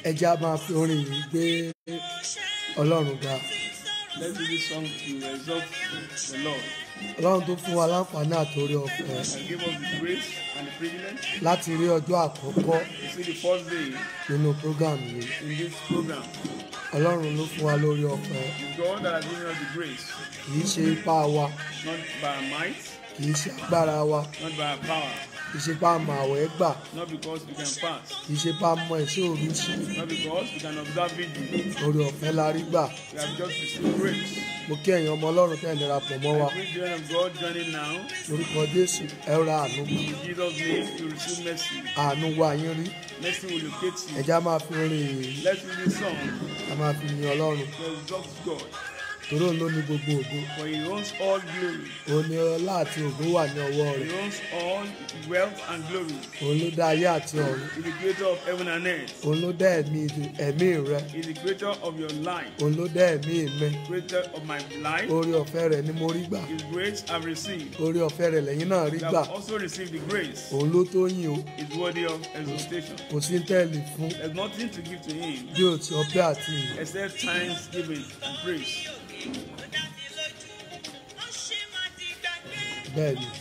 ẹja máa fi orin yìí gbé ọlọ́run ga Let's do this song to exalt the Lord ọlọ́run tó fún wa láǹfààní àtòrí ọ̀fẹ́ and give us the grace and the privilege láti rí ọjọ́ àkọ́kọ́ to see the first day nínú program yìí in this program. ọlọ́run ló fún wa lórí ọ̀fẹ́ It's God that has given us the grace, kì í ṣe ipá wa not by our might, kì í ṣe agbára wa not by our power, kì í ṣe pa àmọ̀ àwẹ̀ gbà not because we can fast, kì í ṣe pa mọ ẹ̀ṣẹ́ òru ṣe not because we can observe vigil. orí ọ̀fẹ́ la rí gbà We have just received grace. mo kí ẹ̀yin ọmọ ọlọ́run tẹ̀ ń darapọ̀ mọ́ wa I greet the children of God joining now. lórúkọ jésù ẹ ra àánú gbà In Jesus' name, you receive mercy. àánú wa yín rí Mercy will locate you. ẹja máa fi orin yìí Let's sing this song a máa fi yin ọlọ́run to exalt God, torí òun ló ní gbogbo ògo for He owns all glory. òun ni ọlá àti ògo wà ní ọwọ́ He rẹ̀ owns all wealth and glory. òun ló dá ayé àti ọ̀run He's the creator of heaven and earth. òun ló dá ẹ̀mí ẹ̀mí rẹ He's the creator of your life, òun ló dá ẹ̀mí mi creator of my life. orí ọ̀fẹ́ rẹ̀ ni mo rí gbà His grace I've received. orí ọ̀fẹ́ rẹ̀ lẹ́yìn náà rí You gbà have also received the grace. òun ló tó yìn o Is worthy of exaltation. kò sí tẹ́ẹ̀lì fún There's nothing to give to Him bí o ti ọpẹ́ àti ìyìn except thanksgiving and praise. bẹ́ẹ̀ ni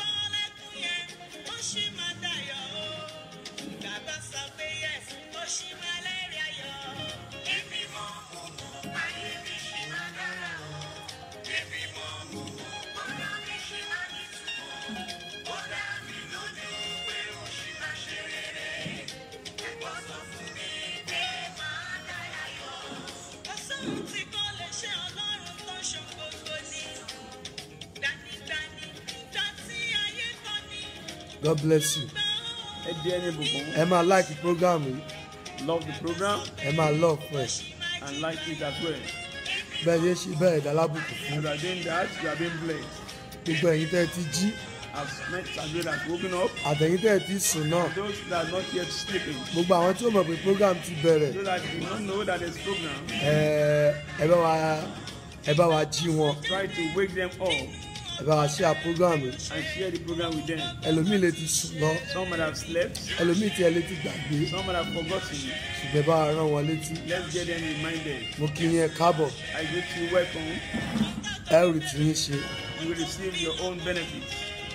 God bless you Ẹ di ẹni bùkún. ẹ máa like program yìí Love the program ẹ máa love ẹ and like it as well. bẹ́ẹ̀ ṣe ṣe bẹ́ẹ̀ dá lábùkù fún As you are doing that, you are being blessed. gbogbo ẹ̀yin tẹ́ ẹ ti jí As meant as well as woken up. àtẹ̀yin tẹ́ ẹ ti sùn náà Those that are not yet sleeping. gbogbo àwọn tí ó mọ̀ pé program ti bẹ̀rẹ̀ Those that do not know that there's program. ẹ ẹ bá wa ẹ bá wa jí wọn Try to wake them up ẹ bá wa share program yìí and share the program with them. ẹlòmíì lè ti sùn lọ Some might have slept. ẹlòmíì tí ẹ lè ti gbàgbé Some might have forgotten. ṣùgbọ́n ẹ bá wa rán wọn létí Let's get them reminded. mo kí yín ẹ káàbọ̀ I greet you welcome. ẹ ò rí tí yín ṣe You will receive your own benefits.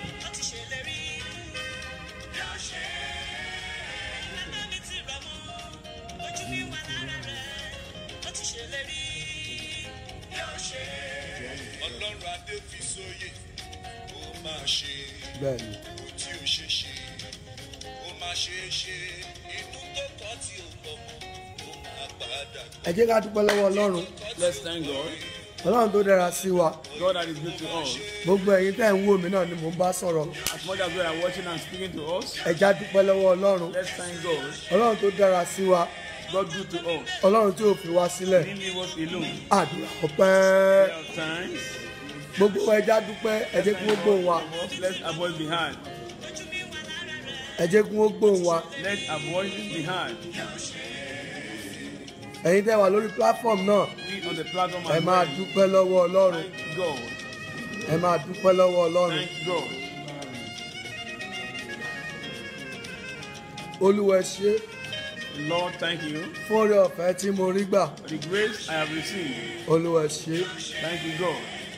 ọlọ́run adé fi sóyè ó máa ṣe bẹ́ẹ̀ ni kó tí ó ṣe ṣe ó máa ṣe é ṣe inú tó kọ́ tí ó pọ̀ mọ́ ó máa padà ẹ jẹ́ ká dúpẹ́ lọ́wọ́ ọlọ́run Let's thank God. ọlọ́run tó dára sí wa God that is good to us. gbogbo ẹ̀yin tẹ́ ẹ̀ ń wò mí náà ni mò ń bá sọ̀rọ̀ As much as we are watching and speaking to us, ẹ já dúpẹ́ lọ́wọ́ ọlọ́run let's thank God. ọlọ́run tó dára sí wa God good to us. ọlọ́run tí ò fi wá sílẹ̀ He didn't leave us alone. àdúrà ọpẹ́ There are times. gbogbo wa ẹ já dúpẹ́ ẹ jẹ́ kí wọ́n gbóhùn wa Let's avoid the hard. ẹ jẹ́ kí wọ́n gbóhùn wa Let's avoid the hard. ẹ̀yin tẹ́ wà lórí platform náà We on the platform ẹ as máa well. dúpẹ́ lọ́wọ́ ọlọ́run Thank God. ẹ máa dúpẹ́ lọ́wọ́ ọlọ́run Thank God. olúwa ẹ ṣé Lord, thank you fún oore ọ̀fẹ́ tí mo rí gbà for the grace I have received. olúwa ẹ ṣé Thank you, God.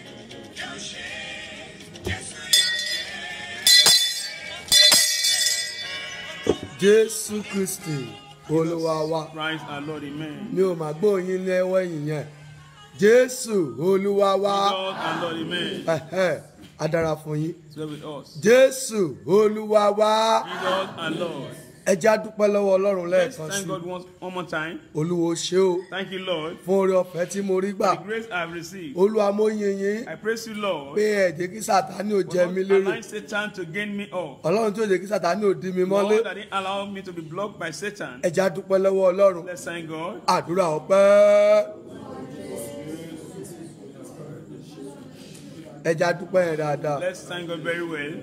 jésù kristi olúwa wa Christ our Lord, Amen. mi ò mà gbóyin lẹ́wọ́ ẹ̀yìn yẹn jésù olúwa wa God our Lord, Amen. ẹ̀hẹ́, á dára fún yín Is well with us. jésù olúwa wa Jesus our Lord. ẹ já dúpẹ́ lọ́wọ́ ọlọ́run Let's lẹ́ẹ̀kan thank sí God once, one more time. olúwo ṣé o Thank you, Lord, fún oore ọ̀fẹ́ tí mo rí gbà for the grace I have received. olúwa mo yin yín I praise you, Lord, pé ẹ jẹ́ kí sátánì ò jẹ for mí not lérò allowing Satan to gain me up. ọlọ́run tí ò jẹ́ kí sátánì ò dí mi mọ́lé Lord, that didn't allow me to be blocked by Satan. ẹ já dúpẹ́ lọ́wọ́ ọlọ́run Let's thank God. àdúrà ọpẹ́ ẹ já dúpẹ́ yẹn dáadáa Let's thank God very well.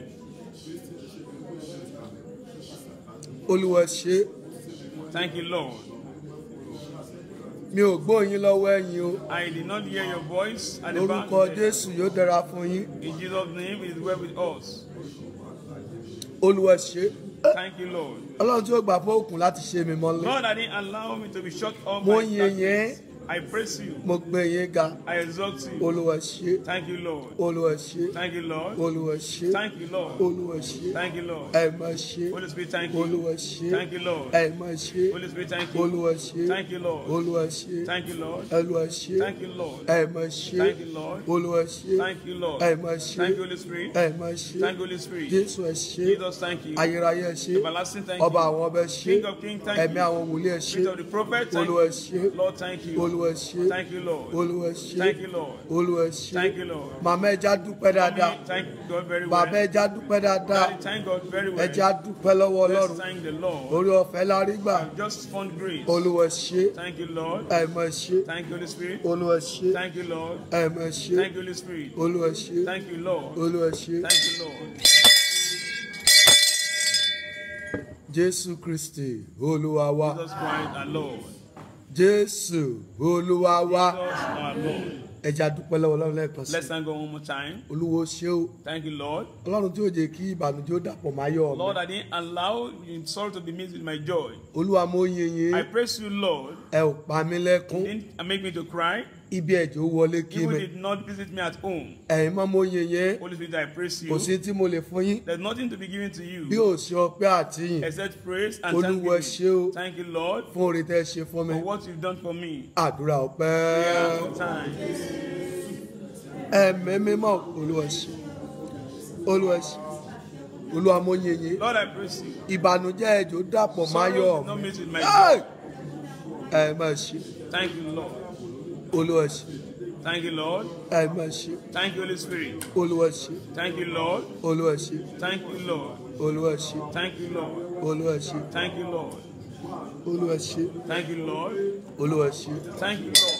olúwa ṣé Thank you, Lord. mi ò gbóyin lọ́wọ́ ẹ̀yin o I did not hear your voice at the back. lórúkọ jésù yóò dára fún yín In Jesus' name, it is well with us. olúwa ṣé Thank you, Lord. ọlọ́run tí ó gbà fún òkun láti ṣe mi mọ́lẹ̀ God, I didn't allow me to be shut up. mo by yin yẹn darkness. I praise you. mo gbé yín ga I exalt you. olúwa ṣe Thank you, Lord. olúwa ṣe Thank you, Lord. olúwa ṣe Thank you, Lord. olúwa ṣe Thank you, Lord. ẹ má ṣe Holy Spirit, thank you. olúwa ṣe Thank you, Lord. ẹ má ṣe Holy Spirit, thank you. olúwa ṣe Thank you, Lord. olúwa ṣe Thank you, Lord. olúwa ṣe Thank you, Lord. ẹ má ṣe Thank you, Lord. olúwa ṣe Thank you, Lord. ẹ má ṣe Thank you, Holy Spirit. ẹ má ṣe Thank you, Holy Spirit. jésù ẹ ṣe Jesus, thank you. ayérayé ẹ ṣe Everlasting, thank ọba you. àwọn ọbẹ ṣe King of kings, thank ẹ̀mí you. àwọn wòlíì ẹ ṣe Spirit of the prophet, thank olúwa you. ṣe Lord, thank you. olúwa ṣe Thank you, Lord. olúwa ṣe Thank you, Lord. olúwa ṣe Thank you, Lord. màmá ẹja dúpẹ́ dáadáa Mommy, Thank God very bàbá well. ẹja dúpẹ́ dáadáa Daddy, thank God very well. ẹja dúpẹ́ lọ́wọ́ Let's ọlọ́run thank the Lord. orí ọ̀fẹ́ la rí gbà I've just found grace. olúwa ṣe Thank you, Lord. ẹ̀mọ̀ ṣe Thank you, Holy Spirit. olúwa ṣe Thank you, Lord. ẹ̀mọ̀ ṣe Thank you, Holy Spirit. olúwa ṣe Thank you, Lord. olúwa ṣe Thank you, Lord. jésù kristi olúwa wa Jesus Christ, our Lord. jésù olúwa wa Jesus, our Lord. ẹja dúpẹ́ lọ́wọ́ ọlọ́run lẹ́ẹ̀kan sí Let's thank God one more time. olúwo ṣe o Thank you, Lord. ọlọ́run tí ó jẹ́ kí ìbànújẹ́ ó dàpọ̀ máyọ̀ Lord, mi I didn't allow your sorrow to be mixed with my joy. olúwa mo yin yín I praise you, Lord. ẹ ò pa mí lẹ́kún You didn't make me to cry. ibi ẹ̀jẹ̀ ó wọlé kí You mi did not visit me at home. ẹ̀yin mọ́ mo yin yín Holy Spirit, I praise kò you. sí tí mo lè fún yín There's nothing to be given to bí you ò ṣe ọpẹ́ àtìyìn except praise and olúwa ṣe o thanksgiving. Thank you, Lord, fún oore tẹ́ ẹ ṣe fún mi for what you've done for me. àdúrà ọpẹ́ Yeah, one time. ẹ̀mí mímọ́ olúwa ṣe olúwa ṣe olúwa mo yin yín Lord, I praise you. ìbànújẹ́ ẹ̀jẹ̀ ó dàpọ̀ máyọ̀ Sorrow did mi not mix with my Hey! joy. ẹ má ṣe Thank you, Lord. olúwa ṣe Thank you, Lord. ẹ má ṣe Thank you, Holy Spirit. olúwa ṣe Thank you, Lord. olúwa ṣe Thank you, Lord. olúwa ṣe Thank you, Lord. olúwa ṣe Thank you, Lord. olúwa ṣe Thank you, Lord. olúwa ṣe Thank you, Lord.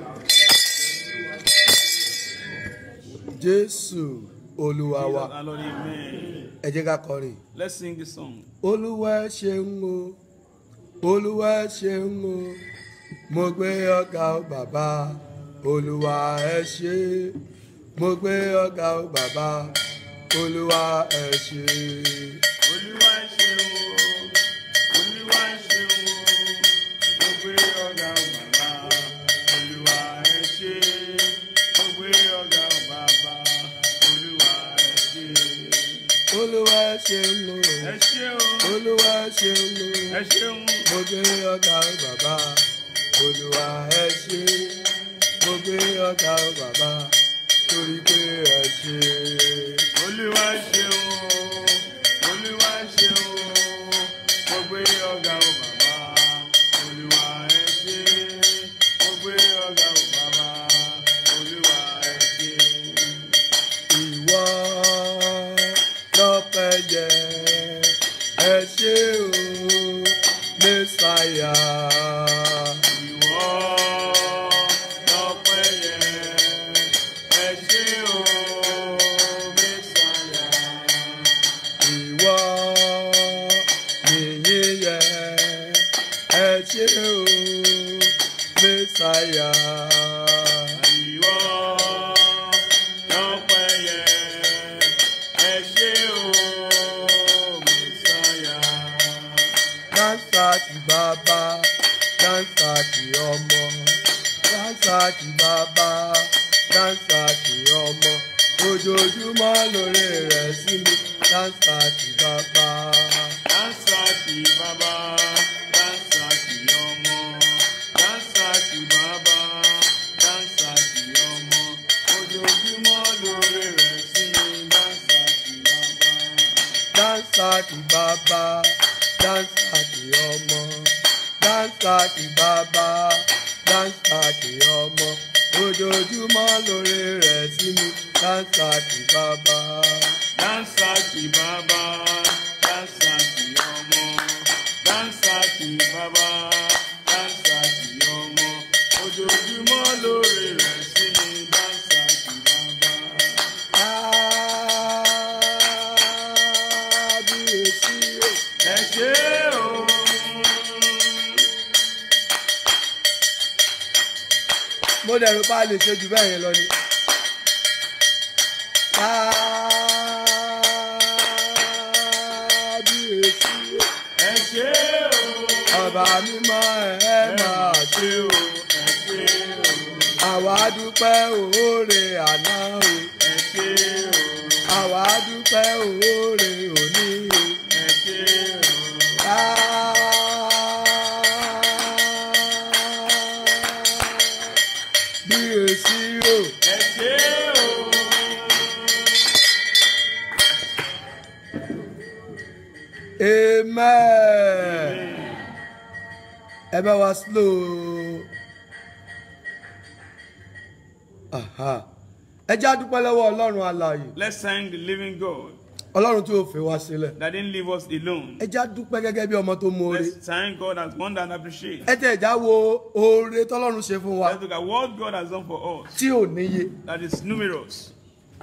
jésù olúwa wa Jesus, our Lord, amen. ẹ jẹ́ ká kọrin. Let's sing this song. olúwa ṣeun o olúwa ṣeun o mo gbé ọgá o bàbá olúwa ẹ ṣe mo gbé ọgá o bàbá olúwa ẹ ṣe. Olúwa ṣeun o, Olúwa ṣeun o, mo gbé ọ̀gá o bàbá. Olúwa ẹ ṣé, mo gbé ọ̀gá o bàbá. Olúwa ẹ ṣé. olúwa ṣeun o Ẹ ṣé o, olúwa ṣeun o ẹ ṣeun. mo gbé ọgá o bàbá olúwa ẹ ṣe mo gbé ọgá o bàbá torí pé ẹ ṣe. Olúwa ṣeun o, Olúwa ṣeun o, mo gbé ọ̀gá o bàbá. Olúwa ẹ ṣé, mo gbé ọ̀gá o bàbá. Olúwa ẹ ṣé. ìwọ lọ́pẹ́ yẹ ẹ ṣé o mẹ́sàáyà Ìwọ lọ́pẹ́ yẹ, ẹ ṣé o, Mẹ́sàyà. ìwọ nìyí yẹ ẹ ṣé o mẹ́sàáyà Ìwọ lọ́pẹ́ yẹ, ẹ ṣé o, Mẹ́sàyà. dáńsà ti bàbá dáńsà ti ọmọ dáńsà ti bàbá dáńsà ti ọmọ ojoojúmọ́ lórí rẹ̀ sí mi dáńsà ti bàbá. Dáńsà ti bàbá, dáńsà ti ọmọ. Dáńsà ti bàbá, dáńsà ti ọmọ. Ojoojúmọ́ lórí rẹ̀ sí mi, dáńsà ti bàbá. dáńsà ti bàbá dáńsà ti ọmọ dáńsà ti bàbá dáńsà ti ọmọ ojoojúmọ́ lórí rẹ̀ sí mi dáńsà ti bàbá. Dáńsà ti bàbá, dáńsà ti ọmọ. Dáńsà ti bàbá, dáńsà ti ọmọ. Ojoojúmọ́ lórí rẹ̀ sí mi, dáńsà ti bàbá. kábíyèsí o. Ẹ ṣé o. mo dẹ̀rù pa lè ṣe jù bẹ́ẹ̀ yẹn lọ ni. kábíyèsí ṣé o. ọba mímọ́ ẹ máa ṣe ṣé o. ẹ ṣé o. àwa dúpẹ́ òórè àná o ẹ ṣé o. àwa dúpẹ́ òórè òní o. ẹ ṣé o. bí èsì o ẹ ṣé o. amen ẹ bá wa slow Aha. ẹ já dúpẹ́ lọ́wọ́ ọlọ́run alààyè Let's thank the living God ọlọ́run tí ò fi wá sílẹ̀ that didn't leave us alone. ẹ já dúpẹ́ gẹ́gẹ́ bí ọmọ tó mọ̀ọ́re Let's thank God as one that appreciates. ẹ tẹ̀ já wo oore tọ́lọ́run ṣe fún wa Let's look at what God has done for us tí ò níye that is numerous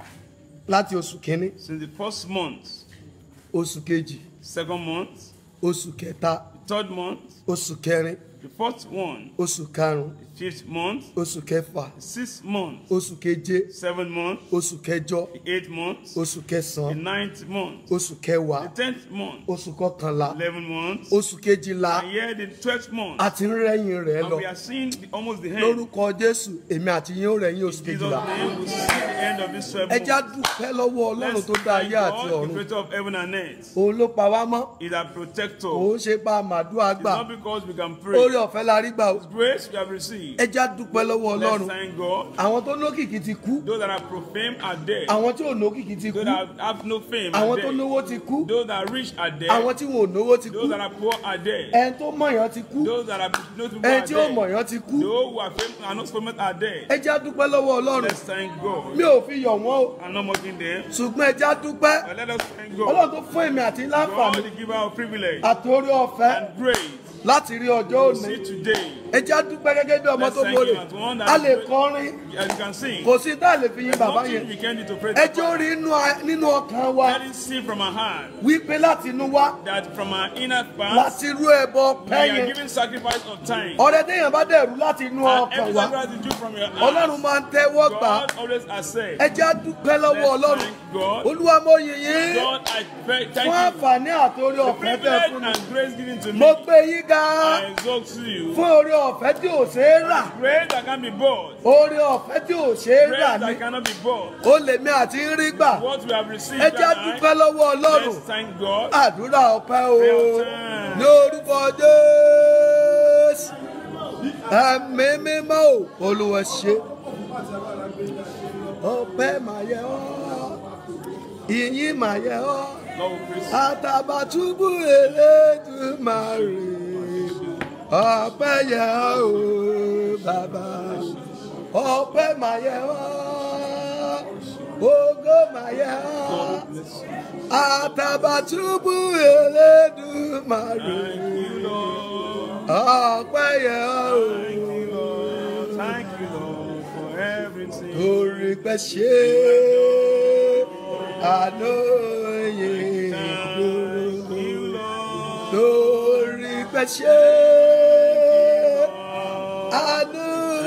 láti oṣù kínní since the first month, oṣù kejì second month, oṣù kẹta third month, oṣù kẹrin the fourth one, oṣù karùn the fifth month, oṣù kẹfà the sixth month, oṣù keje seventh month, oṣù kẹjọ the eighth month, oṣù the kẹsàn-án ninth month, oṣù kẹwàá the tenth month, oṣù kọkànlá eleventh month, oṣù kejìlá and here the twelfth month. àti ń rẹ́yìn rẹ̀ And lọ we are seeing the, almost the end. lórúkọ jésù èmi àti yín ó rẹ́yìn oṣù Jesus' kejìlá name will see the end of this twelve ẹ já months. dúpẹ́ lọ́wọ́ ọlọ́run Let's tó dá thank ayé àti God, the ọ̀run creator of heaven and earth. òun ló pa wá mọ́ He's our protector. òun ṣe pa màdúrà It's gbà not because we can orí pray. ọ̀fẹ́ la rí gbà o Grace we have received. ẹ já dúpẹ́ lọ́wọ́ Let's ọlọ́run thank God. àwọn tó lókìkí ti kú Those that are profamed are dead. àwọn tí ò lókìkí ti kú Those that have no fame àwọn are tó dead. lówó ti kú Those that are rich are dead. àwọn tí wọn ò lówó ti kú Those that are poor are dead. ẹni tó mọ̀yàn ti kú Those that are no people ẹni are tí ò dead. mọ̀yàn ti kú Those who are famous and not famous are dead. ẹ já dúpẹ́ lọ́wọ́ ọlọ́run Let's thank God. mi ò fi yọ̀ wọ́n o I'm not mocking them. ṣùgbọ́n ẹ já dúpẹ́ But let us thank ọlọ́run God. tó fún èmi àti God, láǹfààní the giver of privilege àti orí ọ̀fẹ́ and grace. láti rí ọjọ́ òní See today, ẹ já dúpẹ́ gẹ́gẹ́ bí ọmọ Let's tó thank mọ̀rẹ̀ you as one that a is lè great. kọrin as you can see, kò sí tá a lè fi yin bàbá nothing yẹn we can do to pray. ẹ jẹ́ ó rí inú a- nínú ọkàn wa Let it see from our heart wípé láti inú wa that from our inner parts, láti rú ẹbọ we pẹ́ are yẹn giving sacrifice of time. ọ̀rẹ́ téèyàn bá dẹ̀rú láti inú And ọkàn every wa sacrifice you do from your ọlọ́run heart, máa ń tẹ́wọ́ gbà á. God always accepts. ẹ jẹ́ á dúpẹ́ lọ́wọ́ Let's ọlọ́run thank God. olúwa mo yìn yín God, I pray, fún thank you. àǹfààní àti orí The ọ̀fẹ́ tẹ́ privilege fún mi and grace given to mo me, gbé yín ga I exalt you. fún orí ọ̀fẹ́ tí ò ṣe é rà Grace that can be bought, orí ọ̀fẹ́ tí ò ṣe é grace rà ni that cannot be bought. ó lè mi àti ń rí gbà What we have received, ẹ jẹ́ á tonight, dúpẹ́ lọ́wọ́ ọlọ́run let's thank God. àdúrà ọpẹ́ o Real-time. ní orúkọ jésù ẹ̀mí mímọ́ o olúwa ṣe ọpẹ́ máa yẹ ọ́ ìyìn máa yẹ ọ́ Lord, we praise àtàbàtúbù elédùmarè ọpẹ́ yẹ ọ́ o bàbá ọpẹ́ máa yẹ ọ́ ògo máa yẹ ọ́ àtàbàtúbù elédùmarè you, Lord. ọpẹ́ yẹ ọ́ o Thank you, Lord. Thank you, Lord, for everything. torí pé ṣe àná yìí Thank you, Lord. torí pé ṣe àná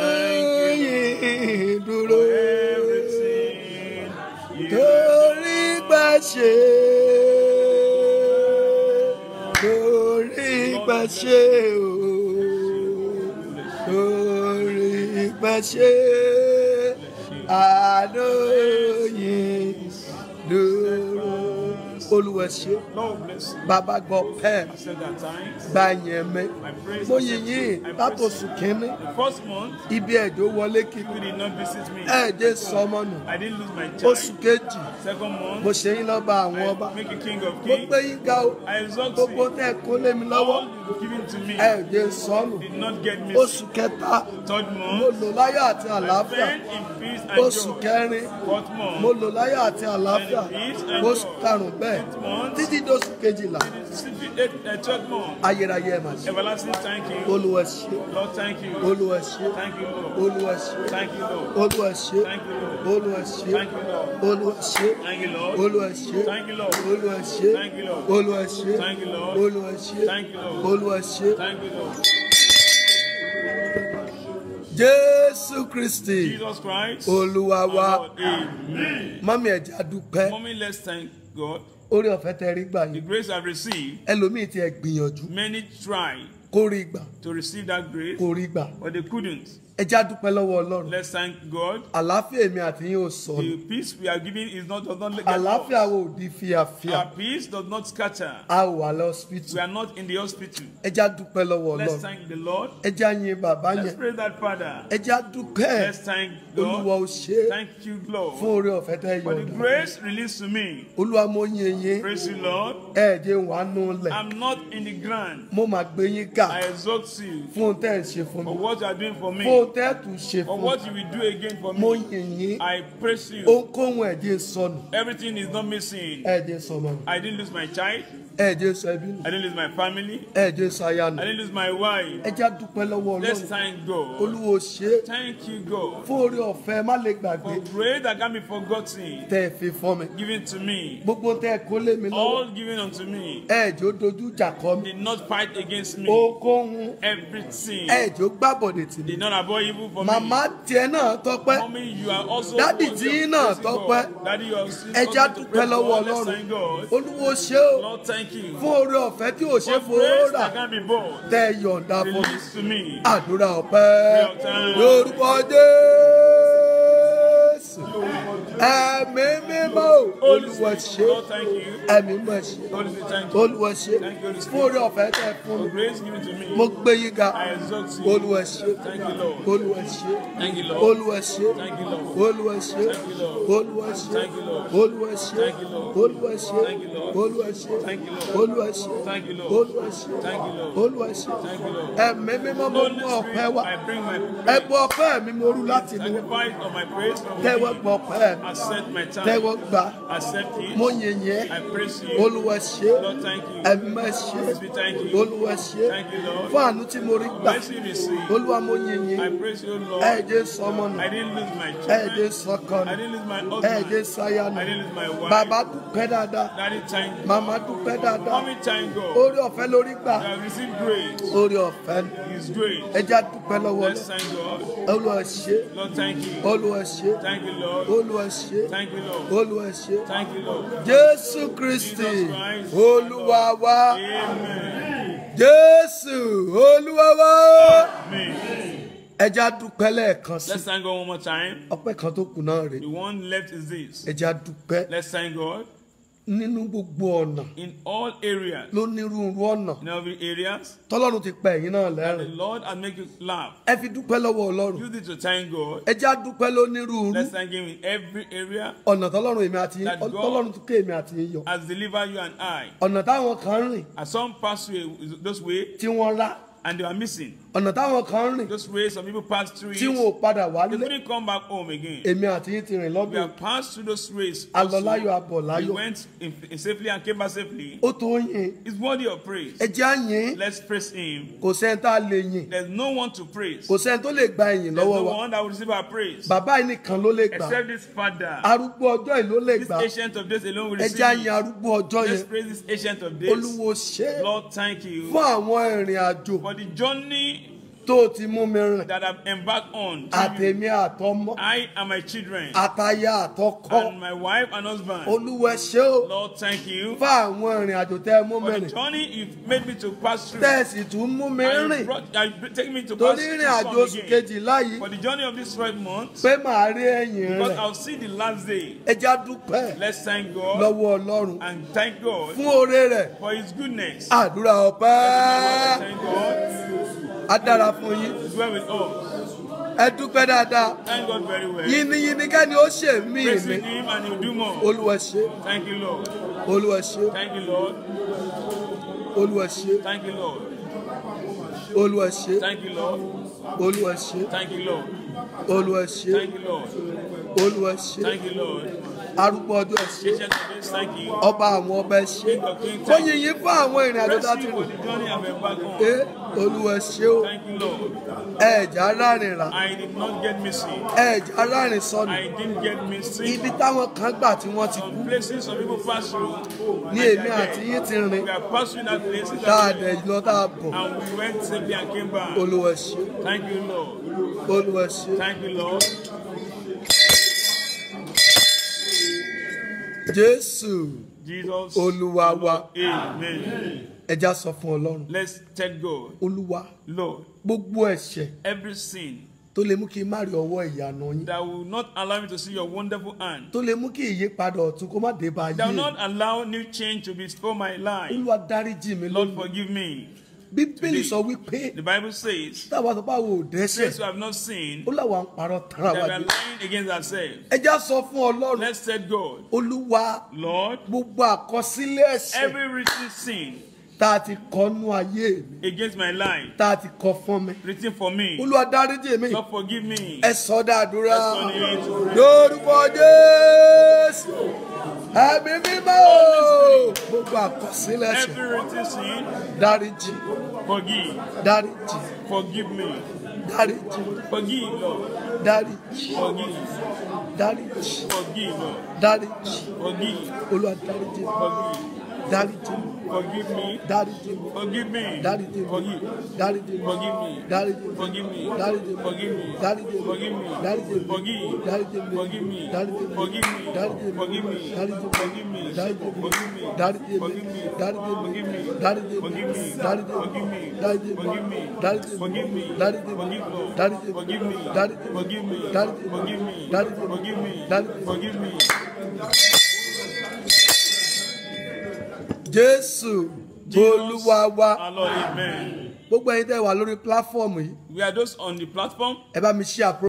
yìí dúró Everything you torí pé ṣe torí pé ṣe o torí pé ṣe àná yìí dúró olúwa ṣe Lord bless you. bàbá gbọ́ pẹ́ẹ́ I said that times. gba yẹn mẹ́ My praise mo is yìn yín I praise látòsù you. kínní The first month, ibi ẹ̀jọ́ wọlé kíkú you did not visit me. ẹ̀ẹ́dẹ́ sọmọnù I didn't lose my oṣù child. kejì Second mo month, ṣe yín lọ́ba àwọn ọba I make you king of mo kings. gbé yín ga o I exalt gbogbo you. tẹ́ ẹ kó lé mi lọ́wọ́ All you given to me ẹ̀ẹ́dẹ́ sọnù did not get me. oṣù kẹta Third mo month, lò láyọ̀ àti I àlàáfíà spent in peace and oṣù joy. kẹrin Fourth mo month, lò láyọ̀ àti àlàáfíà oṣù karùn-ún bẹ́ẹ̀ títí dóṣù kejìlá twelfth month, ayérayé ẹ̀ máa ṣe everlasting thank you. olúwa ṣe Lord, thank you. olúwa ṣe Thank you, Lord. olúwa ṣe Thank you, Lord. olúwa ṣe Thank you, Lord. olúwa ṣe Thank you, Lord. olúwa ṣe Thank you, Lord. olúwa ṣe Thank you, Lord. olúwa ṣe Thank you, Lord. olúwa ṣe Thank you, Lord. olúwa ṣe Thank you, Lord. olúwa ṣe Thank you, Lord. jésù kristi Jesus Christ. olúwa our wa Lord. Amen. mọ́mí ẹ̀já dúpẹ́ Mommy, let's thank God. orí ọ̀fẹ́ tẹ rí gbà The yín grace I've received, ẹlòmíì ti ẹ̀ gbìyànjú many tried kó rí gbà to receive that grace, kó rí gbà but they couldn't. ẹ já dúpẹ́ lọ́wọ́ ọlọ́run Let's thank God. àlàáfíà èmi àti yín ò sọnù The peace we are giving is not does not get àlàáfíà lost. wo ò di fíafíà Our peace does not scatter. a ò wà lọ́sípítù We are not in the hospital. ẹ já dúpẹ́ lọ́wọ́ Let's ọlọ́run thank the Lord. ẹ já yin bàbá Let's yẹn praise that Father. ẹ já dúpẹ́ Let's thank olúwa God. ò ṣe é Thank you, fún Lord, orí ọ̀fẹ́ tẹ́ for the yọ̀ǹda grace released to me. olúwa mo yin yín Praise you, Lord. ẹ jẹ́ wà nù lẹ̀ I'm not in the ground. mo máa gbé yín ga I exalt you fún ohun tẹ́ ẹ̀ ń ṣe fún for mi what you are doing for fún me, ohun tẹ́ ẹ̀ tún ṣe for fún what you will do again for mo me. yin yín I praise you. ohunkóhun ẹ̀ jẹ́ sọnù Everything is not missing. ẹ̀ jẹ́ sọmọ nù I didn't lose my child. ẹ̀ jẹ́ sọ ẹbí nù I didn't lose my family. ẹ̀ jẹ́ sọ aya nù I didn't lose my wife. ẹ já dúpẹ́ lọ́wọ́ Let's ọlọ́run thank God. olúwa ò ṣe é Thank you, God, fún orí ọ̀fẹ́ má lè gbàgbé for grace that can be forgotten, tẹ́ ẹ fi fún mi given to me, gbogbo tẹ́ ẹ kó lé mi lọ́wọ́ all given unto me. ẹ̀ jẹ́ ó dojú ìjà kọ mi Did not fight against me. ohunkóhun Everything ẹ̀ jẹ́ ó gbàbọ̀dẹ̀ tì mí did not avoid evil for màmá me. tiẹ̀ náà tọ́pẹ́ Mommy, you are also Daddy worthy tí of náà praising tọ́pẹ́. God. Daddy, you are still ẹ já worthy to dúpẹ́ praise lọ́wọ́ God. Let's ọlọ́run thank God. olúwo ṣe ó Lord, thank you. fún orí ọ̀fẹ́ tí ò ṣe For fowó grace rà that can be bought, tẹ́ ẹ yọ̀ǹda fún mi released to me. àdúrà ọpẹ́ Real time. lórúkọ jésù ẹ̀mí mímọ́ olúwa ṣe Lord, thank you. ẹ̀mí mọ̀ ṣe Holy Spirit, thank you. olúwa ṣe Thank you, Holy fún orí Spirit. ọ̀fẹ́ tẹ́ ẹ fún For mi grace given to me. mo gbé yín ga I exalt you. olúwa ṣe Thank you, Lord. olúwa ṣe Thank you, Lord. olúwa ṣe Thank you, Lord. olúwa ṣe Thank you, Lord. olúwa ṣe Thank you, Lord. olúwa ṣe Thank you, Lord. olúwa ṣe Thank you, Lord. olúwa ṣe Thank you, Lord. olúwa ṣe Thank you, Lord. olúwa ṣe Thank you, Lord. olúwa ṣe Thank you, Lord. ẹ̀mí mímọ́ mo Holy mú ọpẹ́ Spirit, wá I bring my ẹbú ọpẹ́ mi mo rú láti inú sacrifice of my praise from tẹ́wọ́ me. gbọ́ ọpẹ́ mi Accept my tẹ́wọ́ time. gbà Accept it. mo yìn yẹn I praise you. olúwa ṣe Lord, thank you. ẹ̀mí má ṣe Holy Spirit, thank you. olúwa ṣe Thank you, Lord. fún àánú tí mo rí gbà Mercy receive. olúwa mo yìn I yín praise you, Lord. ẹ̀ẹ́dẹ́ sọmọ nù I didn't lose my ẹ̀ẹ́dẹ́ children. sọkọ I nù didn't lose my ẹ̀ẹ́dẹ́ husband. sáyà nù I didn't lose my wife. bàbá dúpẹ́ dáadáa Daddy, thank you. màmá dúpẹ́ dáadáa Mommy, thank God. orí ọ̀fẹ́ lórí gbà I have received grace. orí ọ̀fẹ́ ni His grace. ẹja dúpẹ́ lọ́wọ́ Let's thank God. olúwa ṣe Lord, thank you. olúwa ṣe Thank you, Lord. olúwa ṣe Thank you, Lord. olúwa ṣe Thank you, Lord. jésù kristi Jesus Christ. olúwa wa Amen. jésù olúwa wa Amen. ẹja dúpẹ́ lẹ́ẹ̀kan sí Let's thank God one more time. ọpẹ́ kan tó kù náà rè The one left is this. ẹja dúpẹ́ Let's thank God nínú gbogbo ọ̀nà in all areas, lónírúurú ọ̀nà in every areas. tọ́lọ́run ti pa ẹ̀yin náà The lẹ́rìn Lord has make you laugh. ẹ fi dúpẹ́ lọ́wọ́ ọlọ́run Use it to thank God. ẹja dúpẹ́ lónírúurú Let's thank Him in every area. ọ̀nà tọ́lọ́run èmi àti That God- tọ́lọ́run tún ké èmi àti yín yọ Has delivered you and I. ọ̀nà táwọn kan rìn And some pass through those way tí wọ́n rá and they are missing. ọ̀nà táwọn kan rìn Those ways some people pass through tí wọn it. ò padà They wálé couldn't come back home again. èmi àti yín ti rìn We lọ́dún have passed through those ways. alọ́láyọ̀ also. abọ̀ We láyọ̀ went in, in safely and came back safely. ó tó yìn It's worthy of praise. ẹjẹ́ á yìn Let's praise Him. kò sẹ́ni tá a lè yìn There's no one to praise. kò sẹ́ni tó lè gba ìyìn There's lọ́wọ́ no wa one that will receive our praise. bàbá yìí nìkan ló lè gbà Except this Father. arúgbó ọjọ́ yìí ló lè This gbà ancient of days alone will receive ẹjẹ́ á yin it. arúgbó ọjọ́ Let's yẹn praise this ancient of days. olúwo ṣe é Lord, thank you fún àwọn ìrìn àjò for the journey tó o ti mú mi rìn that I've embarked on. àtèmi àtọmọ I and my children àtaya àtọkọ and my wife and husband. olúwa ṣe ó Lord, thank you fún àwọn ìrìn àjò tẹ́ ẹ mú mi for the rìn journey you've made me to pass through. tẹ́ ẹ sì tún mú mi And you rìn brought, and you take me to pass torí through ìrìn àjò some oṣù again. kejìlá yìí For the journey of this 12 months, pé màá rí ẹ̀yìn because rẹ̀ I'll see the last day. ẹja dúpẹ́ Let's thank God lọ́wọ́ ọlọ́run and thank God fún oore rẹ̀ for His goodness. àdúrà ọpẹ́ Thank God. á dára fún yín He's well with us. ẹ dúpẹ́ dáadáa Thank God very well. yìnyínyìnyín kẹ́ni ó ṣe mí mi Praising Him and He'll do more. olúwa ṣe Thank you, Lord. olúwa ṣe Thank you, Lord. olúwa ṣe Thank you, Lord. olúwa ṣe Thank you, Lord. olúwa ṣe Thank you, Lord. olúwa ṣe Thank you, Lord. olúwa ṣe Thank you, Lord. arúgbó ọjọ́ ṣe Ancient of days, thank you. ọba àwọn ọba ṣe King of kings, ó thank you. yìnyín fún àwọn ìrìn àjò Praise tá a ti you for rìn the journey I've embarked on. ẹ olúwa ṣe ó Thank you, Lord. ẹ̀ẹ̀jà rárìn rà I did not get missing. ẹ̀ẹ̀jà rárìn sọnù I didn't get missing. ibi táwọn kan gbà tí wọ́n ti kú Some places some people pass through. ní and èmi they are àti there. yín ti rìn We are passing that place tá a dẹ̀ lọ tá a bọ̀ and we went safely and came back. olúwa ṣe Thank you, Lord. olúwa ṣe Thank you, Lord. jésù Jesus. Olúwa our wa. Lord. Amen. ẹja sọ fún ọlọ́run Let's tell God, olúwa Lord, gbogbo ẹ̀ṣẹ̀ every sin tó lè mú kí n má rí ọwọ́ ìyanu yín that will not allow me to see your wonderful hand, tó lè mú kí ìyípadà ọ̀tun kó má dé bá that will ayé not allow new change to be for my life. olúwa dáríjì mi Lord, lónìí forgive me. bíbélì sọ wípé The Bible says, táwa sọ pé àwọn ò dẹ́ṣẹ̀ since we have not sinned, ó láwa ń parọ́ tara that wa we are jẹ lying against ourselves. ẹja sọ fún ọlọ́run Let's tell God, olúwa Lord, gbogbo àkọsílẹ̀ ẹ̀ṣẹ̀ every written sin tá a ti kọnú ayé mi against my life, tá a ti kọ fún mi written for me, olúwa dáríjì mi Lord, forgive me. ẹ sọ dáadúrà Ẹ sọ ní- lórúkọ jésù ẹ̀mí mímọ́ o. gbogbo àkọsílẹ̀ ẹ̀ṣẹ̀ Every written sin, dáríjì forgive. dáríjì Forgive me. dáríjì Forgive, Lord. dáríjì Forgive. dáríjì Forgive, Lord. dáríjì Forgive. olúwa dáríjì mi Forgive. dáríjì mi Forgive me. dáríjì mi Forgive me. dáríjì mi Forgive. dáríjì mi Forgive me. dáríjì mi Forgive me. dáríjì mi Forgive me. dáríjì mi Forgive me. dáríjì mi Forgive. dáríjì mi Forgive me. dáríjì mi Forgive me. dáríjì mi Forgive me. dáríjì mi Forgive me. dáríjì mi Forgive me. dáríjì mi Forgive me. dáríjì mi Forgive me. dáríjì mi Forgive me. dáríjì mi Forgive me. dáríjì mi Forgive me. dáríjì mi Forgive me. dáríjì mi Forgive Lord. dáríjì mi Forgive me. dáríjì mi Forgive me. dáríjì mi Forgive me. dáríjì mi Forgive me. dáríjì mi. Forgive me. jésù Jesus, olúwa wa Our Lord, Amen. gbogbo ẹyin tẹ́ wà lórí pílàfọ́ọ̀mù yìí We are those on the platform. ẹ bá mi ṣí àpò.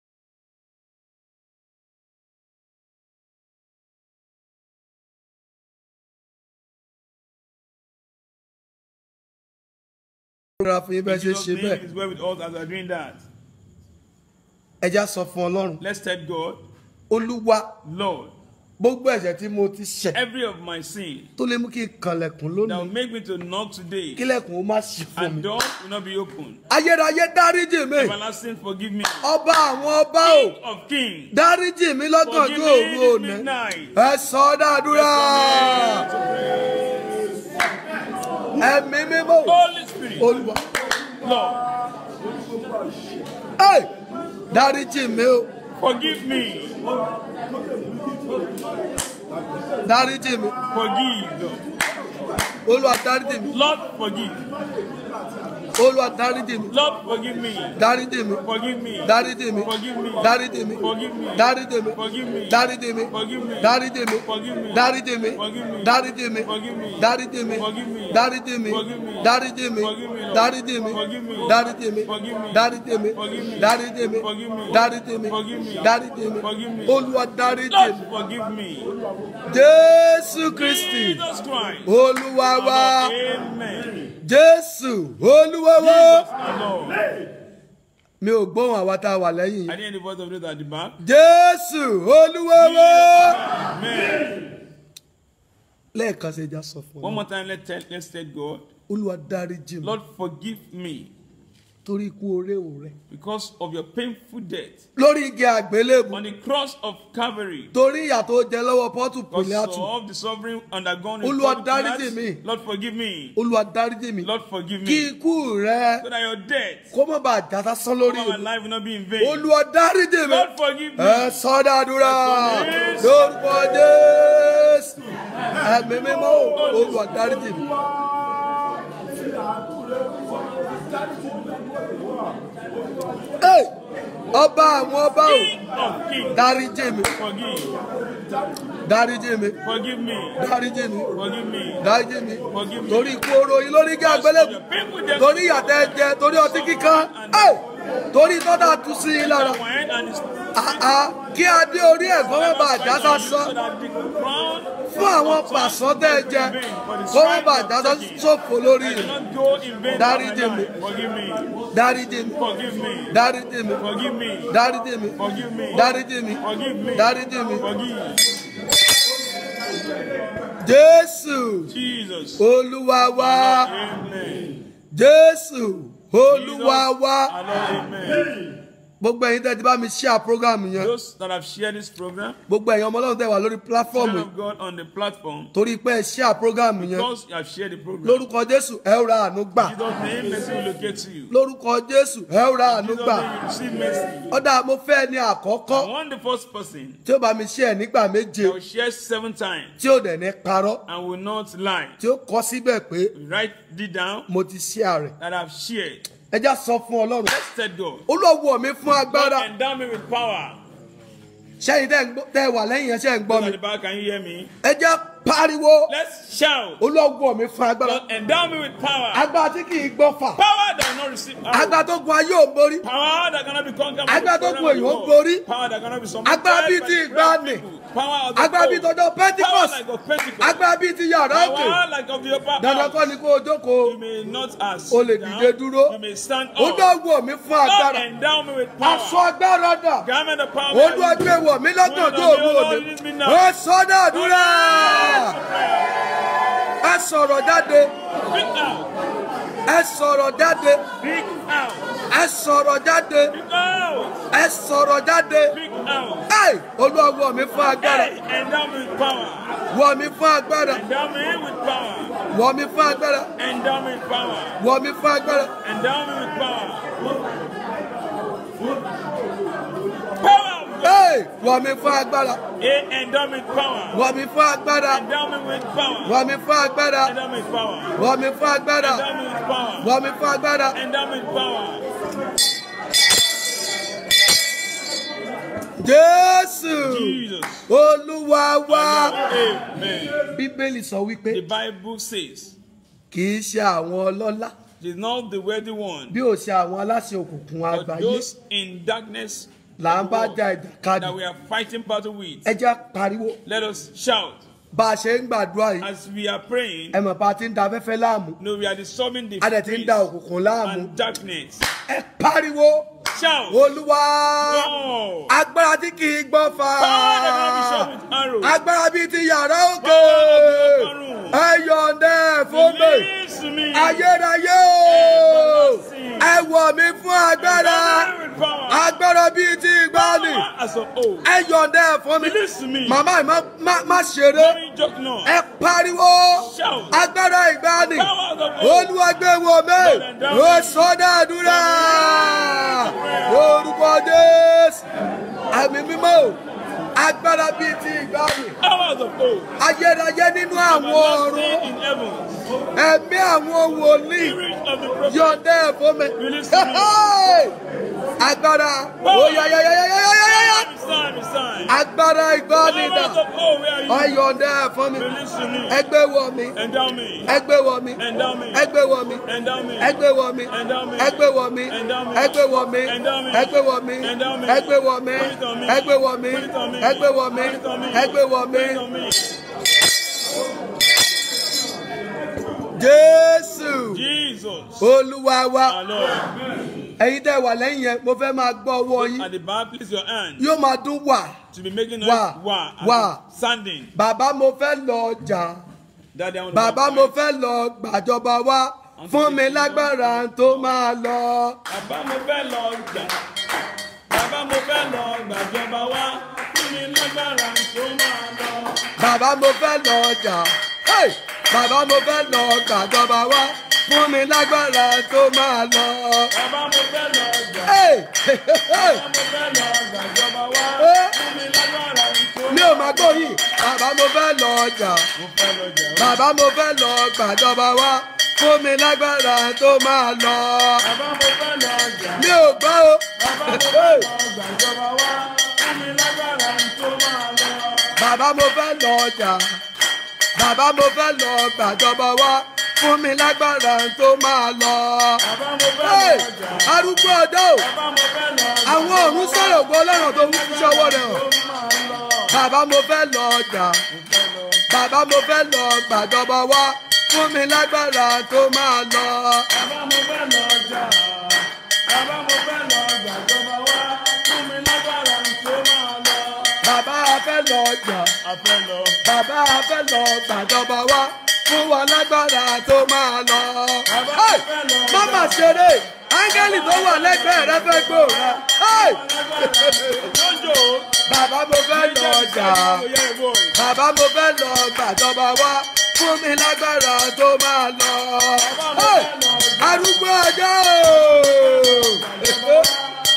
Ìrora fún yín bẹ́ẹ̀ ṣe Jesus' ṣe name bẹ́ẹ̀. is well with us as we are doing that. Ẹja sọ fún Ọlọ́run. Let's tell God, Olúwa Lord, gbogbo ẹ̀ṣẹ̀ tí mo ti ṣẹ̀ every of my sin tó lè mú kí n kànlẹ̀kùn that will lónìí make me to knock today kílẹ̀kùn ó má ṣí fún mi. and doors will not be open. Ayérayé dáríjì mi. Everlasting, forgive me. Ọba àwọn ọba o. King of kings, Dáríjì mi lọ́gànjú forgive òru me òní. this midnight. Ẹ sọ dàdúrà. Ẹ̀mí mímọ́. Holy Spirit, Olúwa. Lord, Ẹ dáríjì mi o. forgive me. Dáríjì mi. Forgive, Lord. Olúwa dáríjì mi. Lord, forgive. Olúwa dáríjì mi. Lord, forgive me. Dáríjì mi. Forgive me. Dáríjì mi. Forgive me. Dáríjì mi. Forgive me. Dáríjì mi. Forgive me. Dáríjì mi. Forgive me. Dáríjì mi. Forgive me. Dáríjì mi. Forgive me. Dáríjì mi. Forgive me. Dáríjì mi. Forgive me. Dáríjì mi. Forgive me. Dáríjì mi. Forgive me, Lord. Dáríjì mi. Forgive me. Dáríjì mi. Forgive me. Dáríjì mi. Forgive me. Dáríjì mi. Forgive me. Dáríjì mi. Forgive me. Dáríjì mi. Forgive me. Olúwa dáríjì Lord, mi. forgive me. Jésù Kristi. Jesus Christ. Olúwa Our wa. Lord, Amen. Jésù. Olúwa wa. Jesus, our Lord. Mi ò gbóhùn àwa tá a wà lẹ́yìn I yìí. didn't hear the voice of those at the back. Jésù. Olúwa wa. Amen. lẹ́ẹ̀kan ṣe já sọ fún One ọ more time, let's tell, let's tell God, olúwa dáríjì mi Lord, forgive me torí ikú oréwò rẹ because of your painful death lórí igi àgbélébù on the cross of Calvary. torí ìyà tó jẹ lọ́wọ́ pọ́tù Because pìlẹ́àtù of the sovereign undergone in Olúwa public dáríjì class. mi. Lord, forgive me. olúwa dáríjì mi Lord, forgive kí me. ikú rẹ So that your death, kó má bàa já sásán lórí over my mi life will not be in vain. olúwa dáríjì mi Lord, forgive me. ẹ sọdádúrà Yes. lórúkọ jésù ẹ̀mí mímọ́ olúwa dáríjì mi. Ẹ, ọba àwọn ọba o King of kings, dáríjì mi forgive. dáríjì mi Forgive me. dáríjì mi Forgive me. dáríjì mi Forgive me. torí ikú oró yìí lórí igi Because of àgbélébù your painful death. torí ìyàtẹ̀ jẹ torí ọtí kíkan ẹ torí tọ́da tú sí i lára Wine and his- àá kí adé orí ẹ̀gbọ́n má bàa já So sásán that the crown fún àwọn pàṣán tẹ́ ẹ jẹ kó má bàa já sófo lórí will rẹ̀ not go in vain. Dáríjì over my mi. life. Forgive me. dáríjì mi Forgive me. dáríjì mi Forgive me. dáríjì mi Forgive me. dáríjì mi Forgive me. dáríjì mi Forgive. jésù Jesus. olúwa wa Amen. jésù olúwa Jesus, wa our Lord, Amen. gbogbo ẹ̀yin tẹ́ ti bá mi share program yẹn Those that have shared this program, gbogbo ẹ̀yin ọmọ ọlọ́run tẹ́ wà lórí platform children yìí of God on the platform, torí pé ẹ share program yẹn because you have shared the program, lórúkọ jésù ẹ ó ra àánú gbà Jesus' name, mercy will locate you. lórúkọ jésù ẹ ó ra àánú Jesus' gbà name, you receive mercy. ọ̀dà mo fẹ́ ní àkọ́kọ́ I want the first person tí ó bá mi share nígbà méje that will share seven times tí ó dẹ̀ ní parọ́ and will not lie. tí ó kọ síbẹ̀ pé Write it down mo ti share rẹ̀ that I've shared. ẹ já sọ fún ọlọ́run Let's tell God. olówó mi fún agbára God endow me with power. sẹ́yìn tẹ́ ń gbọ́- tẹ́ wà lẹ́yìn yẹn ṣẹ́ ń gbọ́ Those mi at the back, can you hear me? ẹ já pariwo Let's shout. olówó mi fún agbára God endow me with power. agbára tí kì í gbọ́ fà Power that will not receive arrow. agbára tó gun ayé ò borí Power that cannot be conquered. by Agbára the tó program gun of the èèyàn world. borí. Power that cannot be summoned. Agbára bíi by ti the great ìgbàanì. people. Power of the agbára bíi old. tọjọ́ Power pentikọ́s like of Pentecost. agbára bíi ti yàrá òkè Power like of the upper dandan kọ́ house. ni kó o jókòó You may not ask. O lè down. dìde dúró. You may stand up. olówó mi fún God agbára endow me with aṣọ power. agbára dà Garment of power. olúwa gbé wọ̀ mí lọ́gànjọ́ òru òní ó sọ́dọ̀ àdúrà ẹ sọ̀rọ̀ jáde Speak out. ẹ sọ̀rọ̀ jáde Speak out. ẹ sọ̀rọ̀ jáde Speak out. ẹ sọ̀rọ̀ jáde Speak out. ẹ olúwa wọ̀ mí fún agbára Hey, endow me with power. wọ̀ mí fún agbára Endow me with power. wọ̀ mí fún agbára Endow me with power. wọ̀ mí fún agbára Endow me with power. Power of God. ẹ wọ̀ mí fún agbára Hey, endow me with power. wọ̀ mí fún agbára Endow me with power. wọ̀ mí fún agbára Endow me with power. wọ̀ mí fún agbára Endow me with power. wọ̀ mí fún agbára Endow me with power. jésù Jesus. olúwa wá. Amen. bíbélì sọ The wípé Bible says, kì í ṣe àwọn ọlọ́lá it is not the worthy one, bí ó ṣe àwọn aláṣẹ òkùnkùn but àgbáyé those in darkness là ń bá ja that ìjàkadì we are fighting battle with. ẹ jẹ́ pariwo Let us shout bá a ṣe ń gbàdúrà yìí as we are praying. ẹ mọ̀ bá a ti ń da afẹ́fẹ́ láàmú No, we are disturbing the a dẹ̀ ti ń da peace òkùnkùn láàmú and darkness. ẹ pariwo Shout. olúwa No. agbára tí kì í gbọ́ fa Power that cannot be shot with arrow. agbára bíi ti yàrá òkè Power of the upper room. ẹ yọ̀ǹda ẹ̀ fún mi Release me. ayérayé o ẹ wọ̀ mí fún agbára Endow me with power. agbára bíi ti ìgbàanì Power as of old. ẹ yọ̀ǹda ẹ̀ fún mi Release me. màmá ẹ̀ má- má- má ṣeré Don't joke now. ẹ pariwo Shout. agbára ìgbàanì Power as of old. olúwa gbé wọ̀ mí ó sọ́dọ̀ àdúrà lórúkọ jésù àmì mímọ́ o agbára bíi ti ìgbàanì Power as of old. ayérayé nínú àwọn ọ̀run Everlasting in heavens. ẹ̀mí àwọn wòlíì Spirit of the prophet. yọ̀ǹda ẹ̀ fún mi Release me. agbára oyayayayayayaya It's time, it's time. agbára ìgbàanì Power dà as of old, where are you? ọyọ̀ǹda ẹ̀ fún mi Release to me. ẹgbẹ́ wọ̀ mí Endow me. ẹgbẹ́ wọ̀ mí Endow me. ẹgbẹ́ wọ̀ mí Endow me. ẹgbẹ́ wọ̀ mí Endow me. ẹgbẹ́ wọ̀ mí Endow me. ẹgbẹ́ wọ̀ mí Endow me. ẹgbẹ́ wọ̀ mí Endow me. ẹgbẹ́ wọ̀ mí Put it on me. ẹgbẹ́ wọ̀ mí Put it on me. ẹgbẹ́ wọ̀ mí Put it on me. ẹgbẹ́ wọ̀ mí Put it on me. jésù Jesus. olúwa wa Our Lord. ẹ̀yin tẹ́ wà lẹ́yìn yẹn mo fẹ́ máa gbọ́ ọwọ́ yín At the bar, place your hand yóò máa dún wà to be making noise. Wah. Wah. as Wah. if Standing. bàbá mo fẹ́ lọ ọjà Daddy, I want to bàbá mo fẹ́ lọ gbàjọba wá fún mi lágbára tó máa lọ. Bàbá mo fẹ́ lọ gbà. Bàbá mo fẹ́ lọ gbàjọba wá. Fún mi lágbára tó máa lọ. bàbá mo fẹ́ lọ ọjà Hey! bàbá mo fẹ́ lọ gbàjọba wá fún mi lágbára tó máa lọ. Bàbá mo fẹ́ lọ gbà. Hey! Bàbá mo fẹ́ lọ gbàjọba wá. Eh. Fún mi lágbára tó mi ò máa gbóyìn bàbá mo fẹ́ lọ ọjà Mo fẹ́ lọ jà. bàbá mo fẹ́ lọ gbàjọba wá fún mi lágbára tó máa lọ. Bàbá mo fẹ́ lọ jà. mi ò gbọ́ o. Bàbá mo fẹ́ lọ gbàjọba wá. Fún mi lágbára tó máa lọ. bàbá mo fẹ́ lọ ọjà bàbá mo fẹ́ lọ gbàjọba wá fún mi lágbára tó máa lọ. Bàbá mo fẹ́ Hey! lọ jà. arúgbó ọjọ́ o Bàbá mo fẹ́ lọ jà. àwọn ọ̀run sọ̀rọ̀ gbọ́ lọ́rùn tó ń fi ṣọwọ́ rẹ̀ hàn. Tó máa lọ. bàbá mo fẹ́ lọ ọjà Mo fẹ́ lọ. bàbá mo fẹ́ lọ gbàjọba wá fún mi lágbára tó máa lọ. Bàbá mo fẹ́ lọ jà. Bàbá mo fẹ́ lọ gbàjọba wá. Fún mi lágbára tó máa lọ. bàbá a fẹ́ lọ ọjà A fẹ́ lọ. bàbá a fẹ́ lọ gbàjọba wá fún wa lágbára tó máa lọ. Bàbá Hey! mo fẹ́ lọ má mà ṣeré áńgẹ́lì tó wà lẹ́gbẹ̀ẹ́ rẹ fẹ́ gbòòrà Hey! Lọ́jọ́. bàbá mo fẹ́ lọ ọjà bàbá mo fẹ́ lọ gbàjọba wá fún mi lágbára tó máa lọ Hey! arúgbó ọjọ́ o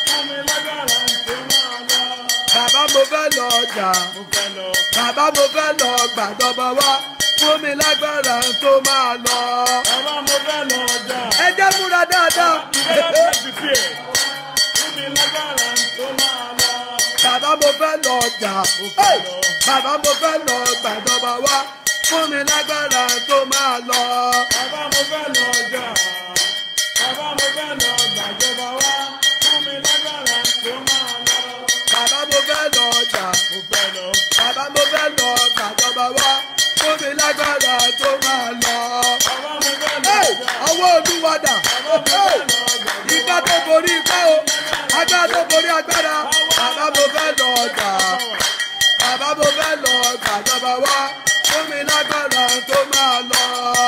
bàbá mo fẹ́ lọ ọjà bàbá mo fẹ́ lọ gbàjọba wá fún mi lágbára tó máa lọ ẹ jẹ́ múra dáadáa. Bàbá mo fẹ́ lọ ọjà. Hey! Bàbá mo fẹ́ lọ gbàjọba wá. Fún mi lágbára tó máa lọ. Bàbá mo fẹ́ lọ ọjà. Bàbá mo fẹ́ lọ gbàjọba wá. Fún mi lágbára tó máa lọ. Hey! Ọwọ́ olúwadà. Hey! Igbá tó borí igbá o. Agbára tó borí agbára. Bàbá mo fẹ́ lọ ọjà. Bàbá mo fẹ́ lọ gbàjọba wá. Fún mi lágbára tó máa lọ.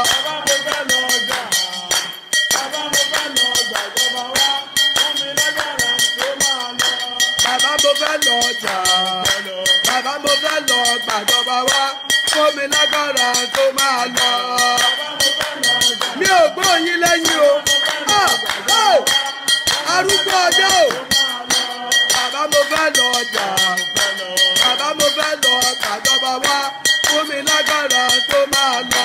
Bàbá mo fẹ́ lọ ọjà. Bàbá mo fẹ́ lọ gbàjọba wá. Fún mi lágbára tó máa lọ. Mi ò gbọ́ yín lẹ́yìn o. Ah! Hey! Arúgbó ọjọ́ o. Bàbá mo fẹ́ lọ ọjà. Bàbá mo fẹ́ lọ gbàjọba wá. Fún mi lágbára tó máa lọ.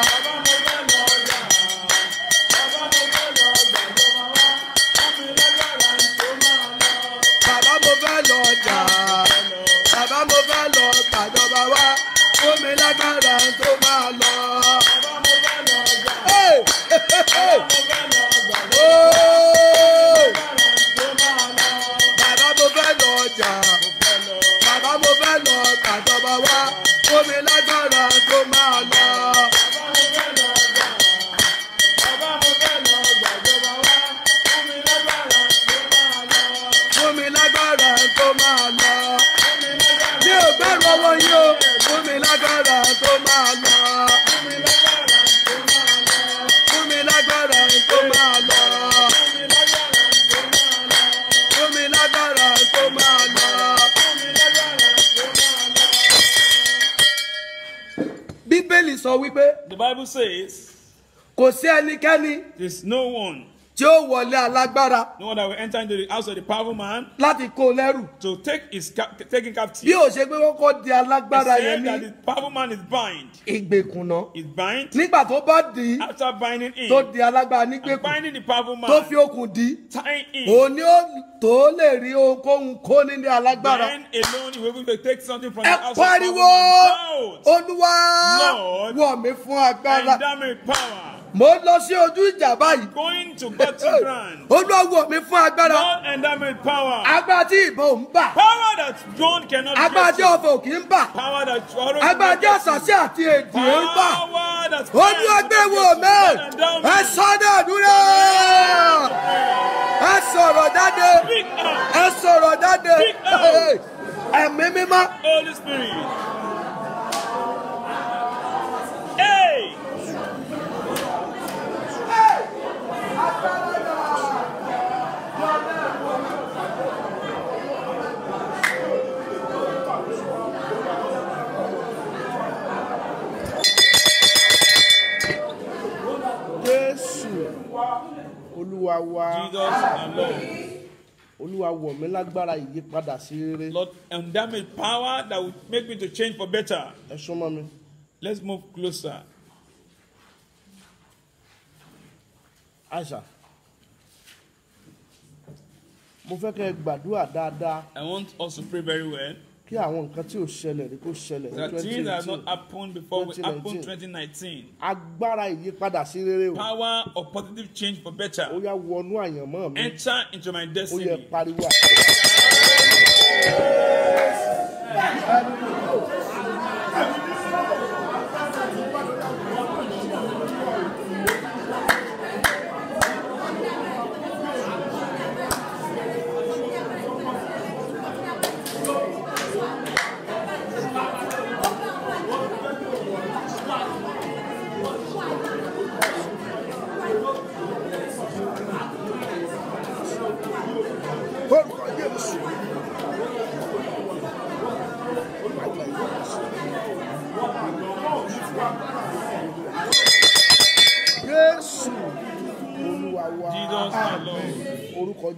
Bàbá mo fẹ́ lọ ọjà. Bàbá mo fẹ́ lọ gbàjọba wá. Fún mi lágbára tó máa lọ. Hey! Hey! Oh! Bàbá mo fẹ́ lọ ọjà. Bàbá mo fẹ́ lọ gbàjọba wá. Fún mi lágbára tó máa lọ. Fún mi lágbára tó máa lọ. Mi ò gbẹ́rù ọwọ́ yín o. Fún mi lágbára tó máa lọ. Fún mi lágbára tó máa lọ. Fún mi lágbára tó máa lọ. Bíbélì sọ wípé The Bible says kò sí ẹnikẹ́ni there's no one, tí ó wọlé alágbára no one that will enter into the house of the powerful man láti kó o lẹ́rù. to take his cap- taking Bí captive. ò ṣe pé wọ́n kọ́ di alágbára He yẹn said that ní the powerful man is bind. ìgbèkùnà. Is bind. Nígbà tó bá dì í After binding him, tó di alágbára and nígbèkùn binding the powerful tó man, fi okùn dì í. tying him, Òun ni ó tó lè rí ohunkóhun kó nílé alágbára. bind alone, he will be able to take something from Ẹ the house of the pariwo powerful man. Shout, Olúwa Lord, wọ̀ mí fún agbára. Endow me with power. Mo lọ sí ojú ìjà báyìí. Going to battle ground. Olúwa wọ̀ mí fún agbára. Lord, endow me with power. Agbára tí ìbọn ò ń bà. Power that drone cannot Agbára get tí to. ọ̀fọ̀ ò kì í bà. Power that sorrow Agbára tí cannot get to. àṣàṣì àti èdè ń bà. Power that Olúwa gbé wò mí. Ẹ sọ́dọ̀ àdúrà. Ẹ sọ̀rọ̀ jáde. Speak out, Ẹ sọ̀rọ̀ jáde. Speak out. Ẹ̀mí mímọ́. Holy Spirit. Hey! jésù olúwa wa Jesus and Lord. olúwa wọ̀ mí lágbára ìyípadà sí rere Lord, endow me with power that will make me to change for better. ẹ súnmọ́ mi Let's move closer. àìsà mo fẹ́ kẹ́ ẹ gbàdúrà dáadáa I want us to pray very well. kí àwọn nǹkan tí ò ṣẹlẹ̀ rí kó ṣẹlẹ̀ ní That things that have not 2018 happened before will happen 2019. 2019. agbára ìyípadà sí rere o Power of positive change for ó better. yá wọnú àyànmọ́ mi Enter into my ó yẹ destiny. pariwo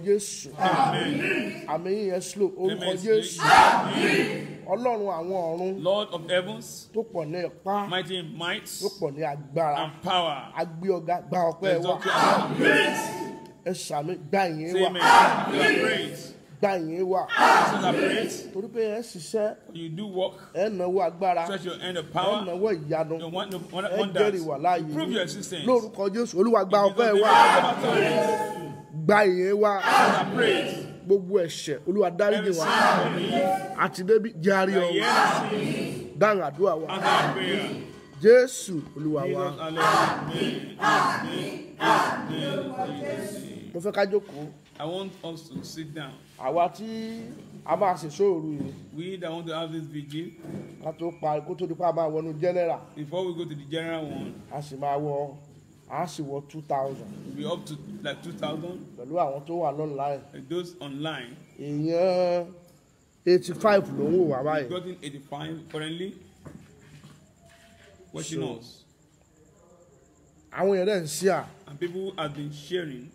jésù àmì yìí yẹn slow orúkọ Amen. jésù ọlọ́run àwọn ọ̀run Lord of heavens, tó pọ̀ ní ipá mighty in might tó pọ̀ ní agbára and power. agbé ọ̀gá gba ọpẹ́ wa Exalt you. ẹ sàmì gbà yín Say wa amen. Give praise. gbà yín wa Celebrate. torí pé ẹ ṣiṣẹ́ You do work. ẹ náwó agbára Stretch your hand of ẹ power. náwó ìyanu You want want- ẹ wonders. jẹ́rìí wà láàyè Prove your yín. existence. lórúkọ jésù olúwa gba ọpẹ́ Because wa they never tell you. gba yín wa Praise. gbogbo ẹ̀ṣẹ̀ olúwa dáríjì Every wa sin for me. àti débi járe The ọ̀hún yes sin. dáhùn àdúrà wa Answer our prayer. jésù olúwa wa Jesus, hallelujah. Amen. Amen. Amen. mo fẹ́ ká jókòó I want us to sit down. àwa tí a máa ṣe sóòrù yìí We that want to have this vigil, ká tó pa kó tó di pa máa wọnú general before we go to the general one, a sì máa wọ a sì wọ two thousand we'll be up to like 2,000. pẹ̀lú àwọn tó wà lọ́nláìn Like those online, èèyàn eighty five ló ń wò wá báyìí we've gotten 85 currently watching So- us. àwọn èèyàn dẹ̀ ń ṣí à And people have been sharing.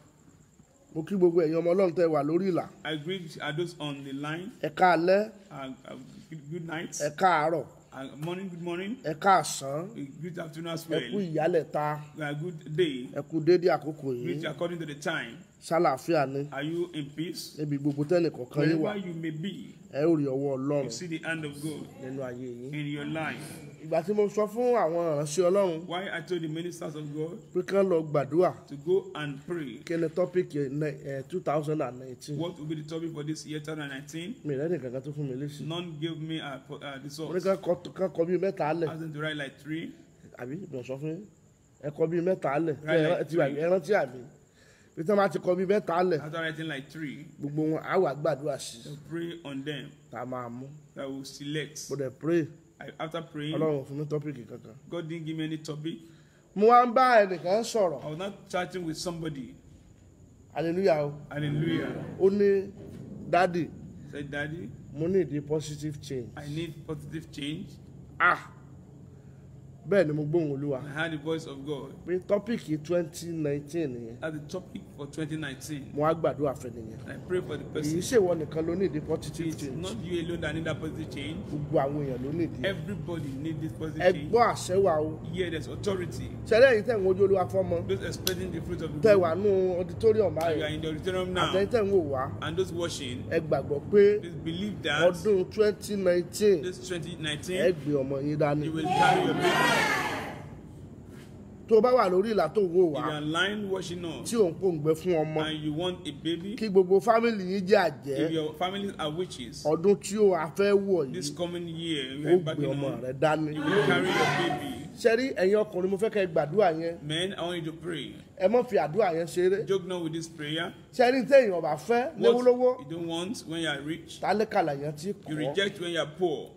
mo kí gbogbo ẹ̀yin ọmọ ọlọ́run tẹ́ wà lórí ìlà I agree at those on the line. ẹ káalẹ́ Uh, uh, good, good night. ẹ káàárọ̀ Uh, morning, good morning. ẹ káàsán Uh, Good afternoon as ẹ well. kú ìyálẹ̀ta Uh, good day. ẹ kú déédéé àkókò yìí Greet according to the time. sálàáfíà ni Are you in peace? níbi gbogbo tẹ́nì kọ̀ọ̀kan yín wà Wherever you may be, ẹ ó rí ọwọ́ you ọlọ́run see the hand of God nínú ayé yín in your life. ìgbà tí mo sọ fún àwọn ìránṣẹ́ ọlọ́run Why I told the ministers of God pé kán lọ gbàdúrà to go and pray. kí ni tọ́pìkì two thousand and nineteen What will be the topic for this year 2019? mi rẹ́ nìkan kan tó fún mi léṣe None gave me uh, uh, the mo ní source. kán kọ- kán kọ bíi mẹ́ta lẹ̀ Asked them to write like three. àbí mi ò sọ fún yín ẹ kọ bíi mẹ́ta lẹ̀ Right, like ẹ ti wà ẹ rántí àbí bí tí wọ́n bá ti kọ bíi mẹ́ta lẹ̀ After writing like three, gbogbo wọn á wà gbàdúrà sí i to pray on them. tá a máa mú That will select. mo dẹ̀ pray I, after praying, ọlọ́run fún mi tọ́pìkì kankan God didn't give me any topic. mo wá ń bá ẹnìkan sọ̀rọ̀ I was not chatting with somebody. hallelujah o Hallelujah. ó ní dádì Said, Daddy, mo ní ìdí positive change I need positive change. ah bẹ́ẹ̀ ni mo gbóhùn olúwa I heard the voice of God. pé tọ́pìkì twenty nineteen nìyẹn That's the topic for 2019. mo wá gbàdúrà fẹ́ nìyẹn And I pray for the kì í person. ṣèwọ nìkan ló ní ìdí positive It's change not you alone that need that positive change. gbogbo àwọn èèyàn ló ní ìdí Everybody need this ẹ positive change. gbọ́ àṣẹ wa o Here there's authority. ṣẹlẹ̀ yìí tẹ̀ ń wojú olúwa fọ́mọ Those expecting the fruit of the tẹ̀ womb. wà nù auditorium You are báyìí in the auditorium now. àtẹ̀yìn tẹ̀ ń wò wá And those watching, ẹ gbàgbọ́ pé please believe that ọdún twenty nineteen this ẹ 2019, gbé ọmọ yín dání you will carry your baby. tó o bá wà lórí ìlà tó ń wò If wá you are lying watching us tí ò ń pòǹgbẹ fún ọmọ and you want a baby, kí gbogbo fámìlì yín jẹ́ àjẹ́ if your families are witches, ọdún tí ó a fẹ́ wọ̀ this yìí coming year, ó we are gbé backing ọmọ on, rẹ dání. you will carry your baby. sẹ́rí ẹ̀yin ọkùnrin mo fẹ́ kẹ́ ẹ gbàdúrà yẹn Men, I want you to pray. ẹ mọ̀ fi àdúrà yẹn ṣeré Joke not with this prayer. sẹ́rí téèyàn ọba fẹ́ What lówólówó you don't want when you are rich, tálẹ́kàlà yẹn ti you kọ́ reject when you are poor.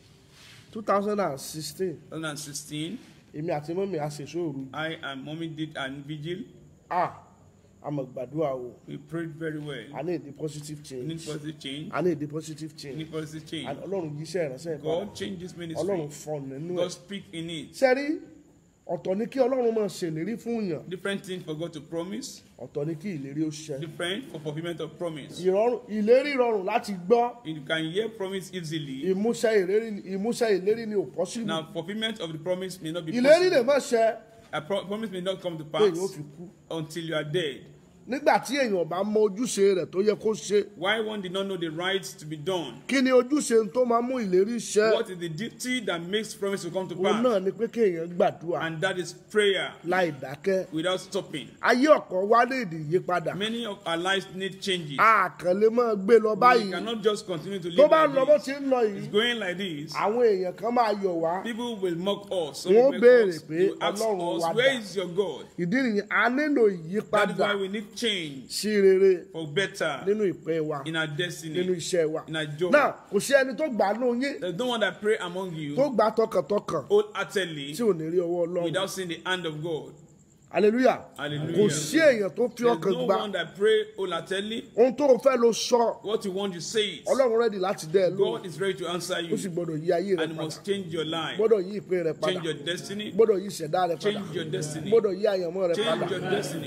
two thousand and sixteen 2016, èmi àti mọ́mí àṣèṣò òru I and mommy did an vigil. a àmọ̀ gbàdúrà o We prayed very well. a ní èdè positive We need change positive change. a ní èdè positive We change need positive change. And ọlọ́run yìí iṣẹ́ ìránṣẹ́ ìpadà God change this ọlọ́run ministry. fọ́n nínú ẹ̀ God speak in it. sẹ́rí ọ̀tọ̀ ni kí ọlọ́run máa ṣèlérí fún yàn Different things for God to promise. ọ̀tọ̀ ni kí ìlérí ó ṣẹ Different for fulfillment of promise. ìrọ̀rùn ìlérí rọrùn láti gbọ́ You can hear promise easily. ìmúṣẹ ìlérí ìmúṣẹ ìlérí ni ò possible Now, fulfillment of the promise may not be ìlérí lè possible. má ṣẹ A pro- promise may not come to pé pass èèyàn ó fi kú until you are dead. nígbà tí èèyàn bá mọ ojúṣe rẹ̀ tó yẹ kó ṣe Why one did not know the rights to be done? kí ni ojúṣe tó máa mú ìlérí ṣẹ What is the duty that makes promise to come to òun pass? náà ni pé kéèyàn gbàdúrà And that is prayer láì dákẹ́ without stopping. ayé ọ̀kan wá lè dì yípadà Many of our lives need changes. àkànlé máa gbé lọ We báyìí cannot just continue to tó live bá ń lọ bó like ti this. ń lọ yìí It's going like this. àwọn èèyàn kan máa yọ̀ wá People will mock us. Some Wọ́n will béèrè mock us. pé They will ask Ọlọ́run wa us, where dà? is your God? ìdí nìyẹn a nílò That is ìyípadà why we need change sí rere for better nínú ìpín wa in our nínú destiny, iṣẹ́ wa in our job. náà kò sí ẹni tó gbà á nù yín There's no one that pray among tó you gbà á tọkàntọkàn wholeheartedly tí ò ní rí ọwọ́ ọlọ́run without seeing the hand of God. hallelujah Hallelujah. kò sí èèyàn tó fi There's ọkàn no gbà one that pray wholeheartedly. ohun tó o fẹ́ ló sọ What you want, you say it. ọlọ́run rẹ́dì láti dẹ́ ẹ lóhùn God is ready to answer ó you sì gbọ́dọ̀ yí ayé rẹ and padà must change your life, gbọ́dọ̀ yí ìpín rẹ padà change your destiny, gbọ́dọ̀ yí ìṣẹ̀dá rẹ padà change your destiny, gbọ́dọ̀ yí àyànmọ́ rẹ padà change your destiny.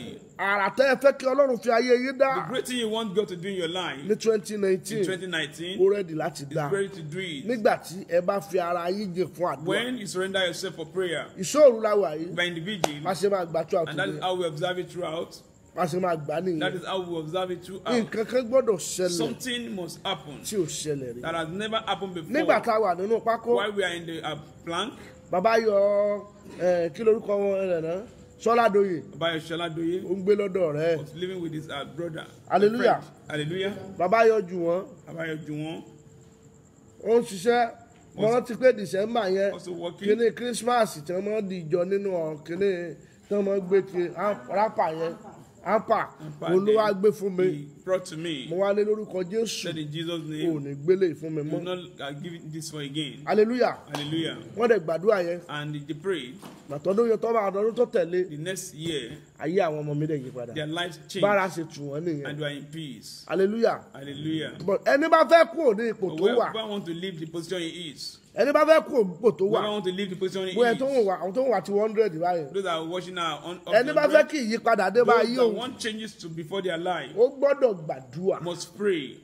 àrà tẹ́ ẹ fẹ́ kí ọlọ́run fi ayé yín dá The great thing you want God to do in your life ní twenty in nineteen 2019 ó rẹ́dì láti dá is ready to do it. nígbà tí ẹ bá fi ara yín jìn fún àdúrà When you surrender yourself for prayer ìṣòro la wà yìí by individual, má ṣe máa gbà tó and that is àtúndé how we observe it throughout. má ṣe máa gbà That nìyẹn is how we observe it throughout. nǹkan kan gbọ́dọ̀ ṣẹlẹ̀ Something must happen tí ò ṣẹlẹ̀ rí that has never happened nígbà before. tá a wà nínú pákó While we are in the uh, plank, bàbá yọ ẹ, kí lorúkọ wọn rẹ̀ náà sọ́ládòye Bayo Shaladoye ó ń gbé lọ́dọ̀ rẹ̀ was living with his uh, brother. Hallelujah. friend. Hallelujah. bàbá yọ jù wọ́n Abayo Juwon ó ń ṣiṣẹ́ mo rántí pé december yẹn also working. kíní christmas tí wọ́n máa ń dìjọ nínú ọ̀ kíní tí wọ́n máa ń gbé ti rápà yẹn ampa olúwa gbé fún mi He brought to me. mo wá ní lórúkọ jésù Said in Jesus' ò name, ní gbélé fún mi do mọ́ not uh, give it this for again. hallelujah Hallelujah. wọ́n dẹ̀ gbàdúrà yẹn And they prayed. gbàtọ́dún yẹn tọ́ bá àdọ́dún tó tẹ̀lé The next year, ayé àwọn ọmọ mi dẹ̀ yí padà their lives bára changed ṣe tù wọ́n nìyẹn and they are in peace. hallelujah Hallelujah. but ẹni bá fẹ́ kú ní ipò But tó wà whoever want to leave the position he is, ẹni bá fẹ́ kú ní ipò tó wà whoever want to leave the position he bóyá tó ń is, wà àwọn tó ń wà ti one hundred báyìí those that are watching now on up ẹni bá fẹ́ kí ìyípadà dé bá those ayé that òun want changes to before their life ó gbọ́dọ̀ gbàdúrà must pray.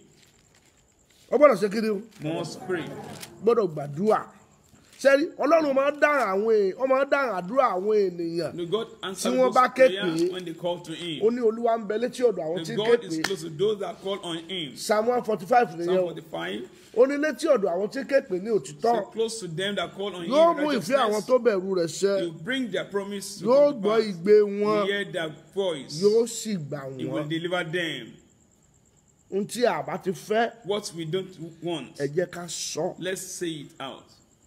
ó gbọ́dọ̀ ṣe kí ni o Must pray. gbọ́dọ̀ gbàdúrà sẹ́rí ọlọ́run máa ń dáhùn àwọn èèyàn ó máa ń dáhùn àdúrà àwọn ènìyàn No, God answers Tí wọ́n those bá ké prayer pè é, when they call to ó Him. ní olúwa ń bẹ létí ọ̀dọ̀ àwọn tí The ń ké God pè is é close to those that call on Him. psalm one forty five nìyẹn Psalm o 45. ó ní létí ọ̀dọ̀ àwọn tí ń ké pè ní òtítọ́ So close to them that call on Him. yóò in mú ìfẹ́ àwọn righteousness. tó bẹ̀rù rẹ̀ ṣẹ You bring their promise to yóò come to gbọ́ pass. igbe wọn You hear their voice. yóò sì gbà He will wọ́n deliver them. ohun tí a bá ti fẹ́ What we don't want, ẹ jẹ́ ká sọ. let's say it out.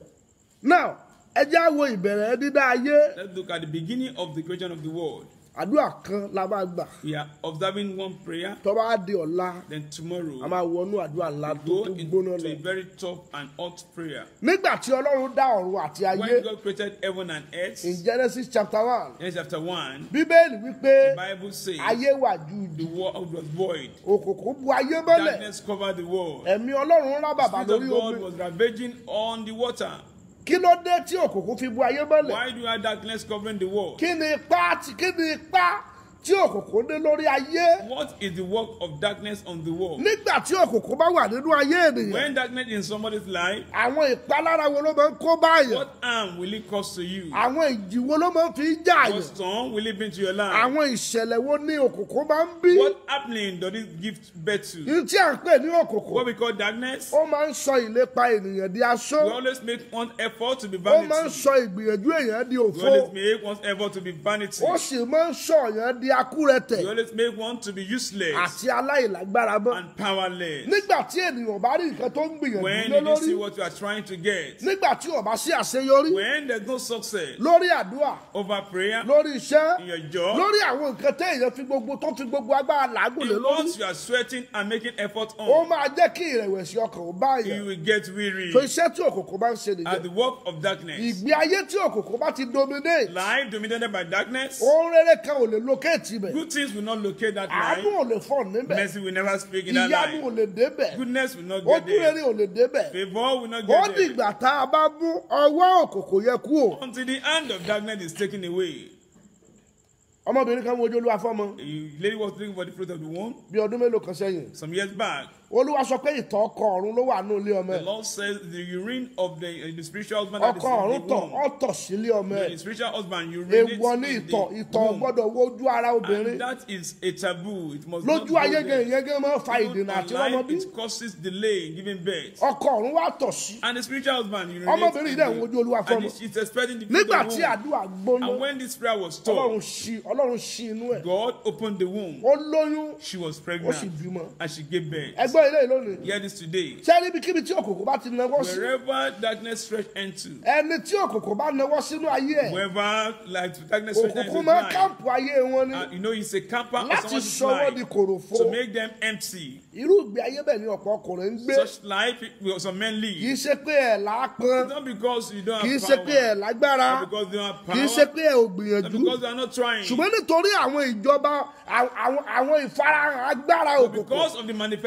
now ẹ jẹ́ á wo ìbẹ̀rẹ̀ dídá ayé Let's look at the beginning of the creation of the world. àdúrà kan la máa gbà We are observing one prayer. tó bá di ọ̀la Then a tomorrow, máa wọnú àdúrà ńlá tó go tó into gbóná lọ. a very tough and hot prayer. nígbà tí ọlọ́run dá ọ̀run àti ayé When God created heaven and earth, in genesis chapter one Genesis chapter 1, bíbélì wípé the Bible says ayé wà ju the world was void. òkùnkùn bu ayé mọ́lẹ̀ Darkness covered the world. ẹ̀mí ọlọ́run rá bàbá Spirit of lórí God omi was ravaging on the water. kí ló dé tí òkùnkùn fi bu ayé mọ́lẹ̀ Why do you have darkness covering the world? kí ni ipá tí kí ni ipá tí òkùnkùn dé lórí ayé What is the work of darkness on the world? nígbà tí òkùnkùn bá wà nínú ayé ènìyàn When darkness is in somebody's life, àwọn ìpalára wo ló máa ń kó báyìí what harm will it cause to you? àwọn ìjì wo ló máa ń fi jà What yàn storm will it bring to your life? àwọn ìṣẹ̀lẹ̀ wo ní òkùnkùn máa ń bí What happening does it give birth to? ní tí à ń pè ní òkùnkùn What we call darkness, ó máa ń sọ ìlépa ènìyàn di aṣọ we always make one effort to be ó máa ń vanity. sọ ìgbìyànjú èèyàn di We òfo always make one effort to be vanity. ó sì máa ń sọ èèyàn di akúrẹtẹ̀ We always make one to be useless àti aláìlágbára mọ́ and powerless. nígbà tí ènìyàn bá rí nǹkan tó ń gbìyànjú When lé did you lórí see what you are trying to get? nígbà tí ó bá sí àṣeyọrí When there's no success lórí àdúrà over prayer, lórí iṣẹ́ in your job, lórí àwọn nǹkan téèyàn fi gbogbo tó fi gbogbo agbára làágùn lé in lórí what you are sweating and making effort ó on, máa jẹ́ kí ìrẹ̀wẹ̀sì ọkàn ó bá you yẹn will get weary tó iṣẹ́ tí òkùnkùn bá ń ṣe at nìyẹn the work of darkness. ìgbé ayé tí òkùnkùn bá ti dominate Life dominated by darkness, ohun rere kan ò lè locate ibẹ̀ good things will not locate that àánú life. ò lè fọ̀ níbẹ̀ Mercy will never speak in that ìyanu ò life. lè débẹ̀ Goodness will not get ojú rere there. ò lè débẹ̀ Favor will not ó get there. dìgbà tá a bá mú ọwọ́ òkùnkùn yẹ kú o Until the hand of darkness is taken away. ọmọbìnrin kan wojú olúwa fọ́mọ A lady was looking for the fruit of the womb bí ọdún mélòó kan sẹ́yìn some years back. olúwa sọ pé ìtọ̀ ọkọ ọ̀run ló wà ní ilé ọmọ The ẹ̀ Lord says the urine of the, uh, the spiritual husband that is ọkọ ọ̀run in the tọ̀ womb. ọ̀tọ̀ sílé ọmọ ẹ̀ The spiritual husband urinates èèwọ̀ ní in ìtọ̀ the ìtọ̀ womb. gbọ́dọ̀ wojú ara obìnrin And that is a taboo. It must not lójú go ayé there. gan ìyẹn gan máa ń fa Even ìdènà on àti ọmọ life, bí it causes delay in giving birth. ọkọ ọ̀run wá tọ̀ sí And the spiritual husband urinates Ọmọbìnrin in dẹ̀ ń wojú Olúwa the, fọ́mọ. and she's expecting the fruit nígbà of tí the womb. àdúrà gbóná And when this prayer was ọlọ́run stopped, ṣí ọlọ́run ṣí inú ẹ̀ God opened the womb. ó lóyún She was ó sì pregnant bímọ and she gave birth. ẹgbẹ́ ilé ìlónìí Hear this today. ṣé níbikíbi tí òkùnkùn bá ti nawọ́ sí Wherever darkness stretch into, ẹni tí òkùnkùn bá nawọ́ sínú ayé ẹ̀ wherever like darkness stretch into òkùnkùn his máa life, káàpù ayé wọn ni uh, you know, he's a camper of láti someone's sọ wọ́n di life kòròfo to make them empty. irú ìgbé ayé bẹ́ẹ̀ ni ọ̀pọ̀ ọkùnrin ń gbé Such life will some men kì í live. ṣe pé ẹ̀ lápọn Not because you don't kì í have ṣe pé ẹ̀ power, lágbára not because you don't have kì í ṣe power, pé ẹ̀ ò not gbìyànjú because you are not trying, ṣùgbọ́n nítorí àwọn ìjọba àwọn àwọn ìfarahàn agbára but òkùnkùn because of the manifestation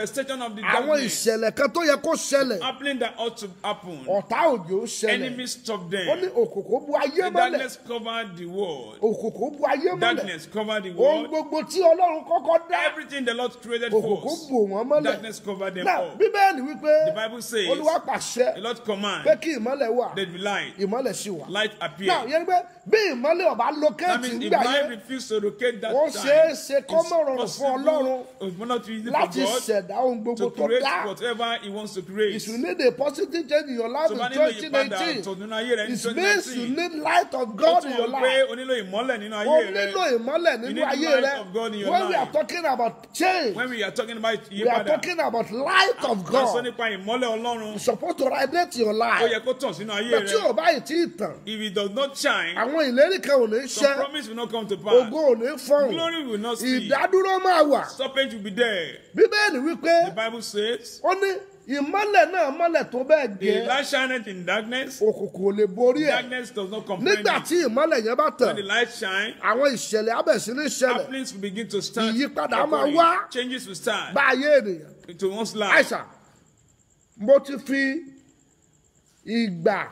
of the àwọn darkness ìṣẹ̀lẹ̀ kan tó yẹ kó ṣẹlẹ̀ happening that ought to happen. ọ̀tá òjò ṣẹlẹ̀ Enemies stop ó ní them. òkùnkùn bu ayé The mọ́lẹ̀ darkness covered the world. òkùnkùn bu ayé mọ́lẹ̀ Darkness covered the ohun world. gbogbo tí ọlọ́run kọ́kọ́ dá Everything the Lord created òkùnkùn for bò wọ́n mọ́lẹ̀ darkness covered them náà all. bíbélì wípé The Bible says, olúwa pàṣẹ The Lord pé command kí ìmọ́lẹ̀ wà there be light. ìmọ́lẹ̀ sì wà Light náà appear. yẹn ni pé bí ìmọ́lẹ̀ ọba That lókèétì means if ńgbà light yẹn refuse to locate that ó time, ṣeé ṣe kó it's mọ̀ rọrùn fún ọlọ́run possible, it's not easy for láti God ṣẹ̀dá ohun gbogbo to tó create dá whatever He wants to create. if you need a positive change in your life tó in bá nílò twenty ìyípadà nineteen ọ̀tọ̀ nínú ayé rẹ ní it means you 2019 need light of ó God tún in your mọ̀ pé life o nílò ìmọ́lẹ̀ nínú o ayé rẹ nílò ìmọ́lẹ̀ You nínú need ayé light rẹ of God in your when we are life. talking about change when we are talking about we are ìyípadà talking about light of a sọ God nípa ìmọ́lẹ̀ Ọlọ́run it's supposed to radiate your ó life yẹ kó tàn sínú ayé but tí rẹ o bá yìí tí ì tàn if it does not shine àwọn ìlérí kan ò ní some ṣẹ promise will not come to pass ògo ò ní fọhùn glory will not speak ìdádúró máa wà stoppage will be there bíbélì wípé the Bible says ó ní ìmọ́lẹ̀ náà mọ́lẹ̀ tó bẹ́ẹ̀ the gẹ́ light shineth in darkness òkùnkùn ò lè borí ẹ̀ darkness does not comprehend nígbà it tí ìmọ́lẹ̀ yẹn bá when tàn the light shine àwọn ìṣẹ̀lẹ̀ abẹ̀sí ní ìṣẹ̀lẹ̀ happenings will begin to start Ìyípadà máa occurring. wá. changes will start bá ayé ènìyàn into one's life àìsàn mo ti fi ìgbà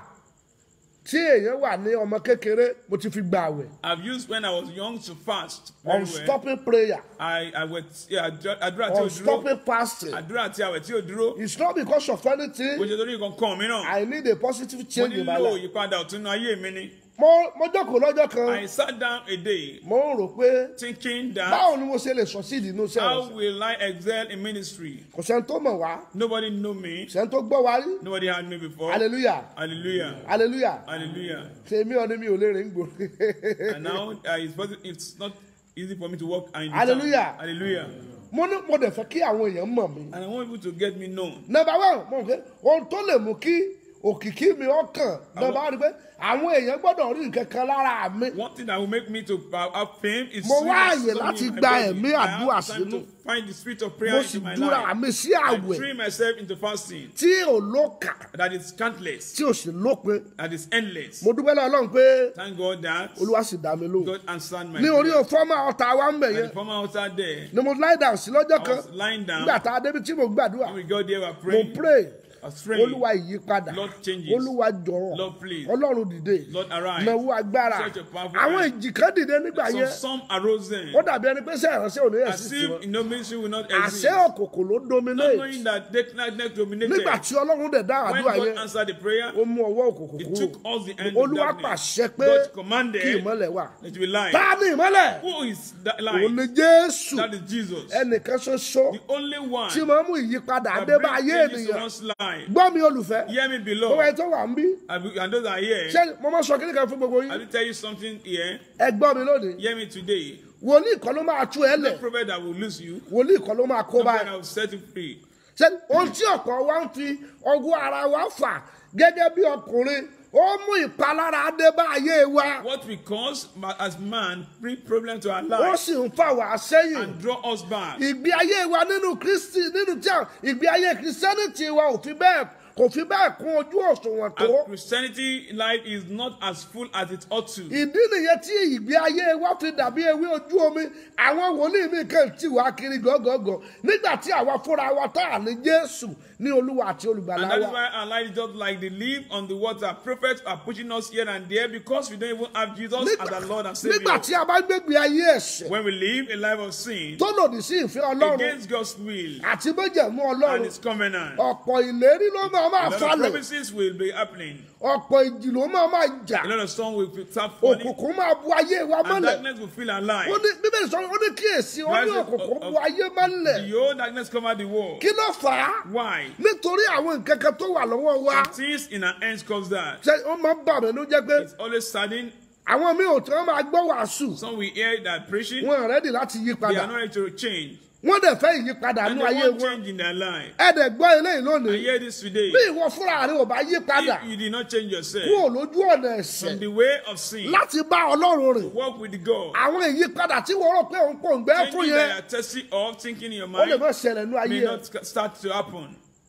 tí èèyàn wà ní ọmọ kékeré mo ti fi gbà àwẹ̀ I've used when I was young to fast very well. unstopping prayer I I went yeah, àdúrà àdúrà tí ò dúró unstopping fasting àdúrà tí àwẹ̀ tí ò dúró it's not because of kò anything ṣe torí nǹkan kan mìíràn I need a positive mo change in my nílò life ìyípadà ọ̀tún nínú ayé mi ni mo mo jókòó lọ́jọ́ kan I sat down a day mo ń rò pé thinking that báwo ni mo ṣe lè succeed nínú iṣẹ́ how rẹ̀ will I excel in ministry kò sẹ́ni tó mọ̀ wá nobody know me kò sẹ́ni tó gbọ́ wá rí nobody had me before hallelujah hallelujah hallelujah hallelujah tèmi ọdún mi ò lè rìn gbòòrò. and now uh, it's, possi- it's not easy for me to walk in the Hallelujah. town. hallelujah mo ní mo dẹ̀ fẹ́ kí àwọn èèyàn mọ̀ mí. and I want people to get me known nọmba one mo rò pé ohun tó lè mú kí òkìkí mi ọkàn nọmba one ni pé àwọn èèyàn gbọ́dọ̀ rí nǹkan kan lára mi. One thing that will make me to uh, have fame is Mo to wá have àyè something láti in my gba body. ẹ̀mí I àdúrà have time sínú. to find the spirit of prayer mo into sì my dúra life. mi sí I àwẹ̀ train myself into fasting tí ò lókà that is countless, tí ò sì lópin. that is endless. mo dúpẹ́ lọ́wọ́ Ọlọ́run pé Thank God that olúwa sì dá mi lóhùn. God answered my ní orí prayer. òfọ́mà ọ̀tá wa ń bẹ̀ And yẹn the former altar there, ni mo lie down sí lọ́jọ́ I kan was lying down. nígbà tá a débi tí mo gbàdúrà When we got there, we were mo praying. pray I was praying. olúwa ìyípadà Lord changes. olúwa jọ̀ọ́ Lord please. ọlọ́run dìde Lord arise. náwó agbára Such a powerful àwọn hand. ìjì kan dìde nígbà So yẹn some arose then. ó dàbí ẹni pé sẹ́ ìránṣẹ́ òní As ẹ̀sìn if tiwọn no ministry will not àṣẹ exist. òkòkò ló Not dominate knowing that darkness dominated. nígbà tí ọlọ́run dẹ̀ dá When àdúrà God yẹn answered the prayer, ó mú ọwọ́ òkòkò He kúrò took us the end of olúwa darkness. pàṣẹ pé God kí commanded ìmọ́lẹ̀ wà that we light. tá a ní ìmọ́lẹ̀ Who is that òun ni light? jésù That is Jesus. ẹnìkan ṣoṣo The only one tí máa ń mú ìyípadà that dé bá brings ayé changes to ènìyàn one's life. gbọ́ mi olùfẹ́ Hear me gbogbo below. ẹ tó wà ń bí And we- and those are here. ṣé mo máa sọ kíní kan fún gbogbo I yín will tell you something here. ẹ gbọ́ mi lónìí Hear me today. wòlíì kan ló máa tú ẹ No lẹ̀ prophet that will lose you. wòlíì kan ló máa kó No prophet báyìí that will set you free. ṣé ohun tí ọ̀pọ̀ wa ń fi ọgbọ́n ara wa fà gẹ́gẹ́ bí ọkùnrin ó mú ìpalára dé bá ayé wa What we cause ma- as man bring problem to our ó life sì ń fà wá sẹ́yìn and draw us back. ìgbé ayé wa nínú kristi nínú tí a ìgbé ayé kristianity wa ò fi bẹ́ẹ̀ kò fi bẹ́ẹ̀ kún ojú òṣùwọ̀n tó And Christianity life is not as full as it ought to. ìdí nìyẹn tí ìgbé ayé wa fi dàbí ewé ojú omi àwọn wòlíì mi kàn tì wá kiri gọ́gọ́gọ́ nígbà tí àwa fúnra wa tá à ní jésù ní olúwa àti olùgbàlà And that is wa why our life is just like the leaf on the water. Prophets are pushing us here and there because we don't even have Jesus as our Lord and Savior. nígbà tí a bá gbégbé ayé ẹ̀ṣẹ̀ When we live a life of sin tó lòdì sí ìfẹ́ ọlọ́run against God's will àti méjèmú and ọlọ́run His covenant, ọ̀pọ̀ ìlérí ló máa máa a lot of falẹ̀ promises will be happening. ọ̀pọ̀ ìjì ló máa máa jà A lot of storm will start falling, òkùnkùn máa bu ayé wa and mọ́lẹ̀ darkness will fill our life. ó ní bíbélì sọ ó ní kíyèsí ó ní Rise of- òkùnkùn of- bu ayé mọ́lẹ̀ The old darkness covered the world. kí ló fà á Why? nítorí àwọn nǹkan kan tó wà lọ́wọ́ wa Some things in our hands cause that. ṣe ó máa ń bà mí ló jẹ́ pé It's always saddening. àwọn míì ò tí wọ́n máa gbọ́ wàásù Some we hear that preaching, wọn rẹ́dì láti yí they padà are not ready to change. wọ́n dẹ̀ fẹ́ ìyípadà And nú they ayé want wọn change in their life. ẹ dẹ̀ gbọ́ eléyìí I lónìí hear this today. bí ìwọ fúnra rẹ ò bá yí padà If you did not change yourself kúrò lójú ọ̀nà ẹ̀ṣẹ̀ from the way of sin, láti bá ọlọ́run rìn walk with God. àwọn ìyípadà tí wọ́n rò pé òun kò ń gbẹ́ fún Thinking yẹn that you are testing of thinking in your ó lè mind má ṣẹlẹ̀ nú ayé may ẹ̀ not start to happen.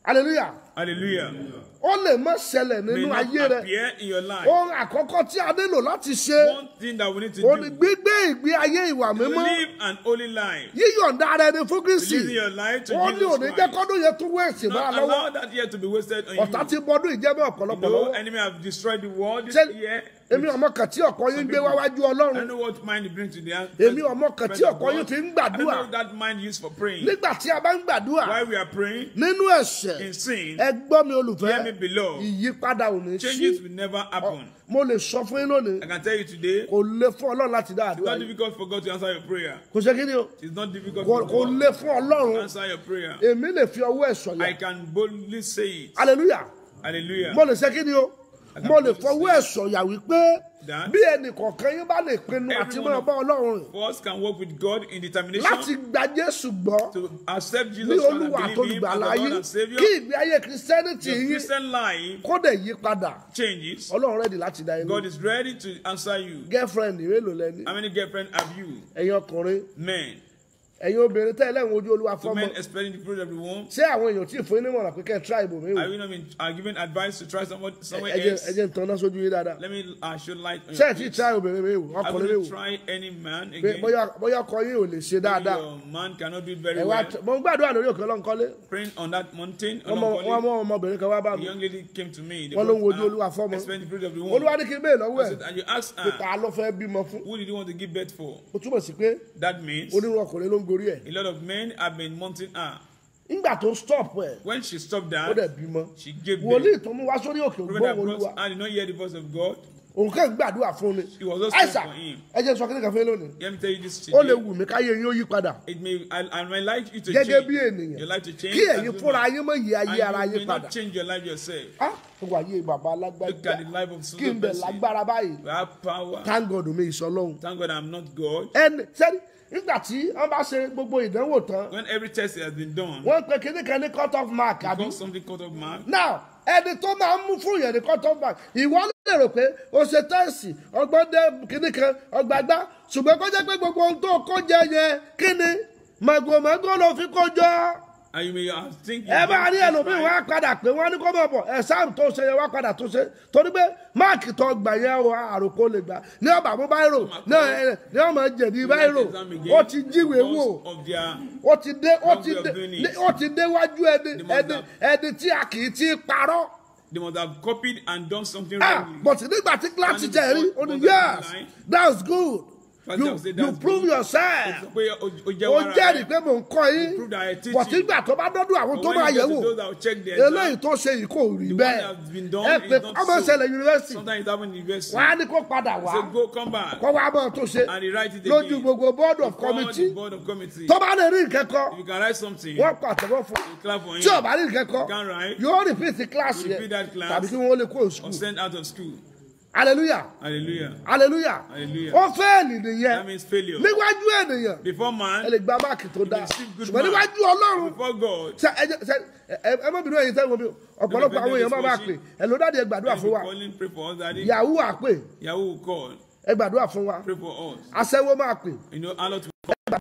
hallelujah Hallelujah. ó lè má ṣẹlẹ̀ May nínú not ayé rẹ appear in your life. ohun àkọ́kọ́ tí a nílò láti ṣe One thing that we need to ó ní do gbígbé ìgbé ayé ìwà to mímọ́ live an holy life. yíyọ̀ǹda ara ẹni fún kristi Living your life to ó ní Jesus òní jẹ́ Christ. kọ́dún yẹn tún wéèsì máa Not lọ́wọ́ allow that year to be wasted on ọ̀tá you. ti bọ́dún ìjẹ́bẹ́ You ọ̀pọ̀lọpọ̀ know, lọ́wọ́ enemy have destroyed the world this Ṣé- year. èmi ọmọ kan tí ọkọ yín gbé wáwájú I ọlọ́run don't know what mind you bring to the èmi ọmọ kan tí presence of ọkọ yín God. fi ń I don't gbàdúrà know that mind used for praying. nígbà tí a bá ń gbàdúrà While we are praying nínú ẹ̀ṣẹ̀ in sin, ẹ gbọ́ mi hear olùfẹ́ me below. ìyípadà ò ní sí Changes will never happen. mo lè sọ fún yín lónìí I can tell you today, kò lè fún ọlọ́run láti dá it's àdúrà not yìí difficult for God to answer your prayer. kò ṣe kí ni o It's not difficult kò for kò God lè fún to ọlọ́run answer your prayer. èmi lè fi ọwọ́ ẹ̀ sọ̀yà I can boldly say it. hallelujah Hallelujah. mo lè ṣe kí ni o mo lè fọwọ́ ẹ̀ sọ̀yà wípé That bí ẹnì kọ̀ọ̀kan yín bá lè pinnu àti Everyone máa of- bá ọlọ́run rìn First can work with God in láti determination gba jésù gbọ́ to accept ní Jesus Christ and olúwa believe Him as àtolùgbàlà the Lord yín and Savior. kí ìgbé ayé kristẹniti Your yín Christian life kó dẹ̀ yí padà changes. ọlọ́run rẹ̀dí láti dá yín God lóhùn is ready to answer you. girlfriend mélòó lẹ́ni How many girlfriends have you? ẹ̀yin ọkùnrin Men. ẹ̀yin obìnrin tẹ́ ẹlẹ́wọ̀n ojú olúwa To fọ́mọ men expecting the fruit of the womb. ṣé àwọn èèyàn tí ì fún yín nímọ̀ràn pé kẹ́ ẹ try ibò mi wò Are you not been are given advice to try someone somewhere ẹjẹ else? ẹjẹ ń tanná sójú yín dáadáa Let me uh, show light on ṣé ẹ your ti face. try obìnrin mi wò I ọkùnrin mi will wò try any man pé again. bóyá bóyá ọkọ yín ò lè ṣe Maybe dáadáa your man cannot do it ẹ very wá well. mo ń gbàdúrà lórí òkè ọlọ́nkọ́lé Praying on that mountain, wọ́n mọ wọ́n on mọ ọmọbìnrin kan wá bá a mi young lady came to me. They wọ́n ló ń brought wojú her, olúwa fọ́mọ expecting the fruit of the womb. olúwa ní kí n bẹ́ẹ̀ lọ́wọ́ I ẹ̀ said, and you ask pé her, ta ló fẹ́ bímọ fún who did you want to give birth for? ó túmọ̀ sí pé That means onírú ọkùnrin ló ń gorí ẹ̀ a lot of men have been mounting her. nígbà tó stop ẹ̀ When she stopped ó dẹ̀ that, bímọ she gave wòlíì birth. tó mú wá sórí òkè Prophet ògbóhùn that olúwa brought her did not hear the voice of God. òun kàn gbàdúrà fún ni He was also àìsà praying for him. ẹ jẹ́ sọ kí ni kan fẹ́ lónìí Let me tell you this ó lè today. wù mí káyé yín ó yí padà It may, I, I might like you to gẹ́gẹ́ change. bí ènìyàn Your life to change. kí as ẹ̀yin a fúnra man. yín mọ̀ yí ayé ara And you yín may padà not change your life yourself. ah ó wà yé bàbá Look alágbájá at the life of kí n Susan bẹ̀ Bessie. lágbára báyìí We have power. thank God mi ìsọlọ́hún Thank God I'm not God. ẹni sẹ́ni nígbà tí wọ́n bá ṣe gbogbo ìdánwò tán When every test has been done, wọ́n pe kíní kan ní cut off mark àbí because something cut off mark, now ẹni tó máa ń mú fún yẹn ní cut off mark ìwọ lè rò pé o ṣe tẹ́sì ọgbọ́n dé kíní kan ọgbàgbá ṣùgbọ́n kó jẹ́ pé gbogbo ohun tó kó jẹ yẹn kíni màgòmágó ló fi kó jọ and you may have think you ẹ bá did rí this ẹlòmíì right. wá padà pé wọ́n ní kó mọ̀ bọ̀ ẹ̀sáàmù tó ṣe yẹn wá padà tó ṣe torí pé máàkì tó gbà yẹn o àròkó lè gbà ní ọba mú báyìí ní ọmọ jẹ̀bi báyìí Exam again ó ti jíwèé wò because of their ó ti dé ó ti Wrong way of dé doing ní- it. ó ti déwájú ẹni They must ẹni have- ẹni tí a kì í ti parọ́ they must have copied and done something ah wrong. but nígbà tí kíláàsì And jẹ́ rí because- ó ní because yes of the line. that's good First you I will say you that's prove good. yourself Sọ pé o- o jẹ́ ó wàrà jẹ́rìí rẹ̀. pé mò ń kọ́ yín Prove that I teach but you. nígbà tó bá dọ́dún àwọn But tó when máa you yẹ̀ get to wò those that will check the eléyìí exam, tó ṣe yìí kò rí the one bẹ́ẹ̀ that has been done ẹ pé is not ọmọ so. ìṣẹ̀lẹ̀ yunifásitì Sometimes it happens in university. wọ́n á ní kó padà wá Say go come back kó wá bọ̀ tó ṣe and they write it lójú again. gbogbo board of Before committee the board of committee. tó bá lè rí ìkẹ́kọ̀ọ́ If you can write something, wọ́n pàtẹ́wọ́ fún you clap for him. tí ò bá rí ìkẹ́kọ̀ọ́ Can write. yóò repeat class You yẹn repeat that class. tàbí kí wọ́n lè kó or school sent out of school. hallelujah Hallelujah. hallelujah Hallelujah. ó fẹ́ẹ̀lì That nìyẹn means failure. níwájú ènìyàn Before ẹ man, lè gba máàkì tó dáa receive good ṣùgbọ́n mark. níwájú ọlọ́run before God, ṣe ẹ jẹ- ṣe ẹ ẹ má bínú ẹ̀yin sẹ́wọ̀n mi ọ̀pọ̀lọpọ̀ àwọn èèyàn máa máa pè ẹ ló dáàdi ẹ gbàdúrà if fún you wa calling, pray for us, Daddy. yahoo àpè Yahoo will call, ẹ gbàdúrà fún wa pray for us. aṣẹ́wó máa pè You know, Allah to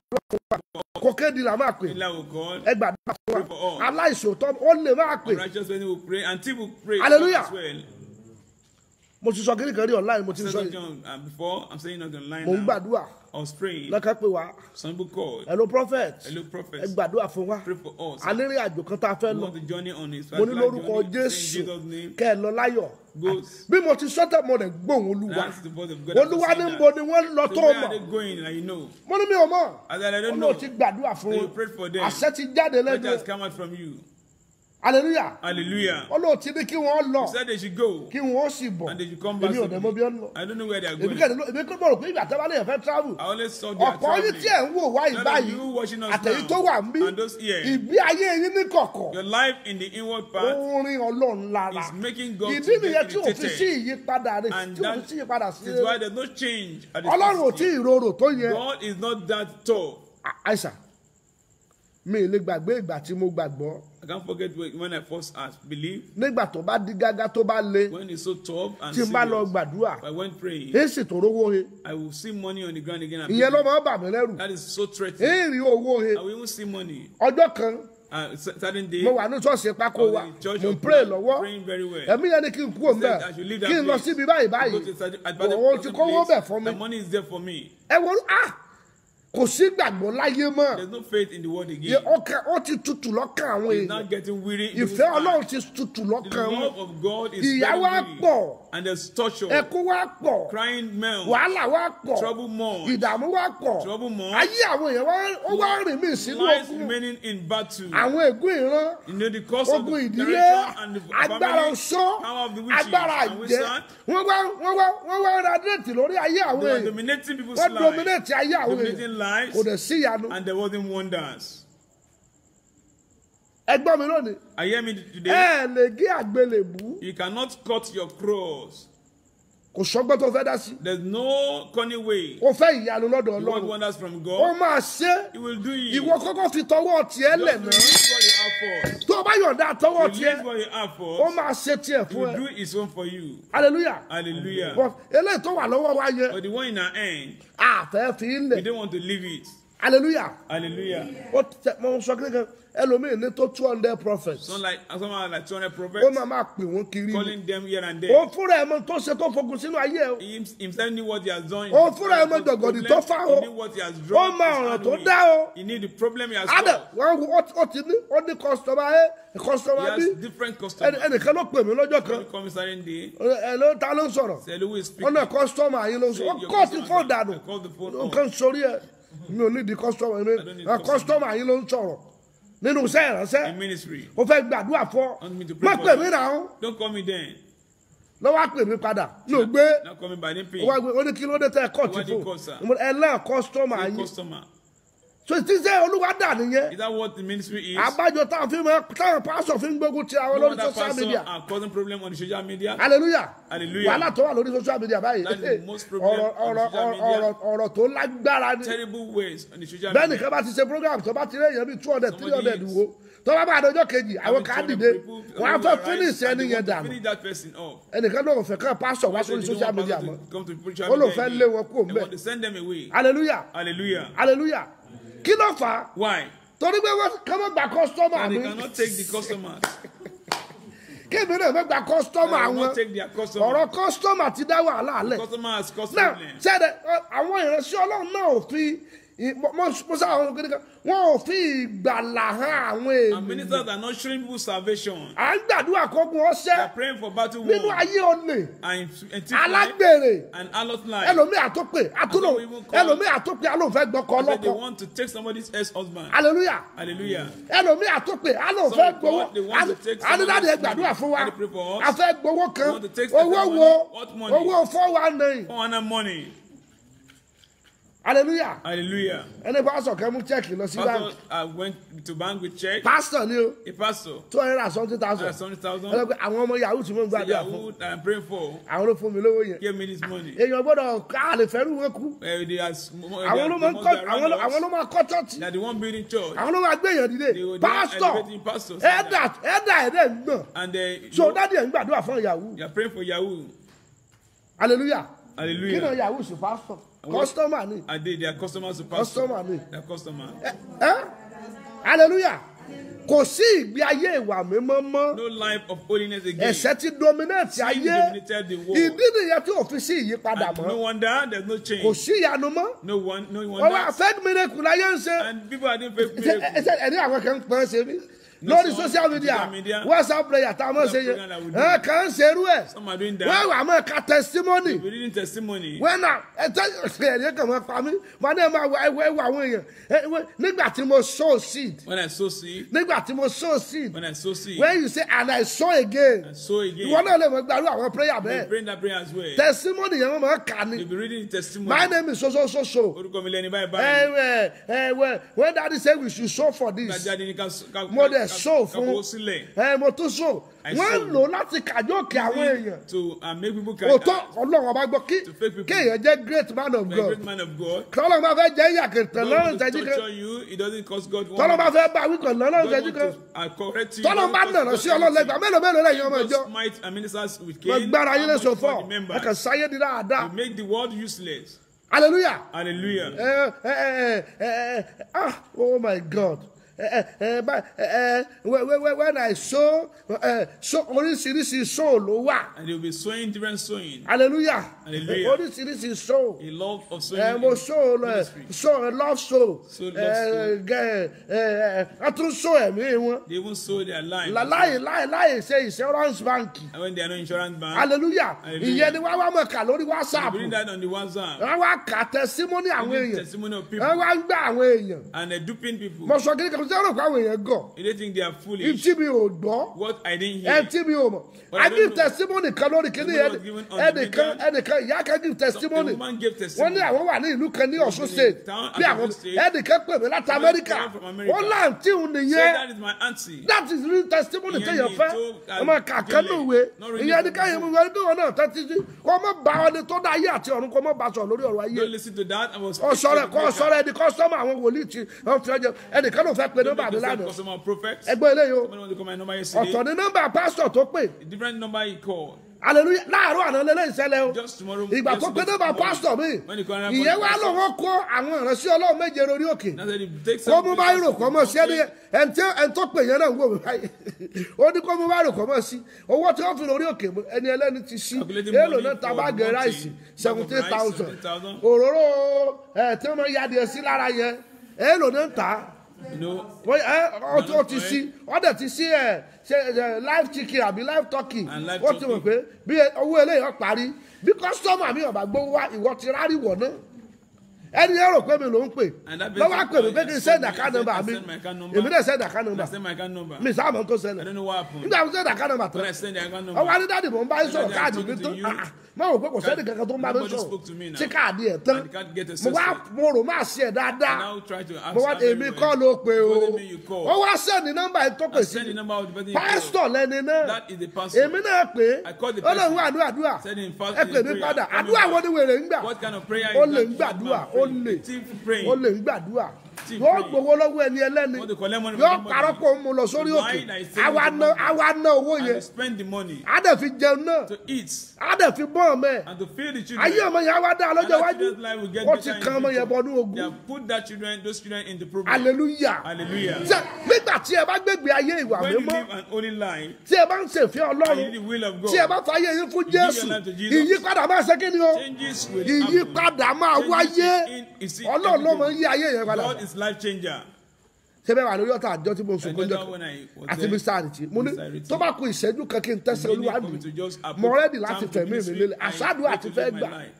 kókédìlà máa pè Allah will call, ẹ gbàdúrà fún Pray for wa all. aláìṣòótọ́ ó lè máa pè righteous person will pray, and people will pray Hallelujah. as well. mo ti sọ kíní kan rí online mo ti Said sọ something yìí on, uh, before, I'm saying it online mo ń now. gbàdúrà I was praying. lọ́kàn pé wa Some people called. hello prophet Hello, ẹ prophets. gbàdúrà fún wa Pray for us. alẹ́rìí àjò kan tá a fẹ́ We lọ want the journey on his mo ní particular lórúkọ journey. In jésù Jesus' name. kẹ́ ẹ lọ láyọ̀ Goes. bí mo ti sọ́tẹ̀ mo rẹ̀ gbóhùn olúwa That's the voice of God. olúwa ní After bo saying ni wọ́n lọ that. tó So where mọ̀ are they going? Like you know. mo ní mi ò mọ̀ I said, I don't olóò know. ti gbàdúrà fún So wọn you prayed for them. àṣẹ ti jáde What lẹ́nu has come out from you? hallelujah Hallelujah. olóò ti ní kí wọ́n lọ He said they should go. kí wọ́n sì bọ̀ And they should come back. èmi ò dẹ̀ mọ bí wọ́n lọ I don't know where they are èmi going. kẹ́ni ló èmi kọ́ mọ̀ rò pé ìgbà tẹ́ bá lè fẹ́ travel I always saw they are ọ̀pọ̀ yín tí ẹ̀ traveling. ń wò wá None of ìbáyìí you watching us àtẹ̀yí now tó wà ń bí and those here. ìgbé ayé yín ní kọ̀kọ̀ Your life in the inward part orin ọlọ́run lára is making God ìdí to nìyẹn get tí ò fi sí irritated. ìyípadà rẹ̀ And tí ò fi that sí ìyípadà sí is why there's no change at the ọlọ́run ò tí city. ì rorò tó yẹ God is not that tall. àìsàn mi ì lè gbàgbé ìgbà tí mo gbàgbọ́ I can't forget when when I first asked, believe, nígbà tó bá di gágá tó bá le when it's so tough and tí n bá lọ serious. gbàdúrà I went praying. èyí sì tó rówó he I will see money on the ground again. And ìyẹn ló people- máa ń bà mí lẹ́rù That is so threatening. èyí rí owó he I will even see money. ọjọ́ kan uh, cer- certain day. mo wà ní ṣọ́ọ̀ṣì pákó I was wa in the church mo ń of pray God, lọ́wọ́ praying very well. ẹ̀mí yẹn ni kí n kú òun He said I should bẹ́ẹ̀ leave that kí n lọ place. síbi báyìí Go báyìí to certain- at that òun ti certain kówó place, bẹ̀ fún mi The money is there for me. ẹ wọ́n ah kò sí gbàgbọ́ láyé mọ́ There's no faith in the word Yẹ again. ọkàn ó ti tutù lọ́kàn àwọn He's èèyàn not getting weary. in his ìfẹ́ heart. ọlọ́run ti tutù The lọ́kàn wọn love of God is Ìyà very wa weary. pọ̀. And there's torture. ẹkún wa pọ̀ Crying men. wàhálà wa pọ̀ Trouble more. ìdààmú wa pọ̀ Trouble more. ayé àwọn èèyàn wa ó wá rìn mí sínú Lives ogun remaining in battle. àwọn ègún ìran You know the cause of ogun the ìdílé direction and the agbára family, ọ̀ṣọ́ power of the witches agbára and àjẹ́ wizard. wọ́n wá wọ́n wá wọ́n wá ra déètì lórí ayé àwọn They were èèyàn dominating people's wọ́n lives. dominate ayé àwọn Dominating èèyàn lives. kò dẹ̀ sí ìyanu And there wasn't wonders. ẹgbọ́n mi lónìí I hear me ẹ today. ẹ̀ lè gé àgbélébú You cannot cut your cross. kò sọgbọ́n tó fẹ́ dá sí There's no cunning way. o fẹ́ ìyanu lọ́dọ̀ You want ọlọ́run wonders from ó God. máa ṣe He will do it. ìwọ kọ́kọ́ fi tọwọ́ tiẹ̀ lẹ̀ Just náà release what you have first. tó o bá yọ̀ǹda tọwọ́ Release tiẹ̀ what you have ó first. máa ṣe tiẹ̀ He fún will ẹ do his own for you. hallelujah Hallelujah. but eléyìí tó wà lọ́wọ́ wa yẹn But the one in our hand, àfẹ́ fi ń we lẹ̀ don't want to leave it. hallelujah Hallelujah. ó tẹ mo sọ kí nìkan ẹlòmíì ní tó two hundred prophets Some like someone like 200 ó prophets máa máa pè wọ́n kiri ni calling them here and ó there. fúnra ẹ̀ mọ tó ṣe tó fogun sínú ayé ẹ o He himself knew what he has done. Ó fúnra ẹ̀ mọ jọ̀gọ̀dì tó fà o. He knew what he has drawn. Ó mọ his ọ̀ràn hand tó with. dá o. He knew the problem he has adẹ solved. wọn wo ó ti- ó ti ní ó ní kọsítọmà ẹ He kọsítọmà bí has different ẹni- customers. ẹnìkan ló pè mí lọ́jọ́ kan When come certain day, ẹ ló ta ló ń sọ̀rọ̀ say, Louis speaking. ọ̀nà kọ́sítọ́mà yín ló ń sọ ó Your kọ́ ti customer- fóònù dànù I called the phone off. nǹkan sórí ẹ mi ò ní di kọ́sítọ́mà don't yín need ẹ customer. kọ́sítọ́mà yín ló ń sọ̀rọ̀ nínú iṣẹ́ ìránṣẹ́ In ministry. ó fẹ́ gbàdúrà fọ́ Want me to pray má for pè you? mí náà ó Don't call me then. lọ́wọ́ á pè mí padà mi ò gbé Not call me by name. ó wá gbé ó ní kí ló dé tẹ́ ẹ kọ́ ti What do you fóònù call, sir? ẹ náà kọ́sítọ́mà Say yín customer. so ti sẹ́ olúwa dà nìyẹn Is that what the ministry is? àbájọ táwọn fi máa táwọn pásọ fi ń gbógun ti àwọn No lórí wonder social pastor media are causing problem on the social media. hallelujah Hallelujah. wàhálà tó wà lórí social media báyìí That is the most problem ọ̀rọ̀ on ọ̀rọ̀ social media. ọ̀rọ̀ ọ̀rọ̀ tó lágbára ni Terrible ways on the social bẹ́ẹ̀ media. nìkan bá ti ṣe program tó bá ti rí èèyàn bíi two hundred three Somebody hundred is- wo tó bá bá àdójọ́ kejì àwọn Having kan á 200 dìde people, wọn á people fẹ́ arise finish and ẹni they yẹn want to dànù Finish that person off. ẹnìkan náà ò fẹ́ kàn pásọ̀ wá They sórí don't social want media pastor mọ́ to come to preach ó ló media fẹ́ again. lé wọn kúrò They mbẹ́ want to send them away. hallelujah Hallelujah. hallelujah kí ló fà á Why? torí pé wọ́n kọ́ mọ́ gba kọ́sítọ́mà And mi they cannot take the customers. kébì náà mọ́ gba kọ́sítọ́mà They will wọn not take their customers. ọ̀rọ̀ kọ́sítọ́mà ti dá wàhálà alẹ̀ Customer has caused náà problem. sẹ́dẹ̀ àwọn ìránṣẹ́ ọlọ́run náà ò fi ì- mo mo sá àwọn kékeré kan wọn ò fi ìgbàlà hàn àwọn And èèyàn ministers are not showing people salvation. à ń gbàdúrà kógun They ọṣẹ́ are praying for battle nínú war ayé olè and, and thief life alágbèrè and allot life. ẹlòmíì àtòpè àtúlò And some even call- ẹlòmíì àtòpè alóòfẹ́ gbọ́kọ They say they ọlọ́kọ want to take somebody's ex-husband. hallelujah Hallelujah. ẹlòmíì àtòpè alóòfẹ́ Some gbowó call- they want to take adídáde somebody's gbàdúrà fún wa money. Can you pray for us? afẹ́ gbowó kan They want to take owó money. wo What money? owó four one nine Four hundred money. hallelujah Hallelujah. ẹni pásọ̀ kẹ́ mú chẹ́ẹ̀kì lọ sí Pastor, báńkì I went to bank with check. pásítọ̀ ni o A pastor. two hundred and something thousand That's hundred thousand. ẹlẹ́pẹ́ àwọn ọmọ yahoo tí mo ń The gbàdúrà fún Yahoo that I'm praying for àwọn ló fún mi lówó yẹn gave me this money. èèyàn gbọ́dọ̀ ká lè fẹ́rù wọn kú Uh, they are, sm- they àwọn are, ló they máa ń must kọ́ be àwọn around ló- àwọn ló us. máa kọ́ chọ́ọ̀chì They are the one building church. àwọn ló máa gbé èèyàn dìde They were the one pásítọ̀ elevating pastors. ẹ̀dà ẹ̀dà ẹ̀dẹ̀ ń gbọ̀n And they, so dádì ẹ̀ ń gbàdúrà fún yahoo they are praying for Yahoo. hallelujah kí náà Hallelujah. yahoo sí pásítọ̀ kọ́sítọ́mà ni And they, they are customers to pastor. kọ́sítọ́mà ni They are customers. ẹ ẹ hallelujah kò sí ìgbé ayé ìwà mímọ́ mọ́ No life of holiness again. ẹ̀ṣẹ̀ ti dominate Sin ayé dominated the world. ìdí nìyẹn tí òfin sí ìyípadà And mọ́ no wonder there's no kò change. sí ìyanu mọ́ No one, no ọwọ́ wonder. fake miracle láyé ń ṣe And people are doing fake ṣe miracles. ẹ ẹni àwọn kan ń pọn ṣe mí No, lórí some social media social media. whatsapp prayer tá a mọ̀ ṣe yẹn program that we do. ẹ kàn ń ṣerú ẹ̀ Some are doing wọ́n that. wà mọ́ ka testimony We're reading testimony. wọ́n náà ẹ tẹ́ ẹ̀rí kan máa pa mí wọ́n náà máa wọ ẹwọ́ ẹwọ́ àwọn èèyàn ẹ, wọ́n- nígbà tí mo sow seed When I sow seed, nígbà tí mo sow seed when I sow seed, when you say and I sow again I sow again. ìwọ náà lè mọ gbàrú àwọn prayer They bẹ́ẹ̀ bring that prayer as well. testimony yẹn wọ́n máa kà ní You'll be reading the testimony. my name is so so so so Orúkọ mi lẹ́ni báyìí báyìí. ẹ ẹ ẹ when daddy say we should sow for this Gbàjáde ní ká ká mo dẹ̀ ká- sow ká fún kó sílẹ̀. ẹ mo tún so I wọ́n sow. lò láti kàjókè àwọn èèyàn To uh, make people can òótọ́ ọlọ́run ọba gbọ́ kí To fake people. kéèyàn jẹ́ great man of a God great man of God. tọ́lọ́ bá fẹ́ jẹ́ ìyàkẹ̀tẹ̀ God lọ́rùn will ìṣẹ́jú kan torture you. It doesn't cost God one. tọ́lọ́ bá minute. fẹ́ bá wíkọ̀ lọ́rùn God ìṣẹ́jú want kan to uh, correct you. tọ́lọ́ It bá doesn't nàrọ̀ cost sí God ọlọ́lẹ́gbà anything. mélòó mélòó lẹ́yìn ọmọ God ìjọ smite and ministers with mo Cain. gbára yín How lẹ́sọ̀ much fọ́ more the ẹ members? kàn sáyé di dáadáa You make the world useless. hallelujah Hallelujah. ẹ ẹ ẹ ẹ ẹ ah oh my God ẹ ẹ bá ẹ ẹ when- when when I sow ẹ so oríṣiríṣi sow ló wà And they will be sowing different sowing. hallelujah Hallelujah. oríṣiríṣi sow A love of sowing. ẹ mo in sow lọ ministry. sow love sow Sow love ẹ sow. gẹ ẹ ẹ a tún sow ẹ̀mí wọn They even sow their life. láì láì láì ṣe insurance bank And when they are no insurance bank, hallelujah Hallelujah. ìyẹn ni wá wá mọ̀ kà lórí they whatsapp bring that on the WhatsApp. wọ́n wá kà testimony àwọn Giving èèyàn testimony of wọ́n people. wá ń gbà àwọn èèyàn And they're duping people. mo sọ kí ni kò sí ọ̀rọ̀ pé àwọn èèyàn gọ̀ They think they are foolish. ìtí mi ò gbọ́ What I didn't ẹ hear. tí mi ò mọ̀ But i I give don't know. testimony kan lórí kíní Somebody was given on the ẹnìkan media. ẹnìkan ìyá kan give The testimony woman gave wọ́n testimony. ní àwọn wà ní ìlú kan ní ọ̀ṣun state town bí at àwọn Osun State. ẹnìkan pè mí láti Somebody amẹ́ríkà came from America. wọ́n láǹtí òun So nìyẹn that is my auntie. that is real testimony Ìyẹn téèyàn ni fẹ́ tó ọmọ kàkẹ́ àdílé. lówe Not really ìyẹn ní from káyọ̀ the mú wọn ní wọn náà tẹ́tí sí kọ́ mọ́ bá wọn ní tó dá ayé àti ọ̀run kọ́ mọ́ bá sọ lórí ọ̀rọ̀ ayé Don't listen to that. I was ọ̀sọ̀rọ̀ kọ́ ọ̀sọ̀rọ̀ ẹni kọ́sọ́mọ̀ àwọn wòlíì tí wọ́n fi ọjọ́ ẹnìkan ló fẹ́ pe nọ́mbà mi lánàá customer prophets. ẹgbẹ́ eléyìí o Somebody want to call my number ọ̀tọ̀ yesterday. ní nọ́mbà pásítọ̀ tó pè A different number he called. hallelujah láàárọ̀ àná lélẹ́ ìṣẹ̀lẹ̀ o Just tomorrow. ìgbà tó pe yesterday nọ́mbà morning, pásítọ̀ mi When he called ìyẹn wá lọ́wọ́ kó àwọn ìránṣẹ́ ọlọ́run méje lórí òkè Now that he takes kó mú báyìí rò kọ́ mọ̀ sí ẹni ẹni tí ẹni tó pè yẹn náà ń wò mí báyìí ó ní kó mú báyìí rò kọ́ mọ̀ sí owó tí wọ́n fi lórí òkè mú ẹni ẹlẹ́ni ti sí Calculating èèlò money náà ta for báàgì monthly, ráìsì bag of seventeen rice, thousand 17,000. òróró ẹ̀ tí wọ́n yá adìẹ sí lára yẹn èèlò náà ń tà á You know, wọ́n ẹ ọtí ó ti sí ọdẹ ti sí ẹ ṣe ẹ live chicken àbí live turkey And live ó ti mọ̀ turkey. pé bí owó eléyìí ó parí bí kọ́sítọ́mà mi ọ̀bà gbówó wá ìwọ ti rárí wọ̀ náà ẹni yẹn rò pé mi ló ń pè And that lọ́wọ́ á pè mí person pé kí n called send me, account I number said, mi I send my account number. èmi náà send account and I number send my account number. mi sáà mọ̀ tó I ṣẹlẹ̀ don't know what happened. nígbà tó send account number When I tán send the account ọwọ́ number, anídàdì mò ń bá yín sọ̀rọ̀ Daddy, I'm káàdì mi talking tó to you. máa wò pé kò sẹ́ni kankan tó ń bá mi Nobody sọ̀rọ̀ spoke to me now. tí káàdì ẹ̀ tán And the card get mo wá assessed. mo rò má sí ẹ̀ dáadáa now try to ask mo wá her èmi very kọ́ well. ló pe o Told me you call. ó wá sẹ́ni nọ́mbà yìí tó pè I sí send the number of the person you call. pásítọ̀ lẹ́ni náà That is the pastor. èmi náà pé I called the ó lè person. wá àdúrà àdúrà Said in fast- ẹ pè in mí prayer. padà Call me àdúrà back. wo ni wèrè ń gbà What kind of prayer ó is lè that ń gbàdúrà man ó praying? lè Thief praying. ó lè ń gbàdúrà Thief yóò praying. gbowó lọ́wọ́ ẹni ẹlẹ́ni Want to collect money yóò from somebody. parọ́ kó ń mu lọ sórí To òkè lie that he's saving àwa the ná money. àwa ná owó And yẹn to spend the money á dẹ̀ fi jẹun náà to eat á dẹ̀ fi bọ́ ọmọ ẹ̀ and to feed the children. ayé ọmọ yẹn á wá dá And lọ́jọ́ that iwájú children's life will get ó better ti in kan the ọmọ yẹn future. bọnú They ogun have put that children, those children in the program. hallelujah Hallelujah. Ṣé nígbà tí ẹ bá gbégbé ayé ìwà When you mímọ́ live an holy life tí ẹ bá ń ṣèfẹ́ and ọlọ́run you do the will of God, tí ẹ bá fàyè yín fún give your jésù life to Jesus. ìyípadà máa ṣe kí ni o changes will happen. ìyípadà máa Changes wáyé in- you see, ọlọ́run ló máa ń everything. yí ayé yẹn padà God is life changer. ṣé bẹ́ẹ̀ wà lórí ọ̀tá àjọ tí mo sùn I kó know jẹ́ that when I was àti there, mr ariti mo ní Mr. Ariti. tó bá ku ìṣẹ́jú kan kí n tẹ́sẹ̀ meaning olúwa for me mi to just approach mo rẹ́dì láti time to fẹ̀mí mi ministry, lélẹ̀ I àṣàdùn pray àti to fẹ́ live my gbà life.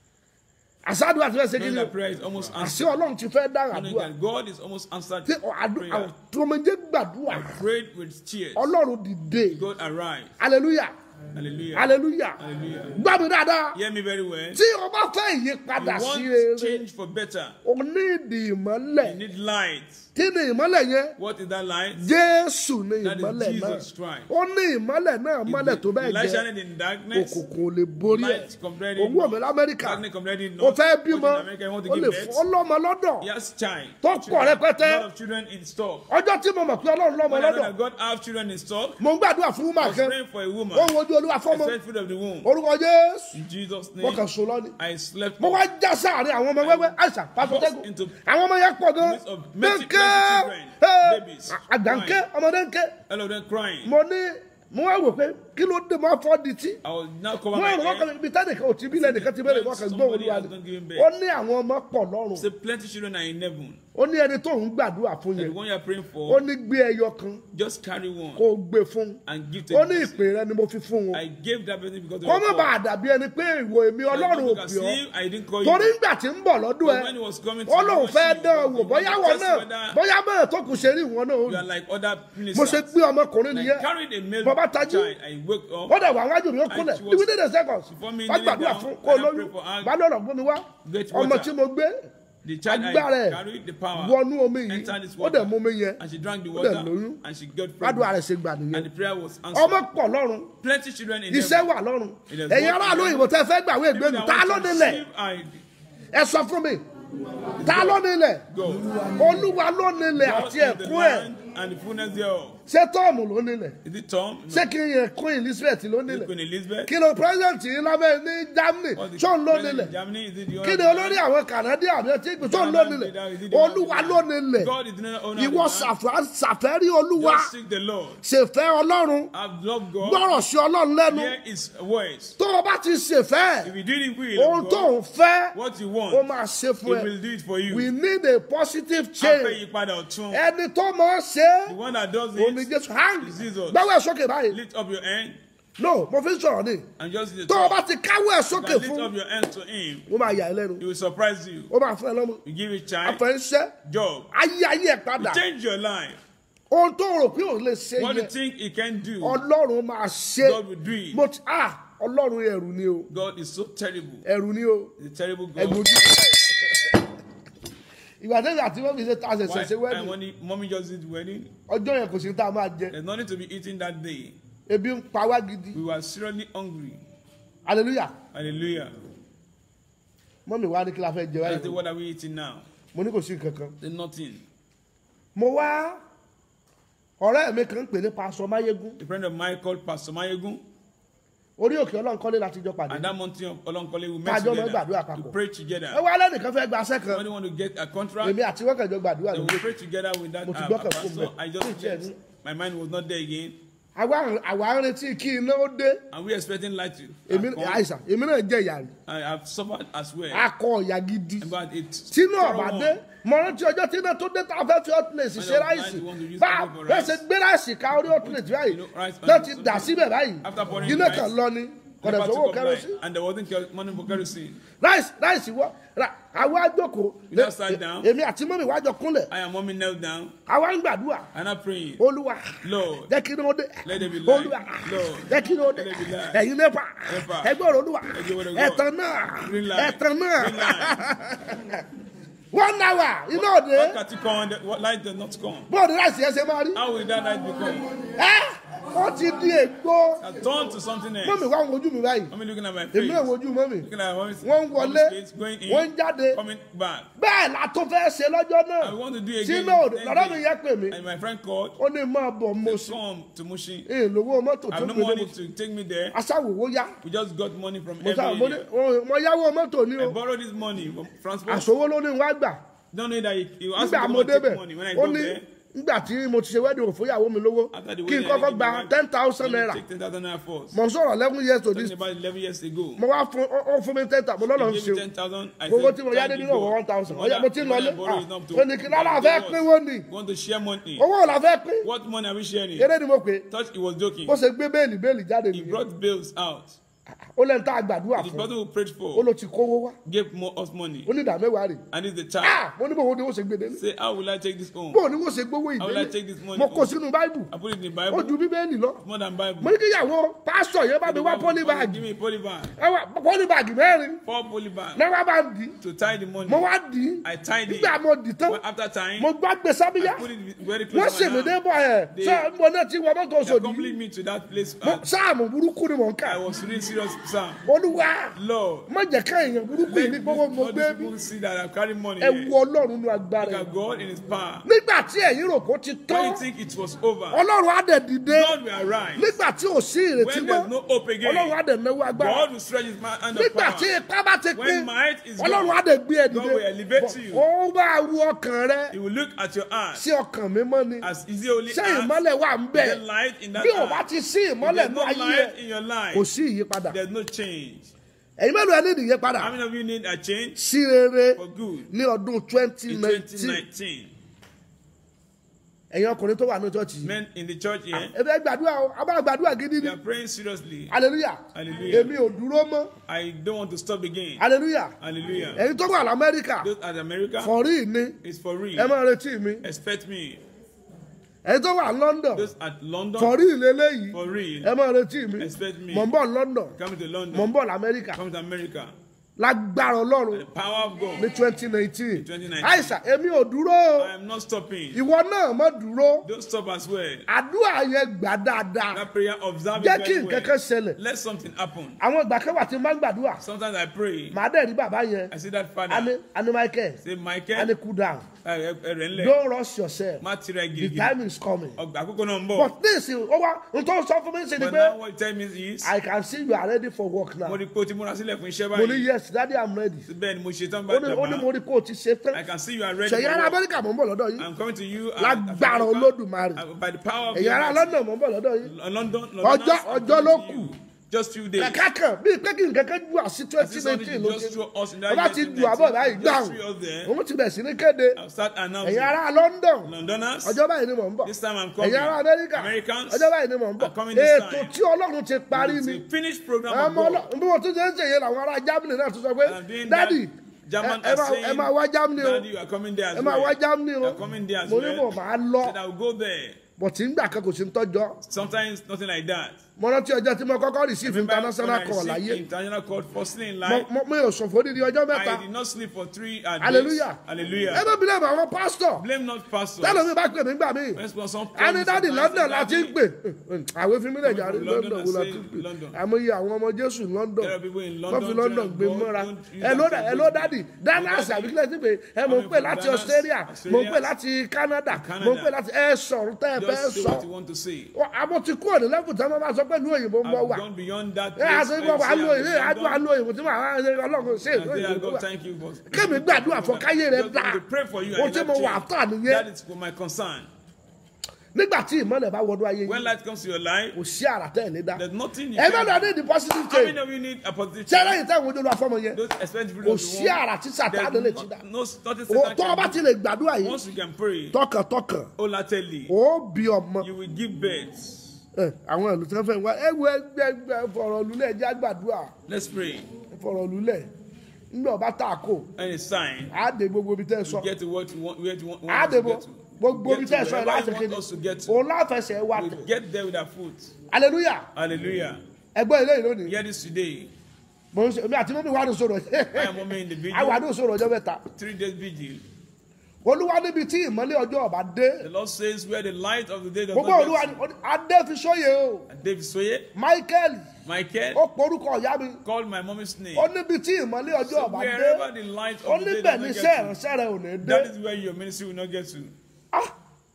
àṣàdùn àti fẹ́ ṣe kí Knowing ni o that prayer is almost àṣẹ answered. ọlọ́run ti fẹ́ dára Knowing àdúrà that God is almost answered tí àdúrà prayer. tọmọdé gbàdúrà I prayed with tears. ọlọ́run dìde God arise. hallelujah Hallelujah. hallelujah Hallelujah. gbọ́ mi dáadáa Hear me very well. tí o bá fẹ́ ìyípadà You sí want rere change for better. o ní ìdí ìmọ́lẹ̀ You need light. kí ni ìmọ́lẹ̀ yẹn What is that light? jésù ní That is ìmọ́lẹ̀ náà Jesus Christ. ó ní ìmọ́lẹ̀ náà mọ́lẹ̀ tó bẹ́ẹ̀ Light jẹ́ shining in darkness. òkùnkùn ò lè borí ẹ̀ Light compared in owó ọ̀mẹ́ lamẹ́ríkà Darkness compared in o north. fẹ́ What bímọ in America, you want to o give lè birth. fún ọlọ́mọ lọ́dọ̀ He has child. tó pọ̀ Children. rẹpẹtẹ A lot of children in stock. ọjọ́ tí mo mọ̀ pé ọlọ́run lọ́mọ When I know lọ́dọ̀ that God have children in stock, mo ń gbàdúrà fún I wúmà was kan praying for a woman. ó ń wojú olúwa fọ́mọ I said fruit of the womb. orúkọ jésù In Jesus' mo kàn name, sùn lọ́ni I slept mo off. wá já sáàrin àwọn ọmọ wẹ́wẹ́ àìsàn pàṣẹtẹ́gùn into- àwọn ọmọ yẹn pọ̀ gan midst of many- dẹ́ńkẹ́ many children, ẹ́, babies, àgbàǹkẹ́ ọmọdé ńkẹ́ All of them crying. mo ní mo wá wò pé kí ló dé mo á fọ́ di tí I was now cover mo my rò wọ́n kan head. ibi tẹ́nìkan ò tí bí lẹ́nìkan ti bẹ̀rẹ̀ wọ́n kan gbọ́ Somebody olúwa has ni not given birth. ó ní àwọn ọmọ pọ̀ lọ́rùn Say plenty children are in heaven. ó ní ẹni tó ń gbàdúrà fún The yẹn one you are praying ó for, ní gbé ẹyọ kan just carry one kó o gbé fún and give to ó the ní person. ìpè rẹ ni mo fi fún wọn I gave that person because of kó your má bàa call. dàbí ẹni pé ìwò èmi So ọlọ́run ò you can pè ọ́ see I didn't call torí you. ńgbà tí ń bọ̀ lọ́dún But ẹ when he was coming to ó lóun you, fẹ́ he dán ọ was- wò he bóyá wanted wọn to test náà whether bóyá bẹ́ẹ̀ tó kù ṣe rí ìwọ̀n náà ó You rí are like other mo ṣe ministers. gbé ọmọkùnrin I nìyẹn carried a male bàbá tajú child. I woke ó up. dẹ̀ wà wájú mi ó kúnlẹ̀ she was- within a second before me wá kneeling gbàdúrà down, fún kó and I lóyún pray for her. bá lọ́rọ̀ gbómi wá Get ọmọ water. tí mo gbé The child agbára I ẹ̀ carried the power. wọnú omi yìí entered this ó water. dẹ̀ mú mi yẹn And she drank the ó dẹ̀ water. lóyún And she got gbàdúrà pregnant. rẹ̀ ṣe gbà And nìyẹn the prayer was ọmọ answered. pọ̀ lọ́run Plenty children in iṣẹ́ heaven. wà lọ́run It has ẹ̀yin worked aráàlú in òyìnbó tẹ́ fẹ́ gbàwé People ìgbénu that ta want ló to nílẹ̀ receive, I ẹ sọ fún mi ta ló nílẹ̀ go. olúwa ló nílẹ̀ God àti is the ẹ̀kún ẹ̀ land and the fullness thereof. ṣé tọ́ọ̀mù ló nílẹ̀ Is it Tom? No. ṣé kí n yẹn queen elizabeth ló Is it nílẹ̀ Queen Elizabeth? kí ló president yìí lábẹ́ ní germany Or the ṣó ń ló president nílẹ̀ in Germany? Is it the kí ni owner of olórí the àwọn canadian àbí ẹtí ìgbì tó ń ló Canada nílẹ̀ leader? Is it the owner of the olúwa land? ló nílẹ̀ God is the owner of the ìwọ land. ṣàfà- ṣàfẹ́rí olúwa Just seek the Lord. ṣèfẹ́ ọlọ́run I've loved God. gbọ́rọ̀ sí ọlọ́run lẹ́nu Hear His words. tó o bá ti ṣèfẹ́ If you do the will ohun of tó God, ń fẹ́ what you ó want, máa ṣe He fún ẹ will do it for you. we need a positive Afẹ́ change yípadà ọ̀tún. ẹni tó máa ṣe The one that does omi it, jésù hang is Jesus. gbáwọ́ ẹ̀ sókè báyìí lift up your hand no mo fi ń sọ̀rọ̀ ni and just the tó o bá top. ti káwọ́ ẹ̀ You sókè can lift fún up your hand to Him. ó máa yà ẹ́ lẹ́nu He will surprise you. ó máa fún ẹ lọ́mọ You give a child, àfẹnṣẹ́ job. ayé ayé ẹ̀ padà You change your life. ohun tó rò pé òun lè ṣe What you yẹn think He can do, ọlọ́run máa ṣe God will do it. mo ti ah ọlọ́run ẹ̀rù ni o God is so terrible. ẹ̀rù ni o He's a terrible ẹ̀gbọ́n God. ojú ìgbà tẹ́lẹ̀ àti wọ́n fi ṣe tá a ṣẹ̀ṣẹ̀ ṣe Why- wẹ́ẹ̀dì And when the mommy just did wedding, ọjọ́ yẹn kò sí ní tá a máa jẹ there's nothing to be eaten that day. ebi ń pa wá gidi We were seriously hungry. hallelujah Hallelujah. mọ́mí wa ní kí la fẹ́ jẹ I said, wáyé what are we eating now? mo ní kò sí nǹkan kan There's nothing. mo wá ọ̀rẹ́ mi kan ń pè ní pásọ máyégún A friend of mine called Pastor Mayegun, orí òkè ọlọ́nkọ́lé láti jọ pàdé and that mountain of Olonkole, we met Kájọ máa ń together gbàdúrà to papọ̀. pray ẹ together. wá lẹ́nìkan fẹ́ gba aṣẹ́ kan When you want to get a contract, èmi àti wọ́kànjọ gbàdúrà then lórí we pray together with that Mo ti uh, gbọ́kàn fún pastor. bẹ́ẹ̀. I Fún just ìtì ẹ̀ left. ní. My mind was not there again. àwa àwa ń retí kí iná ó dé And we expecting light to èmi uh, come. àìsàn èmi náà jẹ ìyá rẹ I have suffered as well. akọ ìyá gidi But it's tínú thorough ọ̀bà one. dé mo rántí ọjọ́ tí iná tó dé tá a fẹ́ fi hot plate ṣe When ráìsì I want to use bá it for bẹ́ẹ̀ rice. ṣe gbé ráìsì ká orí hot plate báyìí You know, rice náà and ti something. dà síbẹ̀ báyìí After pouring iná rice, kan lọ ni kọ̀dẹ̀ Never sówó took up kẹrọsí light, and there wasn't ker- money for kerosene. ráìsì ráìsì wọ ra- àwa jókòó We just sat down. èmi àti mọ́mí wá jọ kúnlẹ̀ I and mommy knelt down àwa ń gbàdúrà and I'm praying. olúwa Lord, jẹ́ kí ni ó dé Let there be light. olúwa Lord, jẹ́ kí ni ó dé let there be light. ẹ̀yin mẹ́fà Mẹ́fà. ẹgbẹ́ ọ̀rọ̀ olúwa Ẹgbẹ́ ọ̀rọ̀ God. ẹ̀tàn náà Green light. ẹ̀tàn náà Green light. one hour iná òde What can you come? What light does not come? bóòdù ráìsì yẹn ṣe máa rí How will that light become? ẹ́ ó ti di ègbó I turned to something mọ́mí else. wá ń wojú mi báyìí Mommy looking at my èmi face. náà wojú mọ́mí Looking at mommy's, wọ́n ń mommy's wọlé face, going wọ́n ń in, jáde coming back. bẹ́ẹ̀ la tó fẹ́ ṣe lọ́jọ́ náà I want to do again. sínú òde Then lọ́dọ̀ mi they- yẹ pè mí And my friend called. ó ní máa bọ̀ mo sí Come to Mushi. ìlówó mọ́tò I tó have no gbé money dé to take me there. aṣáwòwò yá We just got money from mo sá every mo ní area. mo yáwó mọ́tò ní I o borrowed this money from transport. àṣòwò ló ní wá gbà Don't know that he, he asked nígbà me to mo go and débẹ̀ take money. When I ó go ní there, nígbà tí mo ti ṣe wedding òfóyàwó mi lówó after the kí n wedding, kọ́kọ́ I gba give me ten back- thousand money, naira Take ten thousand naira first. mo ń sọ̀rọ̀ eleven years to this Talking about eleven years ago. mo wá fún ó ó fún mi ten thousand mo lọ́nà ń He ṣe gave me ten thousand. I owó said, tí mo yá dé thank nínú you, ọ̀wọ́ God. one thousand The money ọ̀yà mo ti ń the money lọlé I borrow is not to- ó ní kí lára fẹ́ pín wọ́n ni We want to share money. owó la fẹ́ pín What money are we sharing? eré ni mo pè é Thought he was joking. bó ṣe gbé béèlì béèlì jáde He nìyẹn brought bills out. ó lẹ́nu tá a gbàdúrà The fún brother who prayed ó for ló ti kówó wá gave more us money. ó ní ìdá mẹ́wàá rè And it's the child. ah mo ní bò wo ni wọ́n ṣe gbé délé Say, how will I take this home? bó ni wọ́n ṣe gbówó How will I ìdílé take this money mo kó home? sínú báìbù I put it in the ó Bible. ju bíbélì lọ More than Bible. mo ní kíyàwó pásítọ̀ yẹn bá mi wá pólí Give báàgì me a poly bag. ẹ wá pólí báàgì mẹ́rin Four poly bags. náà wá bá ń dì í To tie the money. mo wá dì í I tied it. nígbà mo dì í tán But after time, mo gbá gbé sábíyá I put it very wọ́n close sì to mí my dé hand. bọ̀ ẹ̀ They- ṣé mo náà ti wọ mọ́tò They sòdì accompanied me to that place. Mo- Uh, sáàmù burúkú ni mò ń I kà was reading serious psalm. olúwa Lord, má jẹ́ ká èèyàn burúkú yìí ní gbogbo mo all gbé these bí people see that I'm carrying money ẹ here. wo ọlọ́run nu agbára Look ẹ̀ at God in His power. nígbà tí ẹ̀yin rò kó ti When tán you think it was over, ọlọ́run á dẹ̀ dìde God will arise. nígbà tí ò sí ìrètí When mọ́ there's no hope ọlọ́run á again, dẹ̀ náwó agbára God will stretch His ma- hand of nígbà tí power. ipá bá ti pín When might is ọlọ́run á gone, dẹ̀ gbé ẹ God will dìde elevate you. ó bá ru ọkàn rẹ He will look at your heart sí ọkàn mímọ́ ni as is it only ṣé heart, ìmọ́lẹ̀ wà ń bẹ̀ the light in that bí ò bá heart. ti sí If ìmọ́lẹ̀ there's ní no ayé ẹ light in your kò life, sí ìyípadà there's no change. ẹ̀yin mélòó ẹ ní ìyípadà How many of you need a change sí rere for good ní ọdún twenty in nineteen 2019? ẹ̀yin ọkùnrin tó wà ní church yìí Men in the church here, ẹ fẹ́ gbàdúrà o a bá gbàdúrà gidi we ni are praying seriously. hallelujah Hallelujah. èmi ò dúró mọ́ I don't want to stop again. hallelujah Hallelujah. ẹ̀yin tó wà lamẹ́ríkà Those at America, fọ̀rí ni it's for ẹ real. máa retí mi Expect me. ẹ̀yin tó wà london Those at London, fọ̀rí ìlélẹ́yìí for real. ẹ máa retí mi Expect me. mò ń bọ̀ london Coming to mò London, ń bọ̀ lamẹ́ríkà coming to America. lágbára ọlọ́run The power of God. ní twenty nineteen 2019. àìsàn èmi ò dúró o I am not stopping. ìwọ náà mọ̀ dúró Don't stop as well. àdúrà yẹn gbà dáadáa That prayer, observe jẹ́ it kí very nǹkan kan well. ṣẹlẹ̀ Let something happen. àwọn ìgbà kan wà tí n bá ń gbàdúrà Sometimes I pray. màá dẹ̀ rí bàbá yẹn I see that ani father. ani michael Say, ani Michael, cool down ẹ̀rẹ̀ ńlẹ̀. don't rush yourself Má tira the gidi. time is coming Ọgbà àkókò náà ń bọ̀. but this ó wá n tó sọ fún mi ṣe ni But pé now what you tell me is, i can see you are ready for work now mo rí pé o ti múra sílẹ̀ fún iṣẹ́ mo ní báyìí. yes daddy i'm ready Bẹ́ẹ̀ ni mo ṣe tán ó ní ó ní mo bàbá. rí kó o ti ṣe I tán can see you are ready. ṣèyí ará for work. amẹ́ríkà mò ń bọ̀ lọ́dọ̀ yìí I'm coming to you. at- lágbára at- olódùmarè at- By the power of èyí ará God. london mò ń bọ̀ lọ́dọ̀ yìí London. Ọjọ́- I'm ọjọ́ coming ló to kù. you. Just few days. kẹ̀kẹ́ kan bíi pé kí nǹkan kan ju àsí I twenty see something nineteen to ló just ṣe throw us in that ọba year ti 2019. ju àbọ̀ báyìí Just gbàùn three of them. òun ti bẹ̀ sí ní kéde I'll start ẹ̀yin announcing. ará london Londoners. ọjọ́ báyìí ni mò ń bọ̀ This time I'm coming. ẹ̀yin ará amẹ́ríkà Americans. ọjọ́ báyìí ni mò ń bọ̀ are coming this ètò time. tí ọlọ́run ti parí It's ni a finished program ọmọ of God. ọlọ́run bí wọ́n tún ṣe ń ṣèyẹ làwọn ará germany náà tún sọ pé And doing that, dádì German ẹ are máa- saying, ẹ máa wá germany o Daddy, you are coming there as ẹ máa well. wá germany o You are coming there as mo ní well. mò máa lọ Said I'll go there. bọ̀ tí ń gbà kan kò sí ń tọ́jọ́ Sometimes nothing like that. mo rántí ọjọ́ tí mo kọ́kọ́ receive Remember international when I call received láyé International call firstly in Mo- life. mo- mi ò ṣòfò nídìí ọjọ́ mẹ́ta I did not sleep for three uh, days. hallelujah ẹ Hallelujah. bá bilẹ̀ bá àwọn pásítọ̀ Blame not pastors. tẹ́lẹ̀ mi bá pè mí gbà mí When some a ní dáàdì sometimes london say, láti ń "Daddy, pè àwọn fi mí lè jàre From london London, wo la I ti say ń pè London. àmọye àwọn ọmọ jésù ní london There are people in wọ́n London, fi london China, gbé don't- mọ́ra don't use ẹ ló that dà ẹ as ló a dádì business. dallas Daddy, àbí kílẹ̀ ti pé ẹ mọ̀ ń coming pè from láti Dallas, australia mo ń pè Australia, láti canada Canada. mo ń pè láti ẹ sọ̀rọ̀ tẹ́ ẹ fẹ́ Just say sọ what you want to say. àbọ̀ ti kúrò ní lẹ́kùn tí wọ́n bá sọ pé ìlú òyìnbó ń bọ̀ I've wà gone beyond that. ẹ àti place. ìgbà wà I ló say ìwé I'm àdúrà done. ló ìwé tí màá ṣe ọlọ́run ṣe I ìlú say, òyìnbó God, wà thank you for- kémi gbàdúrà fún káyé rẹ Just dá want to pray for you ohun and tí let mo wà change. tà nìyẹn That is my concern. nígbà tí ìmọ̀lẹ̀ bá wọnú ayé When yìí light comes to your life, kò sí àrà tẹ́ ẹ̀ lé dá there's nothing you ẹ can bá do. lọ ní the positive How many change of you need a positive ṣé change? lẹ́yìn tẹ́ ìwé olú afọ́mọ yẹn Those expensive kò sí àrà tí sàtáàdé lè ti dá No, nothing O- Satan tó o bá can ti do. lè gbàdúrà yìí Once you can pray, tọkàntọkàn olately, ó bí ọmọ you will give birth. ẹ, àwọn ìlú tí wọ́n fẹ́ wá ẹ wo ẹgbẹ́ ẹgbẹ́ fọ̀rọ̀ lulẹ̀ jẹ́ àgbàdúrà Let's pray. fọ̀rọ̀ lulẹ̀ nígbà ọba tá a kò Any sign, á dé gbogbo ibi tẹ́ ẹ sọ get to what you want, where you want, á want dé us to bo get to. gbogbo ibi Get tẹ́ ẹ to sọ ẹ wherever láti you want kéde us to get to. òun láfẹsẹ̀ wà We tẹ̀ get there with our foot. hallelujah Hallelujah. ẹgbẹ́ ilé ìlú ni Hear this today. mo ń ṣe mi àti mọ́mí wà ní sọ̀rọ̀ I am mommy in the àwọn video. àdó sọ̀rọ̀ ọjọ́ mẹ́ta Three days vigil. olúwa níbi tí ìmọ́lẹ̀ ọjọ́ ọba dé The Lord says where the light of the day does gbogbo not olúwa get ní adé fi sóye o to. And David Soye, michael Michael, ó porúkọ ìyá mi called my mommy's name. ó níbi tí ìmọ́lẹ̀ ọjọ́ So ọba dé wherever the light ó of the day níbẹ̀ does ní not iṣẹ́ get to, ìránṣẹ́ rẹ̀ ò ní dé that is where your ministry will not get to. Ah!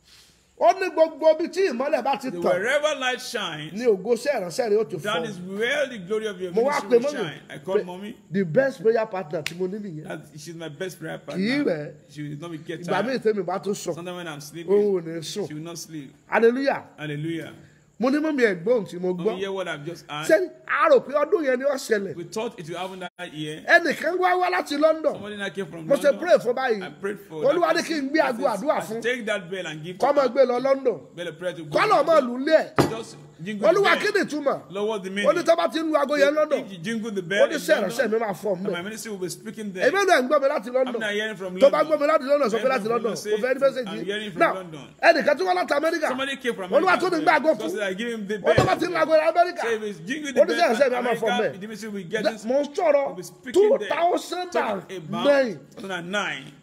ó ní gbogbo ibi tí ìmọ́lẹ̀ bá ti The tàn wherever light shines, ní ògo iṣẹ́ ìránṣẹ́ rẹ̀ ó ti that fọ́ is where the glory of your mo wá ministry pe will mọ́mí shine. I call pé mommy. the best prayer partner tí mo ní nìyẹn That she's my best prayer kì í partner. rẹ̀ She will not be get ìgbà míì tired. tẹ́mi bá tún sùn Sometimes when I'm òun sleeping, ò ní sùn she will not sleep. hallelujah Hallelujah. mo ní mọ́mí ẹ̀gbọ́n tí mo gbọ́ Mommy, hear what I've just ṣé asked. a rò pé ọdún yẹn ni ó ṣẹlẹ̀ We thought it will happen that year. ẹnìkan wá wá láti london Somebody that came from mo ṣe London. pray fún báyìí I prayed for olúwa that ní kí n person. gbé I aago said, àdúrà I fún should Take that bell and give kọ́ to máa her. gbé lọ london Bell a prayer to kọ́ lọ́ọ́ máa lù ú lé ẹ̀ Just jingle olúwa the kí bell. ni ìtumọ̀ Lord, what's the ó ní meaning? tó bá ti ń lu aago yẹn london If you jingle the ó bell ní in sẹ́ ìránṣẹ́ mi London, máa fọ́ and mẹ́ my ministry will be speaking there. èmi náà ń gbọ́ mi láti I'm london not hearing from tó bá London. gbọ́ mi láti london sọ pé Hearing láti from london London, kò fẹ́ ní say, mẹ́sẹ̀gì I'm hearing from náà London. ẹnìkan tí wọ́n láti amẹ́ríkà Somebody came from olúwa America. tó ní gbé aago Because fún I give him the ó bell. tó bá ti ń lu aago yẹn amẹ́ríkà Say if it's jingle ó the ní sẹ́ ìránṣẹ́ mi bell, máa fọ́ America, mẹ́ the ministry will get this. mo ń sọ̀rọ̀ will be speaking two there. thousand Talking and about nine 2009.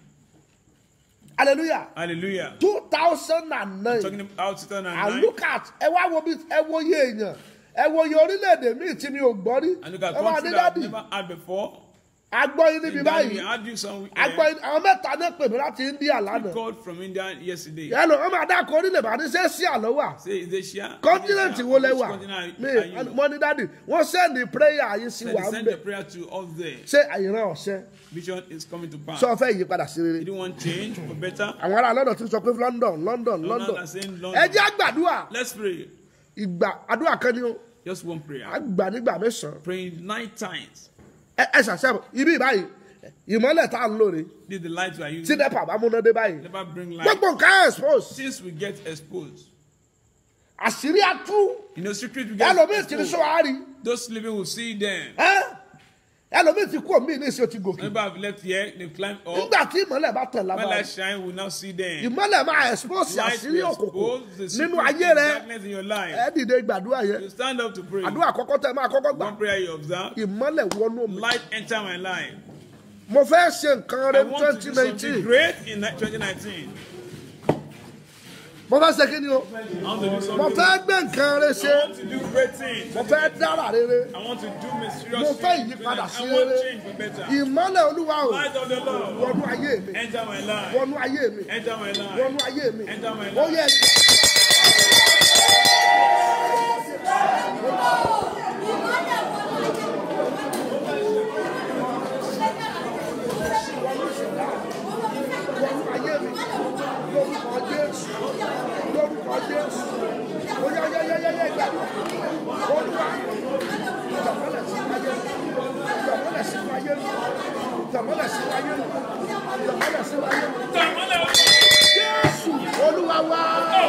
hallelujah Hallelujah. two thousand and nine. Talking about and 2009. look at ẹ wá wo bí ẹ wo iye èèyàn ẹ wo iye orílẹ̀-èdè míì tí mi ò gbọ́ rí And look at ẹ máa country ní that I've dádì never had before. agbọ́ yín níbi In that we báyìí had you some agbọ́ uh, yín àwọn mẹ́ta náà pè mí láti India lánàá called from India yesterday. yẹn lọ wọn máa dáko orílẹ̀ bá ní sẹ́ sí àlọ́ wà Say, is Asia? kọ́ńtínẹ̀tì wo lẹ Which wà continent mi are you? mo ní dádì wọ́n sẹ́ndì prayer yín sí Said wa they ń send bẹ̀ the prayer to us there. ṣé àyìnrán ọ̀sẹ́ Vision is coming to pass. sọ fẹ́ yí padà sí rere You don't want change for better. àwọn ará London ti sọ pé London London London are saying London. ẹ jẹ́ àgbàdua Let's pray. ìgbà àdúrà kan ni ó Just one prayer. àgbà nígbà mẹ́sàn-án Praying nine times. ẹ ẹ ṣàṣẹ ibi báyìí ìmọ̀lẹ̀ tá à ń lò rè This is the light we are tí using. nepa bá múná dé báyìí Never bring light. gbogbo nǹkan expose Since we get exposed. àṣírí atú You know, secret we get ẹlòmíì tí ní exposed. sọ wá rí Those living will see them. ẹ ẹlòmíì ti kú òmíì ní ìsìn ó ti gòkè Remember, I've left here, they've climbed up. nígbà tí ìmọ́lẹ̀ bá tẹ̀ When lábàá light shine, we'll now see them. ìmọ́lẹ̀ máa expose Light àṣírí will òkùnkùn expose the nínú secret ayé of rẹ darkness in your life. ẹ dìde gbàdúrà yẹn You stand up to pray. àdúrà àkọ́kọ́ tẹ máa kọ́kọ́ gbà One prayer you observe. ìmọ́lẹ̀ wọnú mi Light enter my life. mo fẹ́ ṣe nǹkan rẹ I want to do twenty something nineteen great in 2019. mo fẹ́ ṣe kí ni o I want to do mo something. fẹ́ gbé nǹkan rẹ ṣe I want to do great things. mo fẹ́ dára rere I want to do mo mysterious fẹ́ things. ìyípadà sí I want rere change for better. ìmọ́lẹ̀ olúwa o Light of the Lord. wọnú ayé mi Enter my life. wọnú ayé mi Enter my life. wọnú ayé mi Enter my ó life. yẹ wọnú ayé mi lórúkọ jésù lórúkọ jésù ó yẹ yẹ yẹ yẹ yẹ gbàdúrà olúwa tàmọ́lẹ̀ sí ayé mi tàmọ́lẹ̀ sí ayé mi tàmọ́lẹ̀ sí ayé mi tàmọ́lẹ̀ sí ayé mi jésù olúwa wá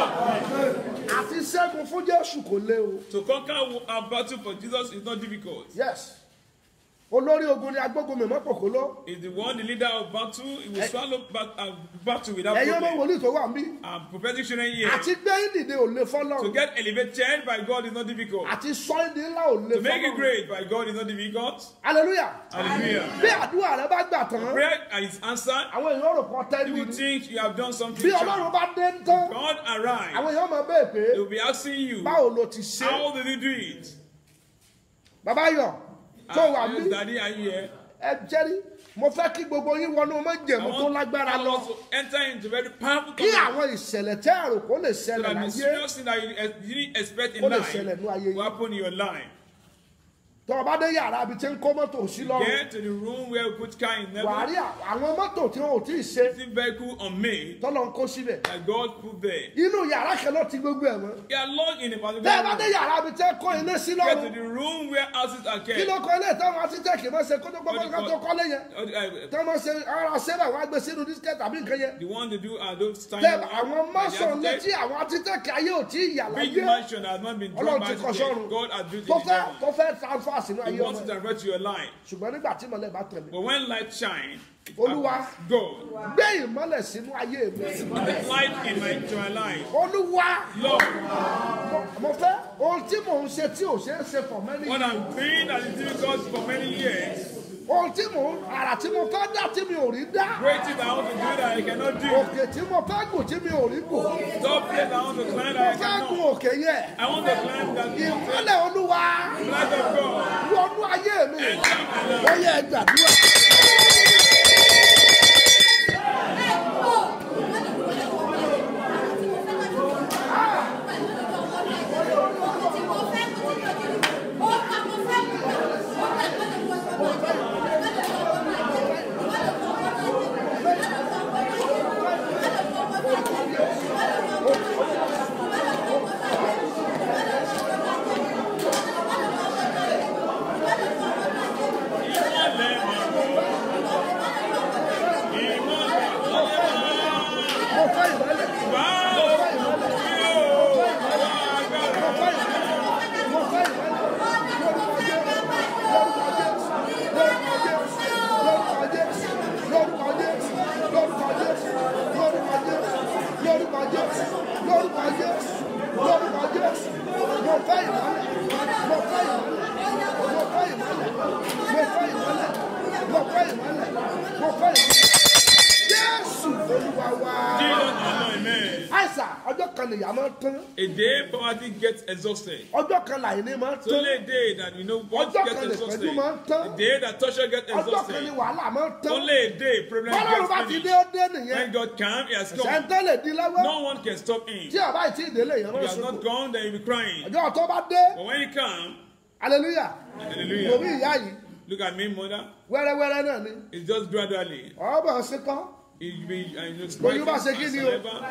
àti ṣẹ́gun fún jésù kò lé o To conquer our battle for Jesus is not difficult. yes olórí ogun ni agbógun mi mọ́pọ̀ kó lọ Is the one, the leader of battle, he will swallow back, uh, battle without ẹ̀yin ọmọ problem. wòlíì tó wà mí And prophetic children here. àti gbé ìdìde ò lè To fọlọ́run get elevated by God is not difficult. àti sọ ìdí ńlá ò lè To make it fọlọ́run great by God is not difficult. hallelujah Hallelujah. bí àdúrà rẹ bá gbà tán Prayer is answered. àwọn èèyàn rò kàn tẹ́lú You ni think you have done something. bí sharp. ọlọ́run bá dé ń tán God arrived. àwọn èèyàn máa bẹ́ẹ̀ pé They will be asking you, báwo ló ti ṣe how did he do it? bàbá yọ tó wà Ah, mí yes, Daddy, are you here? ẹ jẹ́rí mo fẹ́ kí gbogbo yín wọnú I májẹ̀mú tó want lágbára all lọ of us to enter into very powerful kí covenant. àwọn ìṣẹ̀lẹ̀ tẹ́ ẹ̀rù kó lè So ṣẹlẹ̀ that the láyé serious thing that you, eh, you didn't expect in Ó lè life ṣẹlẹ̀ nínú ayé yín. will happen in your life. tó o bá dé yàrá ibi tí ń kó mọ́tò sí lọ́rùn Get to the room where we put car in wà á heaven. rí àwọn mọ́tò tí wọn ò tí ì ṣe See vehicle unmade tọ́lọ̀ ń kó síbẹ̀ that God put there. inú yàrá kan ló ti gbogbo ẹ̀ mọ́ You are locked in a tẹ́ ẹ bá dé particular room. yàrá ibi tí ń kó iná sí Get to lọ́rùn the room where houses are kí ló kept. kọ́ ilé ìtàn wọn títẹ̀ kì í máa ṣe kótó gbogbo nǹkan tó kọ́lé yẹn Uh, uh, tí wọ́n máa ṣe ara ṣẹ́bà wọn á gbé sínú dísíkẹ́ tàbí nǹkan yẹn The one they do are those tiny tẹ́ ones àwọn by the mọ́sàn létí architect. àwọn títẹ̀ kí ayé ò tí ì yà Big láyé mansion has not been drawn ọlọ́run by ti kọ́ architect. sọ́run God has built tó it in fẹ́ heaven. tó fẹ́ transfer sínú He ayé wants ọmọ to divert to your life. ṣùgbọ́n nígbà tí ìmọ̀lẹ̀ bá tẹ̀lé But when light shine, it Olúwa. happens. God, gbé ìmọ̀lẹ̀ sínú ayé mi the light in my, to my life. olúwa Lord, mo- mo fẹ́ ohun tí mò ń ṣe tí ò ṣe é ṣe for many what years I'm doing that is difficult for many years, ohun tí mò ń àrà tí mo fẹ́ dá tí mi ò rí dá great things I want to do that I cannot do. òkè tí mo fẹ́ gùn tí mi ò rí gùn Top place I want to climb mo that I fẹ́ gùn cannot. òkè yẹn I want to climb that mountain. ìmọ̀lẹ̀ olúwa Light of God. wọnú ayé mi Enter my life. ó yẹ gbàdúrà. mo fẹ́ ìmọ̀lẹ̀ mo fẹ́ ìmọ̀lẹ̀ mo fẹ́ ìmọ̀lẹ̀ mo fẹ́ ìmọ̀lẹ̀ lórúkọ Jésù lórúkọ Jésù lórúkọ Jésù lórúkọ Jésù lórúkọ Jésù lórúkọ Jésù lórúkọ Jésù lórúkọ Jésù mo fẹ́ ìmọ̀lẹ̀ mo fẹ́ ìmọ̀lẹ̀ mo fẹ́ ìmọ̀lẹ̀ mo fẹ́ ìmọ̀lẹ̀ mo fẹ́ ìmọ̀lẹ̀ mo fẹ́ ìmọ̀lẹ̀ Jésù Olúwa wa Jesus, amen. àìsàn ọjọ́ kan nìyà máa ń tán A day poverty gets exhausted. ọjọ́ kan làìní máa ń It's tán only a day that you know what Ọjọ́ gets kan lè exhausted. pẹ̀lú máa ń tán. A day that torture gets ọjọ́ kan ní exhausted. wàhálà máa ń tán Only a day problem bọ́lọ́run bá gets ti dé finished. ó dé nìyẹn When God comes, He has come. ṣẹ́ńtẹ́ lè di lọ́wọ́ No one can stop Him. tí ọba ìtí ìdílé yẹn If máa He ń has sùn not gone, then He'll be crying. ọjọ́ tó bá dé But when He comes, hallelujah mo hallelujah. rí ìyá yìí Look at me, mother. wẹ́rẹ́wẹ́rẹ́ náà ni It's just gradually. ọ̀bọ̀ ṣe kọ́ It be, I know, Oyún bá ṣe kí ni o? saliva.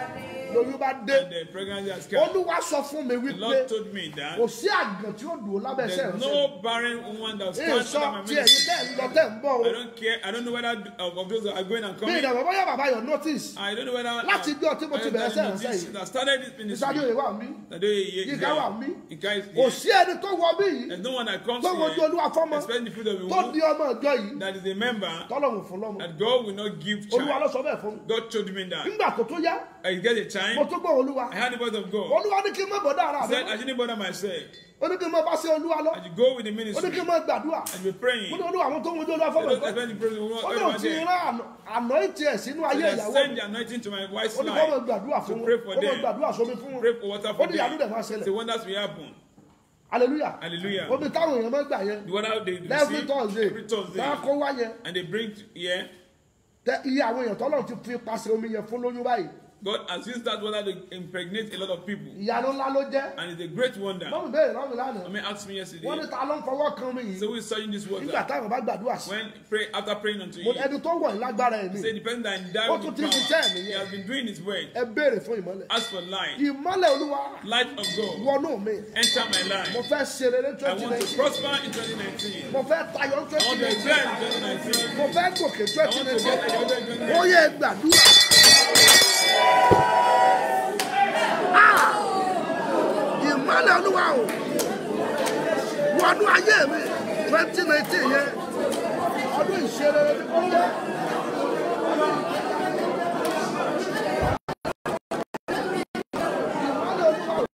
lóyún bá dé and the pregnancy has come. olúwa sọ fún mi The wípé Lord told me that kò sí àgàn tí ó dùn ó lábẹ́ ẹsẹ̀ there's rẹ̀ no barren woman that ẹ stands sọ under my tí ẹ̀yin ministry. tẹ́ ń lọ tẹ́ ń bọ̀ o I don't care. I don't know whether of, of those that are going and bí coming. ìdàgbọ́ bóyá bàbá yọ notice I don't know whether Láti ijọ́ tí mo ti bẹ̀rẹ̀ sẹ́yìn that sẹ́yìn. that started this ministry. ìsájú ìwà mi That day, yeah, Yínká yeah. wà mí. Yínká is kò here. sí ẹni tó wọ bí yìí There's no one that comes tó wojú here, olúwa fọ́mọ expect the fruit of the tó womb, di ọmọ ìjọ yìí that is a member tọ́lọ́run fún lọ́mọ that God will not give olúwa ló child. sọ bẹ́ẹ̀ fún mi God told me that. nígbà tó tó yá I get a mo time. tó gbọ́ olúwa I had the voice of God. olúwa ní kí n má bọ̀dá ara I mi said, I didn't bother myself. ó ní kí n má bá ṣe olúwa lọ I should go with the ó ní ministry kí n má gbàdúrà and be praying. mo ní olúwa àwọn tó ń wojú olúwa I fọ́mọ don't ìjọ expect the praise of ó ní God òun ti there. rán àná ìtì ẹ̀ sínú ayé I ìyàwó send mi the anointing to my wife's ó ní kó mọ̀ life. gbàdúrà fún to wọn pray for kó mọ̀ them. gbàdúrà sómi fún Pray wọn for water ó for ní ìyanu dẹ̀ them. máa The ṣẹlẹ̀ wonders will happen. hallelujah Hallelujah. omi táwọn èèyàn máa gbà yẹn The water they every receive thursday every Thursday. tá a kó wá yẹn And they bring here. tẹ iye àwọn èèyàn tọ́lọ̀ ti fi pàṣẹ omi yẹn fún lóyún báyìí God has used that water to impregnate a lot of people. ìyanu ńlá ló jẹ́ And it's a great wonder. lọ́mù bẹ́ẹ̀ lọ́mù lánàá I mean, asked me yesterday. wọ́n ní ta ló ń fọwọ́ kan mi So yìí who is searching this nígbà water? táwọn bá gbàdúrà sí When pray after praying unto mo you, ẹni tó wọ̀ ní lágbára ẹ̀ say mi the person that endowed Ó with tún the ti power, ṣiṣẹ́ he nìyẹn. has been doing his work. ẹ béèrè fún ìmọ́lẹ̀ Ask for light, ìmọ́lẹ̀ olúwa light of God. wọnú mi Enter my mo life. fẹ́ ṣe rere I twenty want to nineteen prosper in 2019. mo fẹ́ tayọ I twenty want to nineteen excel in 2019. mo fẹ́ gòkè I twenty want to get nineteen like ó yẹ gbàdúrà. Ah! ìmọ́lẹ̀ olúwa o wọnú ayé mi twenty nineteen yẹn ọdún ìṣeré ó yẹ. ìmọ́lẹ̀ olúwa o.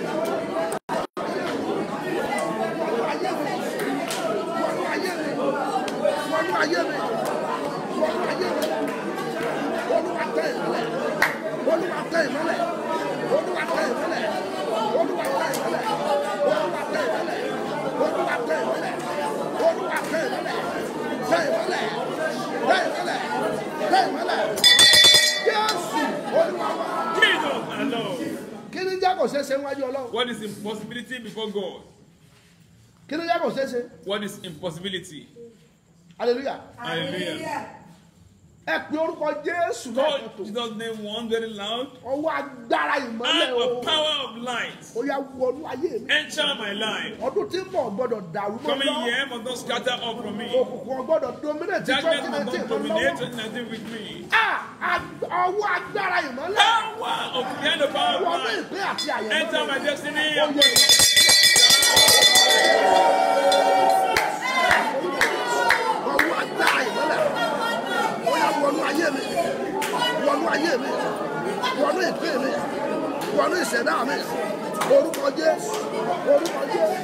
wọnú ayé mi wọnú ayé mi wọnú ayé mi wọnú ayé mi olúwa tẹ ìmọ́lẹ̀ olúwa tẹ ìmọ́lẹ̀ olúwa tẹ ìmọ́lẹ̀ olúwa tẹ ìmọ́lẹ̀ olúwa tẹ ìmọ́lẹ̀ olúwa tẹ ìmọ́lẹ̀ olúwa tẹ ìmọ́lẹ̀ tẹ ìmọ́lẹ̀ tẹ ìmọ́lẹ̀ tẹ ìmọ́lẹ̀ jésù olúwa wa. Jesus and Lord. kí ni jẹ́ kò ṣeé ṣe níwájú ọlọ́run What is impossibility before God? kí ni jẹ́ kò ṣeé ṣe What is impossibility? hallelujah Hallelujah. ẹ pe orúkọ jésù náà Call kẹtò Jesus' name one very loud. ọwọ́ agbára ìmọ́lẹ̀ And o the power of light. ó yá wọnú ayé mi Enter my life. ọdún tí ń bọ̀ gbọ́dọ̀ dàrú mọ́ Coming lọ here must not scatter up from me. òkùnkùn gbọ́dọ̀ dominate Darkness twenty must nineteen not mọ́ dominate lọ́wọ́ 2019 with me. Ah, ag- ọwọ́ agbára ìmọ́lẹ̀ Power of the end of power of wọnú light. ìpín àti àyẹ̀wò Enter my destiny. Ó yẹ. ọwọ́ agbára ìmọ́lẹ̀ ó yá wọnú ayé mi wọnú ayé mi wọnú ìpín mi wọnú ìṣẹ̀dá mi orúkọ jésù orúkọ jésù.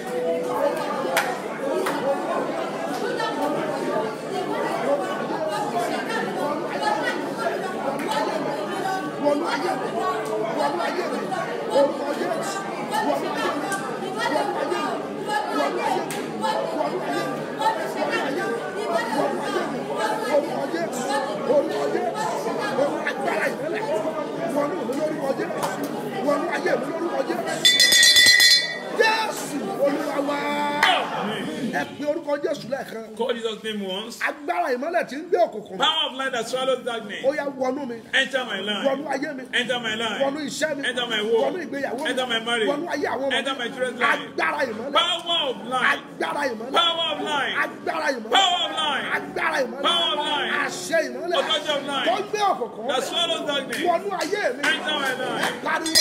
wọnú ayé mi wọnú ayé mi orúkọ jésù wọnú ayé mi wọnú ayé mi wọnú ayé mi wọnú ayé mi wọnú ayé mi wọnú ayé mi orúkọ jésù orúkọ jésù orú agbára ìmọ́lẹ̀ wọnú mi lórúkọ jésù wọnú ayé mi lórúkọ jésù jésù olúwa wá ẹ pe orúkọ jésù lẹ́ẹ̀kan Call Jesus' name once. agbára ìmọ́lẹ̀ tí ń gbé òkùnkùn Power of light that swallows darkness. ó yá wọnú mi Enter my wọnú life. ayé mi Enter my wọnú life. iṣẹ́ mi Enter my work. wọnú ìgbéyàwó mi Enter my marriage. wọnú ayé àwọn ọmọ Enter my mi children's life. agbára ìmọ́lẹ̀ Power of light. agbára ìmọ́lẹ̀ Power of light. agbára ìmọ́lẹ̀ Power of light. agbára ìmọ́lẹ̀ Power of light. àṣẹ ìmọ́lẹ̀ Authority of light. tó gbé òkùnkùn That mọ́lẹ̀ swallows darkness. wọnú ayé mi Enter my life. pariwo.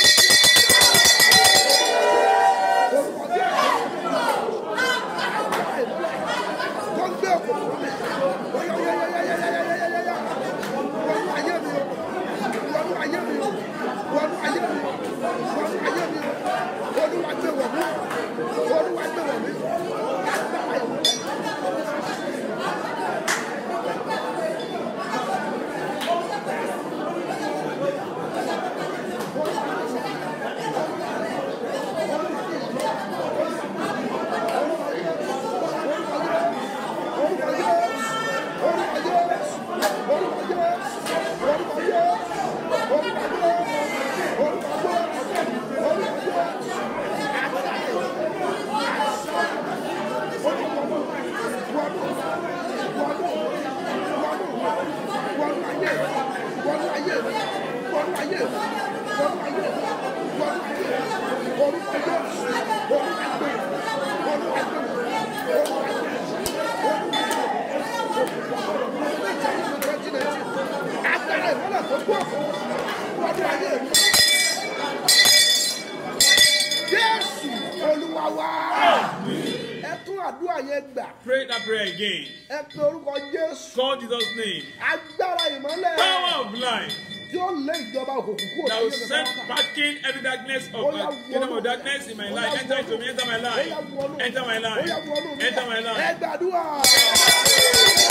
Orúkọ Jésù. Agbára ìmọ́lẹ̀ tó gbé òkùnkùn mọ́lẹ̀ yáyáyáyáyáyáyáyá wọnú ayé mi o wọnú ayé mi o wọnú ayé mi o wọnú ayé mi o olúwa gbé wọ̀ mí olúwa gbé wọ̀ mí agbára ìmọ́lẹ̀. àdúrà yẹn gbà Pray that prayer again. ẹ pe orúkọ jésù Call Jesus' name. agbára ìmọ́lẹ̀ Power of life tí ó lé ìjọba òkùnkùn kúrò that will láyé mi send pátápátá. packing every darkness of Ó yá uh, kingdom of darkness in my life. Enter into me, enter my Ó life. yá wọnú. Enter my Ó yá life. wọnú mi. Enter my ẹ life. gbàdúrà.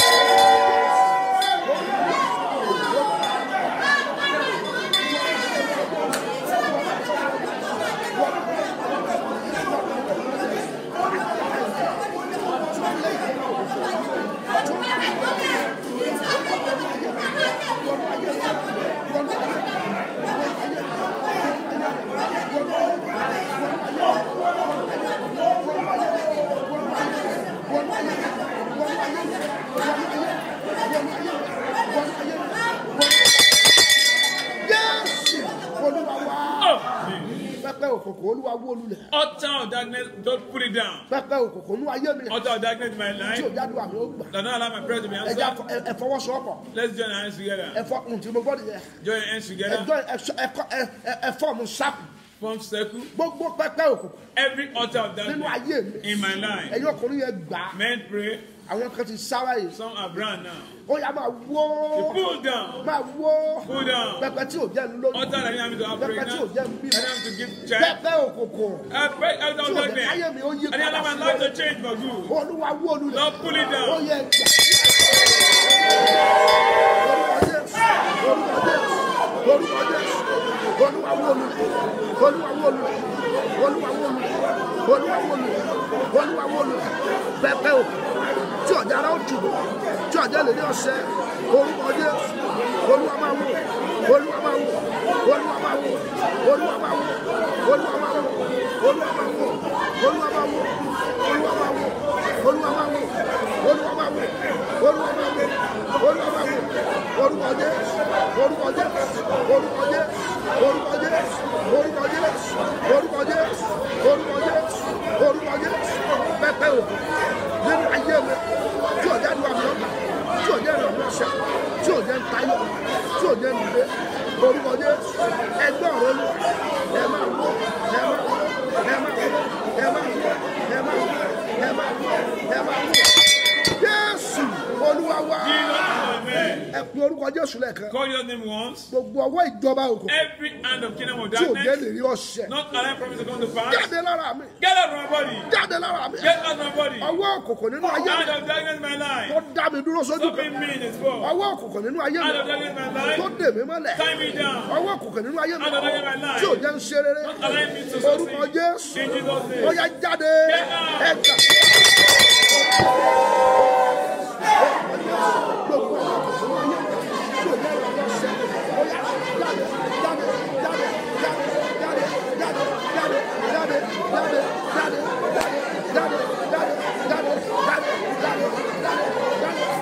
Jésù olúwa wá. Oh, pẹpẹ òkùnkùn olúwa wó lulẹ̀. utter of darkness, don't put it down. pẹpẹ òkùnkùn nú ayé mi. Utter of darkness in my tí life. ò jáde àmì ó gbà. Do not allow my prayer to be ẹja answered. ẹ fọwọ́sowọ́pọ̀ Let's join our hands together. ẹ fọ ohun tí mo gbọ́ nìyẹn. Join your hands together. ẹjọ́ ẹ fọ́ọ̀mù sáàpù Form circle. gbogbo pẹpẹ òkùnkùn Every utter of nínú darkness ayé mi. in my life. ẹ̀yin ọkùnrin yẹn gbà á. Men pray. àwọn kan ti sára yìí. Some are brown now. ó yá máa wó. Pull down. máa wó. Pull down. pẹpẹ tí ò jẹ́ ń lóyún. Utter that you have me to have pẹpẹ tí ò pregnant. jẹ́ ń I bímọ. don't have to give child. pẹpẹ òkùnkùn I pray out tí of ò jẹ́ darkness. káyé mi ó yí I didn't allow padà my life sí to change for good. olúwa wó lulẹ̀. Lord, pull it ó down. yẹ gbà. orúkọ Jésù orúkọ Jésù olúwa wó lulẹ̀ olúwa wó lulẹ̀ olúwa wó lulẹ̀ olúwa wó lulẹ̀ olúwa wó lulẹ̀ pẹpẹ o tí ọjà ara ó tùbọ̀ tí ọjà lè ní ọ̀sẹ̀ orúkọ Jésù olúwa máa wó olúwa máa wó olúwa máa wó olúwa máa wó olúwa máa wó olúwa máa wó olúwa máa wó olúwa máa wó olúwa máa wó olúwa máa wó olúwa máa wó olúwa máa wó orúkọ Jésù orúkọ Jésù orúkọ Jésù orúkọ Jésù orúkọ Jésù orúkọ Jésù orúkọ Jésù orúkọ Jésù pẹpẹ o nínú ayé mi tí ọjà lu àmì ọgbà tí ọjà rẹ ọmọ ọsẹ tí ọjà ń tayọ tí ọjà ń dìde orúkọ Jésù ẹgbẹ́ ọ̀rọ̀ lu ẹ máa wọ ẹ máa wọ ẹ máa wọ ẹ máa wọ ẹ máa wọ ẹ máa wọ ẹ máa wọ Jésù Olúwa wa Jesus, amen. ẹ pe orúkọ Jésù lẹ́ẹ̀kan Call your name once. gbogbo ọwọ́ ìjọba òkùnkùn Every hand of kingdom of tí ò jẹ́ darkness. lè rí ọ̀sẹ̀ Not allow promise to come to pass. jáde lára mi Get out of my body. jáde lára mi Get out of my body. ọwọ́ òkùnkùn nínú ayé Hand mi of darkness in my tó life. dá mi dúró sójú Stop kan being mean as well. ọwọ́ òkùnkùn nínú ayé mi Hand of darkness in my tó life. dè mí mọ́lẹ̀ Tie me down. ọwọ́ òkùnkùn nínú ayé mi Hand of darkness in my life. tí ò jẹ́ ń ṣe rere Not allow me to orúkọ succeed. Jésù In Jesus' name. ó yá jáde Get out. ẹ gbà. Gbogbo ọwọ́ òkùnkùn nínú ayé mi tí ò jẹ́ ìrọ̀lẹ́ ọ̀sẹ̀ ó yá jáde jáde jáde jáde jáde jáde jáde jáde jáde jáde jáde jáde jáde jáde jáde jáde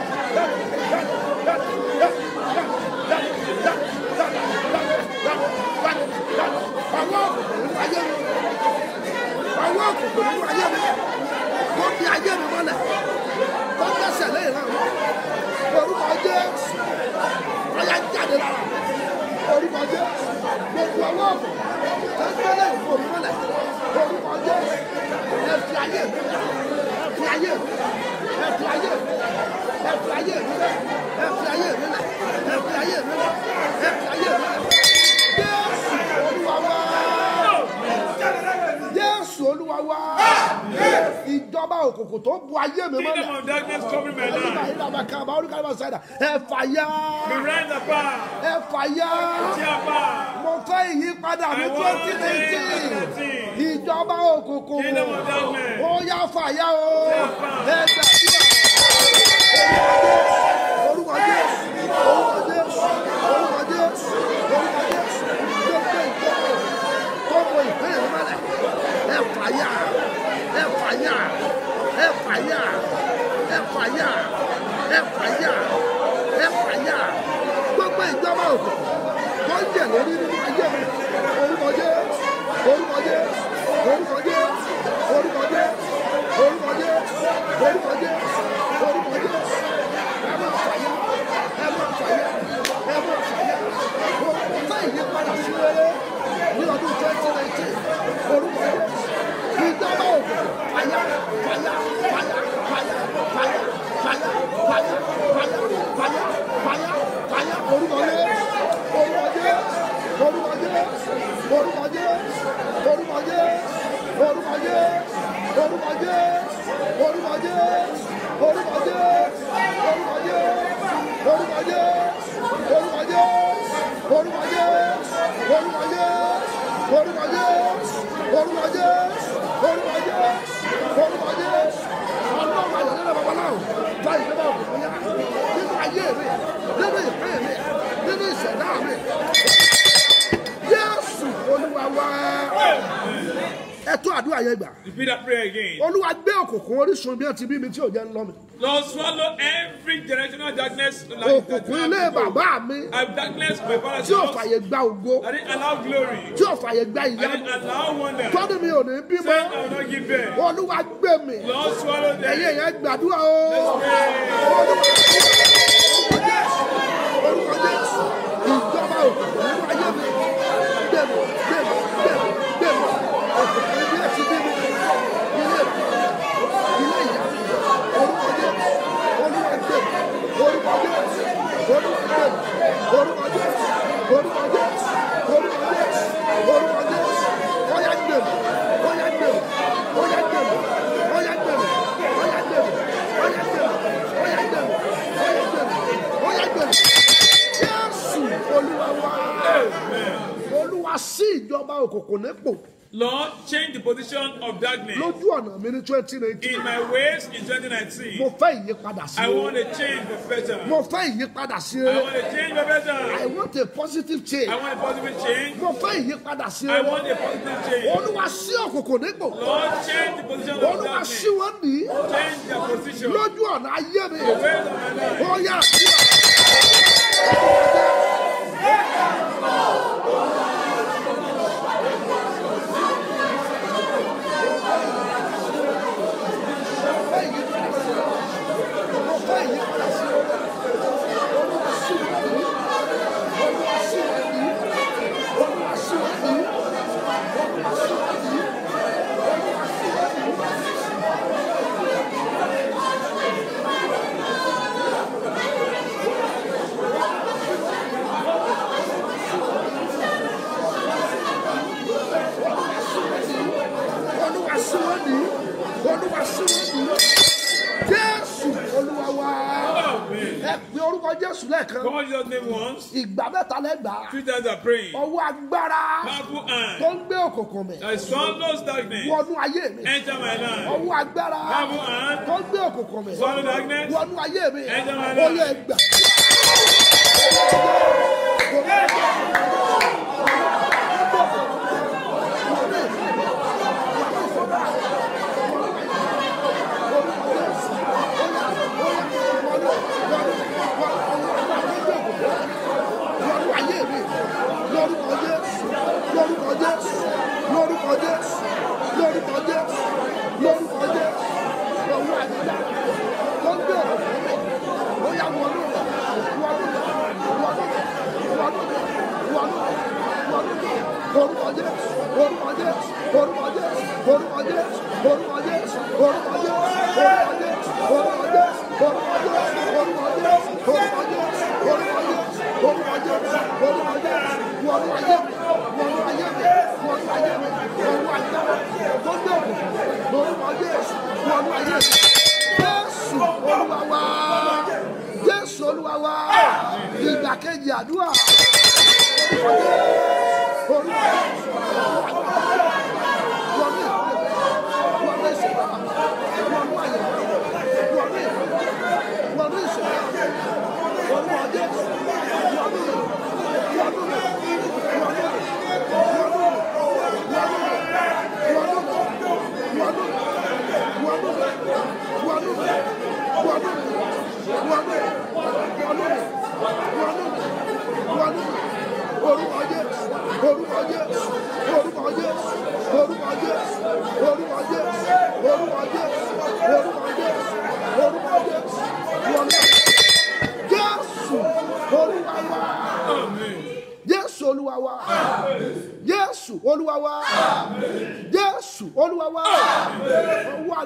àwọn òkùnkùn nínú ayé mi tó di ayé mi mọ́lẹ̀ tó dẹ́sẹ̀ lẹ́yìn náà orúkọ Jésù ọ̀yá jáde lára mi orúkọ Jésù gbogbo ọwọ́ òkùnkùn tó gbé lẹ́yìn fún mi mọ́lẹ̀ orúkọ Jésù ẹ fi ayé mi lẹ̀ ẹ fi ayé mi ẹ fi ayé mi ẹ fi ayé mi lẹ̀ ẹ fi ayé mi lẹ̀ ẹ fi ayé mi lẹ̀ ẹ fi ayé mi lẹ̀ Jésù Olúwa wá Jésù Olúwa wá ìjọba òkùnkùn tó bu ayé mi mọ́lẹ̀ Kingdom of darkness covering my olùkọ́ life. ìlànà kaba olùkọ́ ìlànà sáyidà ẹ fàyà Be right apart. ẹ fàyà Tear apart. mo fẹ́ ìyípadà ní I want twenty nineteen change. ìjọba òkùnkùn Kingdom of darkness. ó yá fàyà o ẹ gbàdúrà orúkọ Jésù orúkọ Jésù orúkọ Jésù orúkọ Jésù gbogbo ìjọba tó mọ ìpínlẹ̀ mi mọ́lẹ̀ ẹ fàyà ẹ fàyà ẹ fàyà ẹ fàyà ẹ fàyà ẹ fàyà gbogbo ìjọba òkùnkùn tó ń jẹ lórí nínú ayé mi orúkọ Jésù orúkọ Jésù orúkọ Jésù orúkọ Jésù orúkọ Jésù orúkọ Jésù orúkọ Jésù ẹ máa fàyà ẹ máa fàyà ẹ máa fàyà orúkọ fẹ́ ìyípadà sí rere ní ọdún twenty nineteen orúkọ Jésù ìjọba òkùnkùn fàyà fàyà orúkọ Jésù orúkọ Jésù orúkọ Jésù orúkọ Jésù orúkọ Jésù orúkọ Jésù orúkọ Jésù orúkọ Jésù orúkọ Jésù orúkọ Jésù orúkọ Jésù orúkọ Jésù ọlọ́run àyọ̀lẹ́lẹ̀ babaláwo gba ìjọba òkùnkùn yá nínú ayé mi nínú ìpín mi nínú ìṣẹ̀dá mi Jésù olúwa wá ẹ tó àdúrà yẹn gbà Repeat that prayer again. olúwa gbé òkùnkùn orísun bí wọn ti bí mi tí ò jẹ́ ń lọ mi Lord, swallow every generational darkness like that òkùnkùn ilé bàbá mi And darkness my father's tí ò house. fàyè gba ògo I didn't allow glory. tí ò fàyè gba I ìyanu didn't allow wonder. tọ́dún mi ò ní bímọ Said I will not give birth. olúwa gbé mi Lord, swallow them. ẹ̀yin yẹn gbàdúrà o orúkọ Jésù ìjọba òkùnkùn nínú ayé mi gbé mi gbé mi gbé mi gbé mi òkùnkùn ibi ẹ̀ ti bí mi ilé ilé ìyá mi orúkọ Jésù olúwa gbé mi orúkọ Jésù olúwa gbé mi orúkọ Jésù orúkọ Jésù orúkọ Jésù orúkọ Jésù ọ̀yá gbé mi ọ̀yá gbé mi ọ̀yá gbé mi ọ̀yá gbé mi ọ̀yá gbé mi ọ̀yá gbé mi ọ̀yá gbé mi ọ̀yá gbé mi ọ̀yá gbé mi Jésù olúwa wá olúwa sí ìjọba òkùnkùn nípò Lord, change the position of darkness lójú ọ̀nà mi ní twenty nineteen in my ways in mo 2019. fẹ́ ìyípadà sí I rere want a change for better. mo fẹ́ ìyípadà sí I rere want a change for better. I want a positive change I want a positive change. mo fẹ́ ìyípadà sí I rere want a positive change. olúwa sí òkùnkùn nípò Lord, change the position of olúwa darkness. sí wọn ní Change their position. lójú ọ̀nà ayé mi The ways of my life. ó yà sí mo fẹ́ ìyípadà sí rere olúwa sí wọn ní olúwa sí wọn ní olúwa sí wọn ní olúwa sí wọn ní olúwa sí wọn ní. olúwa sí wọn ní olúwa sí wọn ní jésù olúwa wá ẹ pe orúkọ jésù lẹ́ẹ̀kan Call Jesus' name once. ìgbà mẹ́ta lẹ́gbàá Three times I pray. ọwọ́ agbára Powerful tó hand. ń gbé òkùnkùn mi I swallows darkness. wọnú ayé mi Enter my life. ọwọ́ agbára Powerful hand. tó ń gbé òkùnkùn mi Swallow darkness. wọnú ayé mi Enter my ó life. yẹ gbà. lórúkọ ayé mi lórúkọ Jésù lórúkọ Jésù lórúkọ Jésù lórúkọ Jésù lórúkọ Jésù lọ́wọ́ àdúrà tó ń gbé ọ̀rọ̀ fún mi ó yá wọnú rẹ̀ wọnú rẹ̀ wọnú rẹ̀ wọnú rẹ̀ wọnú rẹ̀ wọnú rẹ̀ orúkọ Jésù orúkọ Jésù orúkọ Jésù orúkọ Jésù orúkọ Jésù orúkọ Jésù orúkọ Jésù orúkọ Jésù orúkọ Jésù orúkọ Jésù orúkọ Jésù orúkọ Jésù orúkọ Jésù orúkọ Jésù wọnú ayé mi wọnú ayé mi wọnú ayé mi wọnú ayé mi tó gbé òkùnkùn lórúkọ Jésù wọnú ayé mi Jésù Olúwa wa Jésù Olúwa wa ìgbà kejì àdúrà orúkọ Jésù wọnú ìpínlẹ̀ wọnú ìṣẹ̀dá wọnú ayé wọnú ìpínlẹ̀ wọnú ìṣẹ̀dá orúkọ Jésù wọnú rẹ̀ wọnú rẹ̀ wọnú rẹ̀ wọnú rẹ̀ wọnú rẹ̀ wọnú rẹ̀ wọnú rẹ̀ wọnú rẹ̀ wọnú rẹ̀ wọnú rẹ̀ wọnú rẹ̀ wọnú rẹ̀ wọnú rẹ̀ wọnú rẹ̀ wọnú rẹ̀ orúkọ Jésù orúkọ Jésù orúkọ Jésù orúkọ Jésù orúkọ Jésù orúkọ Jésù orúkọ Jésù orúkọ Jésù wọnú Jésù Olúwa wa Jésù Olúwa wa Jésù Olúwa wa Jésù Olúwa wa ọwọ́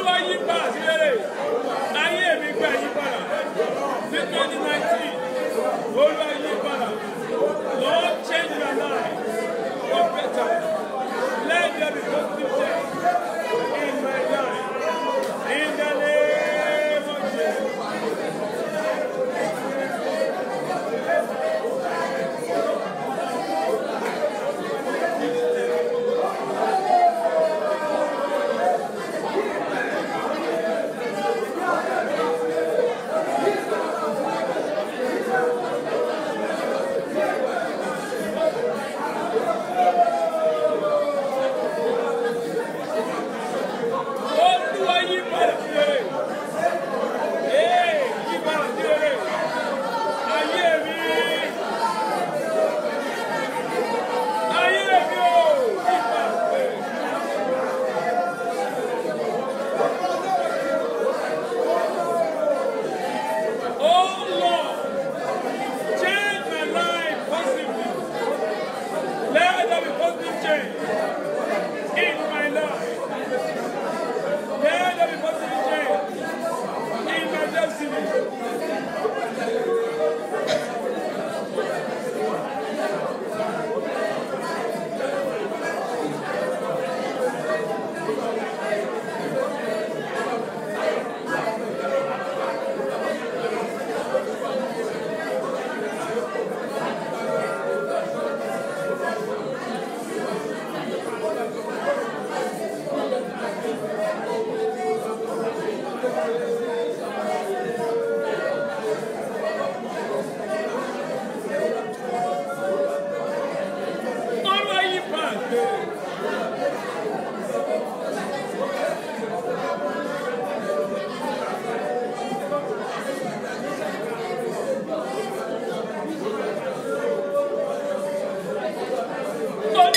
olúwa yí padà sí rere ayé mi gbà yí padà ní twenty nineteen olúwa yí padà lord change my life for better let there be positive change in my life in the name of jesus. Olúwa yí padà sí rere. Ee, yí padà sí rere. Ayé mi. Ayé mi o, yí padà sí rere. Oh Lord, change my life positively. Let there be positive change in my life. Let there be positive change in my destiny. Olúwa yí padà sí rere. Olúwa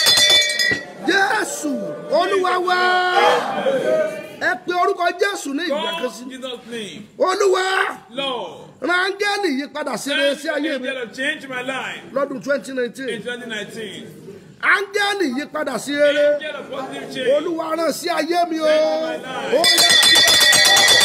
jésù olúwa wá ẹ pe orúkọ jésù ní ìgbà kan God, sí Jesus' name, olúwa Lord, rángẹ́lì yí padà sí rere sí ayé mi angel of change my life lọ́dún twenty nineteen in 2019. áńgẹ́lì yí padà sí rere Angel of positive change. olúwa rán sí ayé mi o Change my ó life. yá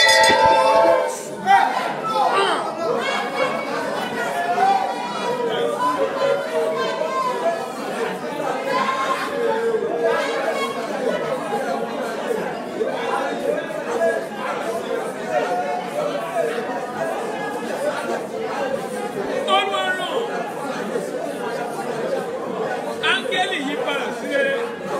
Olúwa rán. Áńgẹ́lì yí padà sí rere.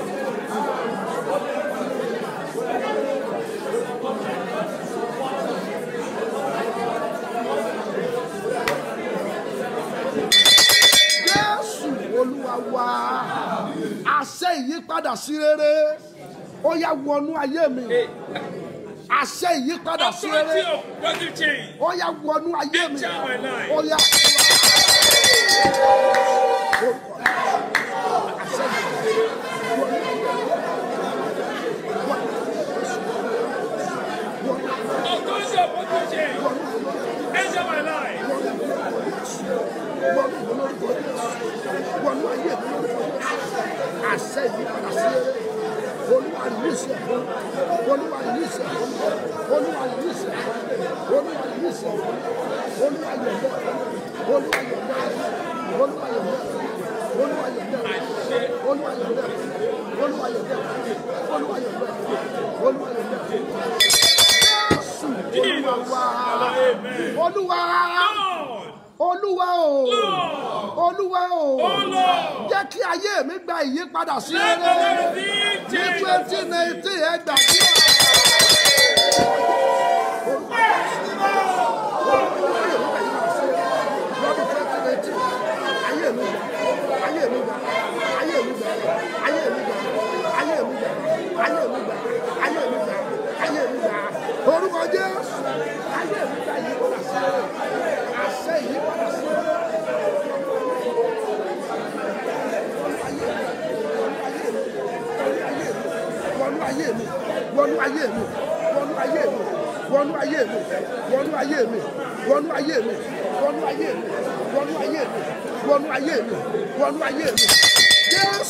jésù olúwa wá àṣẹ ìyípadà sí rere ó yá wọnú ayé mi àṣẹ ìyípadà sí Authority rere of positive change. ó yá wọnú ayé mi Enter my life. ó yá. Authority of positive change. Enter my life. wọnú ayé mi àṣẹ ìyípadà sí rere olúwa rìlíìsì ẹ̀fọ́ olúwa rìlíìsì ẹ̀fọ́ olúwa rìlíìsì ẹ̀fọ́ olúwa rìlíìsì ẹ̀fọ́ olúwa yọ̀ǹda olúwa yọ̀ǹda olúwa yọ̀ǹda olúwa yọ̀ǹda olúwa yọ̀ǹda olúwa yọ̀ǹda olúwa yọ̀ǹda olúwa yọ̀ǹda jésù olúwa wá olúwa Lord, olúwa o olúwa o Oh Lord, jẹ́ kí ayé mi gba ìyípadà sí let the rere Lord be ní change. twenty nineteen ẹ gbàdúrà. lọ́dún twenty nineteen ayé mi gbà ayé mi gbà ayé mi gbà ayé mi gbà ayé mi gbà ayé mi gbà ayé mi gbà ayé mi gbà orúkọ jésù ayé mi gbà ìyípadà sí rere àṣẹ ìyípadà sí rere. wọnú ayé mi wọnú ayé mi wọnú ayé mi wọnú ayé mi wọnú ayé mi wọnú ayé mi wọnú ayé mi wọnú ayé mi wọnú ayé mi wọnú ayé mi jésù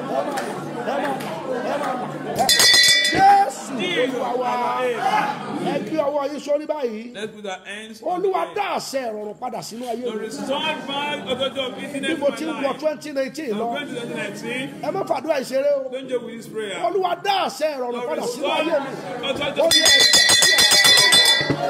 ẹ máa là ẹ máa là ẹ. jésù olúwa wa ẹ gbé ọwọ́ yín sórí báyìí Let's put our hands on olúwa the dá àṣẹ ìrọ̀rùn padà sínú ayé To mi restore my authority of bí business mo in ti ń my wọ life. twenty nineteen I'm lọ going to 2019. ẹ má fàdúrà ìṣeré o Don't joke with this prayer. olúwa dá àṣẹ ìrọ̀rùn To padà sínú restore ayé mi authority ó of ní ẹ̀jẹ̀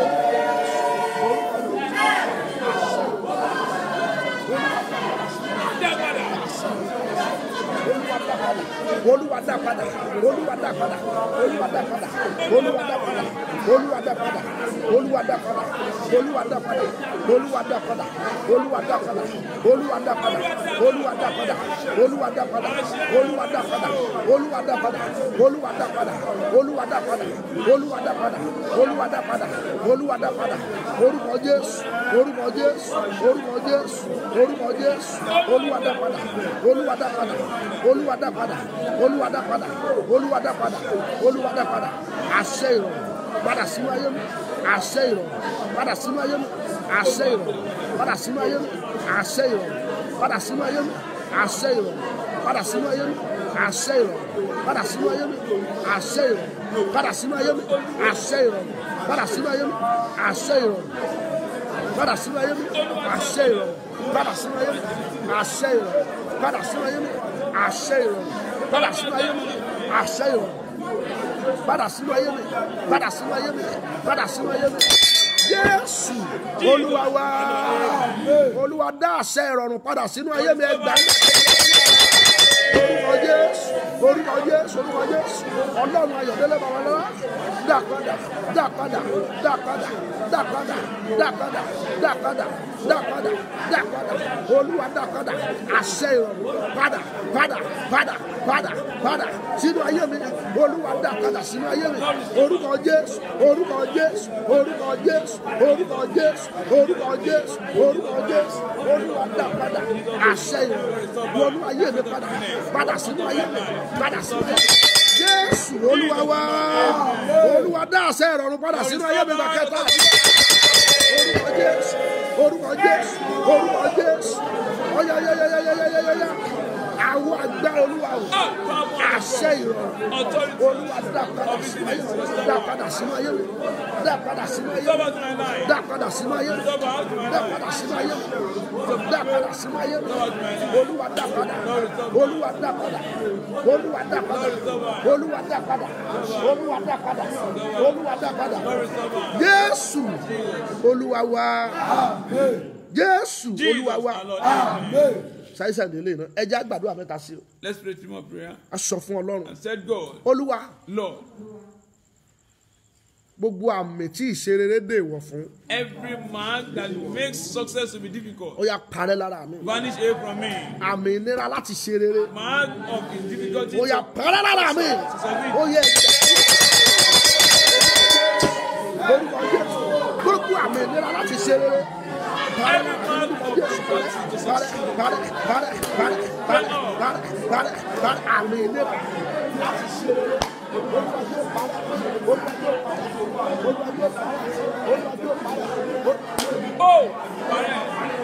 olúwa dá padà olúwa dá padà olúwa dá padà olúwa dá padà olúwa dá padà olúwa dá padà olúwa dá padà olúwa dá padà olúwa dá padà olúwa dá padà olúwa dá padà olúwa dá padà olúwa dá padà olúwa dá padà olúwa dá padà olúwa dá padà olúwa dá padà olúwa dá padà olúwa dá padà orúkọ jésù orúkọ jésù orúkọ jésù orúkọ jésù olúwa dá padà olúwa dá padà olúwa dá padà olúwa dá padà olúwa dá padà olúwa dá padà àṣẹ ìrọ̀rùn padà sínú ayé mi àṣẹ ìrọ̀rùn padà sínú ayé mi àṣẹ ìrọ̀rùn padà sínú ayé mi àṣẹ ìrọ̀rùn padà sínú ayé mi àṣẹ ìrọ̀rùn padà sínú ayé mi àṣẹ ìrọ̀rùn padà sínú ayé mi àṣẹ ìrọ̀rùn padà sínú ayé mi àṣẹ ìrọ̀rùn padà sínú ayé mi àṣẹ ìrọ̀rùn padà sínú ayé mi àṣẹ ìrọ̀rùn padà sínú ayé mi àṣẹ ìrọ̀rùn padà sínú ayé mi àṣẹ ìrọ̀rùn padà sínú ayé mi àṣẹ ìrọ̀rùn padà sínú ayé mi padà sínú ayé mi padà sínú ayé mi jésù olúwa wa olúwa dá àṣẹ ìrọ̀rùn padà sínú ayé mi ẹgbàá orúkọ jésù orúkọ jésù orúkọ jésù ọlọ́run ayọ̀dẹ́lẹ̀ babalọ́lá dá padà dá padà dá padà dá padà dá padà dá padà dá padà dá padà olúwa dá padà àṣẹ ìrọ̀rùn padà padà padà padà padà sínú ayé mi olúwa dá padà sínú ayé mi orúkọ jésù orúkọ jésù orúkọ jésù orúkọ jésù orúkọ jésù orúkọ jésù olúwa dá padà àṣẹ ìrọ̀rùn wọnú ayé mi padà padà sínú ayé mi padà sínú ayé mi jésù olúwa wá olúwa dá àṣẹ ìrọ̀rùn padà sínú ayé mi bàkẹ́tà orúkọ jésù orúkọ jésù orúkọ jésù ọyọyọyọyọyọyọyọ àwọn agbára olúwa o àṣẹ ìrọ̀rùn Authority. olúwa dá padà sínú ayé mi dá padà sínú ayé mi dá padà sínú ayé mi Cover to my life. dá padà sínú ayé mi Cover out to my dá life. padà sínú ayé mi dá padà sínú ayé mi olúwa dá padà olúwa dá padà olúwa dá padà olúwa dá padà olúwa dá padà olúwa dá padà jésù olúwa wa jésù olúwa wa Jesus, our Lord. Amen. ṣàìsàn délé náà ẹ jẹ́ àgbàdo mẹ́ta sí o Let's pray three more prayer. a sọ fún ọlọ́run And said, God, olúwa Lord, gbogbo àmì tí ìṣerere dè wọ̀ fún every mark that makes success to be difficult, ó yà parẹ́ lára mi vanish away from me. àmì ìnira láti ṣe rere Mark of difficulty. ó yà parẹ́ lára mi ó yẹ lórúkọ Jésù gbogbo àmì ìnira láti ṣe rere parẹ́ lórúkọ Jésù parẹ́ parẹ́ parẹ́ parẹ́ parẹ́ parẹ́ parẹ́ parẹ́ àmì ìnira láti ṣe rere olúwa yóò parẹ́ olúwa yóò parẹ́ olúwa yóò parẹ́ olúwa yóò parẹ́ olúwa Oh, parẹ́.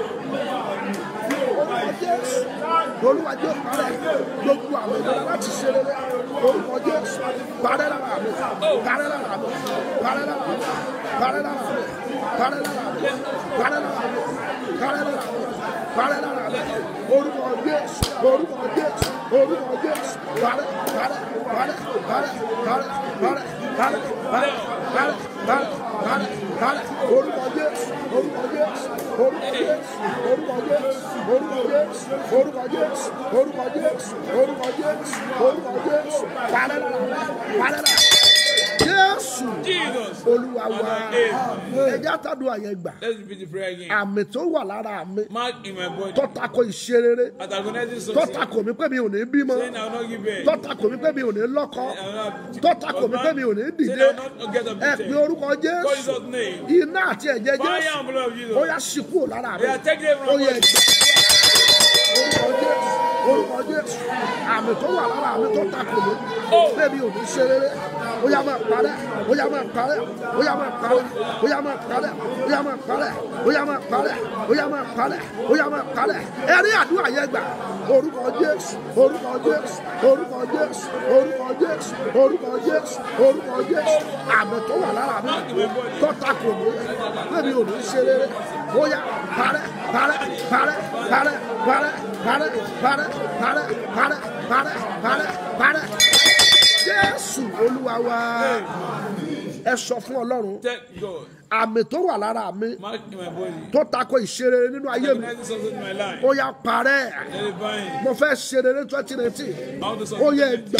orúkọ jésù olúwa jẹ́ parẹ́ gbogbo àwọn ìlera láti ṣe rere orúkọ jésù parẹ́ lára mi parẹ́ lára mi parẹ́ lára mi parẹ́ lára mi parẹ́ lára mi parẹ́ lára mi parẹ́ lára mi parẹ́ lára mi orúkọ jésù orúkọ jésù orúkọ jésù parẹ́ parẹ́ parẹ́ parẹ́ parẹ́ parẹ́ parẹ́ parẹ́ parẹ́ parẹ́ parẹ́ parẹ́ orúkọ jésù orúkọ jésù orúkọ jésù orúkọ jésù orúkọ jésù orúkọ jésù orúkọ jésù orúkọ jésù orúkọ jésù parẹ́ lára mi parẹ́ lára mi. jésù Jesus. olúwa wa ẹjẹ àtàdùn àyẹ̀ gbà Let's repeat the prayer again. àmì tó wà lára mi Mark in my body. tọ́tako ìṣerere Antagonizing success. tọ́tako mi pé mi ò ní bímọ Saying I will not give birth. tọ́tako mi pé mi ò ní lọ́kọ I will not- tọ́tako mi pé mi ò ní Saying dìde I will not get up ẹ to pé ten. orúkọ Call jésù Jesus' name. iná àti ẹ̀jẹ̀ Fire jésù and blood of Jesus. ó yá sí kúrò lára mi They are taking it ó from yẹ us. ẹ̀jẹ̀ orúkọ jésù orúkọ jésù àmì tó wà lára mi tó takò mí pé mi ò ní ṣe rere ó yá máa parẹ́ ó yá máa parẹ́ ó yá máa parẹ́ ó yá máa parẹ́ ó yá máa parẹ́ ó yá máa parẹ́ ó yá máa parẹ́ ó yá máa parẹ́ ẹ̀rí àdúrà yẹn gbà orúkọ jésù orúkọ jésù orúkọ jésù orúkọ jésù orúkọ jésù orúkọ jésù àmì tó wà lára mi tó takò mí pé mi ò ní ṣe rere ó yá parẹ́ parẹ́ parẹ́ parẹ́ parẹ́ parẹ́ parẹ́ parẹ́ parẹ́ parẹ́ parẹ́ parẹ́ jésù olúwa wa ẹ sọ fún ọlọ́run Thank God. àmì tó wà lára mi Mark in my body. tó takò ìṣerere nínú ayé mi Antagonizing success in my life. ó yá parẹ́ Let it bind. mo fẹ́ ṣerere twenty nineteen I want to ó yẹ succeed. gbà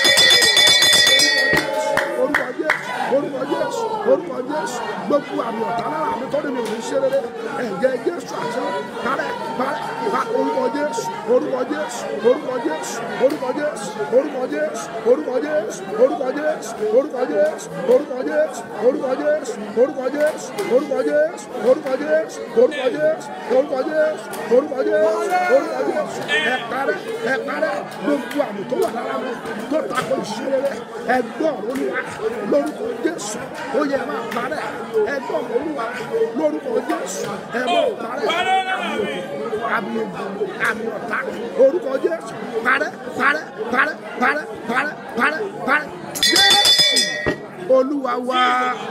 orúkọ jésù orúkọ jésù orúkọ jésù gbogbo àmì ọ̀tá lára mi tó ní mi ò ní ṣe rere ẹ̀jẹ̀ jésù àti parẹ́ parẹ́ pa orúkọ jésù orúkọ jésù orúkọ jésù orúkọ jésù orúkọ jésù orúkọ jésù orúkọ jésù orúkọ jésù orúkọ jésù orúkọ jésù orúkọ jésù orúkọ jésù orúkọ jésù orúkọ jésù orúkọ jésù orúkọ jésù orúkọ jésù ẹ parẹ́ ẹ parẹ́ gbogbo àmì tó wà lára mi tó takò ìṣeré ẹgbọ́n olúwa lórúkọ jésù ó yẹ máa parẹ́ ẹgbọ́n olúwa lórúkọ jésù ẹ máa parẹ́ Parẹ́ lára mi. àmì ògùn àmì ọ̀tá orúkọ jésù parẹ́ parẹ́ parẹ́ parẹ́ parẹ́ parẹ́ parẹ́ jésù olúwa wá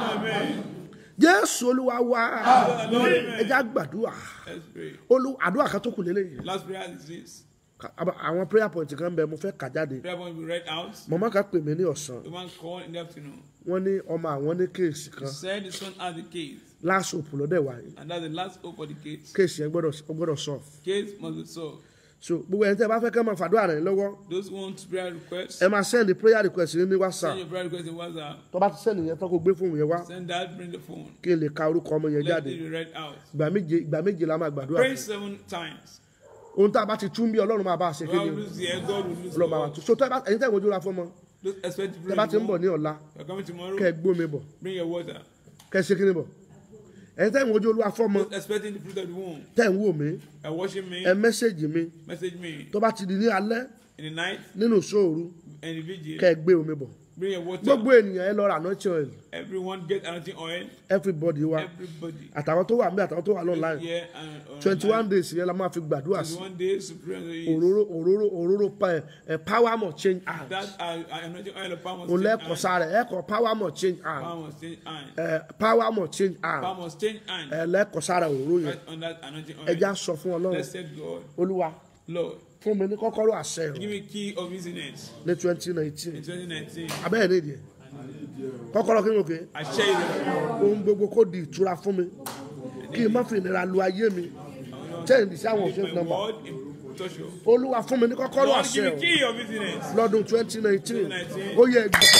jésù olúwa wá ẹjẹ àgbàdua Let's pray. olú àdúrà kan tó kù lélẹ́yìn Last prayer is this. Ka- aba- àwọn prayer point kan bẹ mo fẹ́ kà jáde Prayer point we read out. mọ̀mọ́ kan pè mí ní ọ̀sán The man called in the afternoon. wọ́n ní ọmọ àwọn ní kéèsì He kan said the son had the case. last hope lọ́dẹ̀ wáyé And that's the last hope for the case. kéèsì yẹn gbọ́dọ̀ ó gbọ́dọ̀ solve Case must be solved. so gbogbo ẹni tẹ́ ẹ bá fẹ́ kẹ́ máa fàdúrà rẹ̀ lọ́wọ́ Those who want prayer requests, ẹ máa send prayer request yín ní whatsapp send your prayer request in WhatsApp. tó bá ti send yẹn tán kó gbé fóònù yẹn wá Send that, bring the phone. kí n lè ka orúkọ ọmọ yẹn Let jáde it be read out. ìgbà méje ìgbà méje la máa gbàdúrà Pray fún. seven times. ohun tá a bá ti tún bí ọlọ́run máa bá a ṣe God kéde will lose the air, God will lose ọlọ́run máa wà God. tún so tẹ́ ẹ bá ẹ̀yin tẹ́ ìwọ́jú ra fọ́mọ Those expect to tẹ́ pray. bá ti ń bọ̀ ní tomorrow. ọ̀la You're coming tomorrow. kẹ́ ẹ gbómi bọ̀ Bring your water. kẹ́ ẹ ṣe kíni bọ̀ ẹ̀yin tẹ́ ìwọ́jú olúwa fọ́mọ Those expecting the fruit of the womb. tẹ́ ń wò mí Are watching me. ẹ mẹ́sẹ̀gì mi Message me tó bá ti di ní alẹ́ in the night nínú ìṣòro and the vigil. kẹ́ ẹ gbé omi bọ̀ Bring your water. gbogbo ènìyàn ẹ lọ rà anointing oil Everyone get anointing oil. everybody wa Everybody. àtàwọn tó wà ń bẹ àtàwọn tó wà lọ́nà Here and on twenty one days yẹn la máa fi gbàdúrà sí one day to pray unto you. òróró òróró òróró pa ẹ ẹ power must change hands That uh, uh, anointing oil of palm must òun change lẹ́kọ̀ọ́ hand. sára ẹ kọ power must change hands Palm must change hand. ẹ power must change hands Palm must change hand. ẹ lẹ́kọ̀ọ́ sára òróró yẹn Right on that anointing ẹ já oil. sọ fún ọlọ́run Blessed God, olúwa Lord, fún mi ní kọ́kọ́rọ́ àṣẹ give rẹ̀ me key of business ní twenty nineteen in 2019. abẹ́rẹ́ ní ìdíyẹ kọ́kọ́rọ́ kí ni o kè I share it. ohun gbogbo kó di ìtura fún mi kí n má fi ìnira lu ayé mi change sí àwọn òfin My nọ́mbà word in touch you. olúwa fún mi ní kọ́kọ́rọ́ Lord, àṣẹ give me rẹ̀ key of business. lọ́dún twenty nineteen 2019. ó yẹ gbà.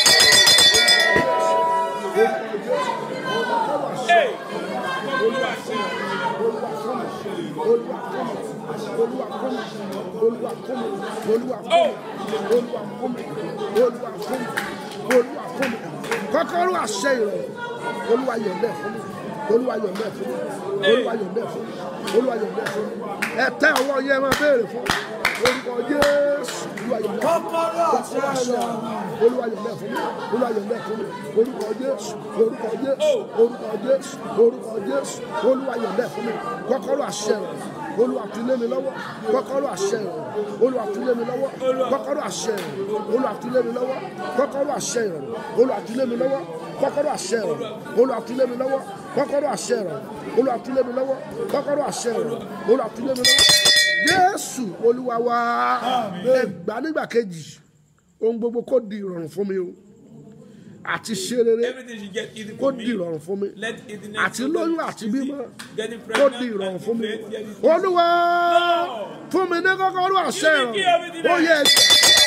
Hey! Olúwa ṣe olúwa fún mi olúwa fún mi olúwa fún mi olúwa fún mi olúwa fún mi olúwa fún mi olúwa fún mi olúwa fún mi kọ́kọ́rọ́ àṣẹ ìrọ̀rùn olúwa yọ̀ǹdẹ̀ fún mi olúwa yọ̀ǹdẹ̀ fún mi olúwa yọ̀ǹdẹ̀ fún mi olúwa yọ̀ǹdẹ̀ fún mi ẹ tẹ ọwọ́ yẹn máa béèrè fún orúkọ jésù olúwa yọ̀ǹdẹ̀ kọ́kọ́rọ́ àṣẹ olúwa yọ̀ǹdẹ̀ fún mi olúwa yọ̀ǹdẹ̀ fún mi orúkọ jésù orúkọ jésù orúkọ jésù orúkọ jésù olúwa yọ̀ǹdẹ̀ fún mi kọ́kọ́rọ́ àṣẹ rẹ̀ olúwa fi lé mi lọ́wọ́ kọ́kọ́rọ́ àṣẹ rẹ̀ olúwa fi lé mi lọ́wọ́ kọ́kọ́rọ́ àṣẹ rẹ̀ olúwa fi lé mi lọ́wọ́ kọ́kọ́rọ́ àṣẹ rẹ̀ olúwa fi lé mi lọ́wọ́ kọ́kọ́rọ́ àṣẹ rẹ̀ olúwa fi lé mi lọ́wọ́ kọ́kọ́rọ́ àṣẹ rẹ̀ olúwa fi lé mi lọ́wọ́ kọ́kọ́rọ́ àṣẹ rẹ̀ olúwa fi lé mi lọ́wọ́ jésù olúwa wa ẹ gbà nígbà kejì ohun gbogbo kó di ìrọ̀rùn fún mi o àti ṣe rere Everything you get easy kó for di me. ìrọ̀rùn fún mi Let easiness àti lóyún àti bímọ Getting kó pregnant di ìrọ̀rùn and fún mi giving birth, get it- olúwa fún mi ní kọ́kọ́rọ́ àṣẹ Give me key of it ìrọ̀rùn ó yẹ ẹgbẹ́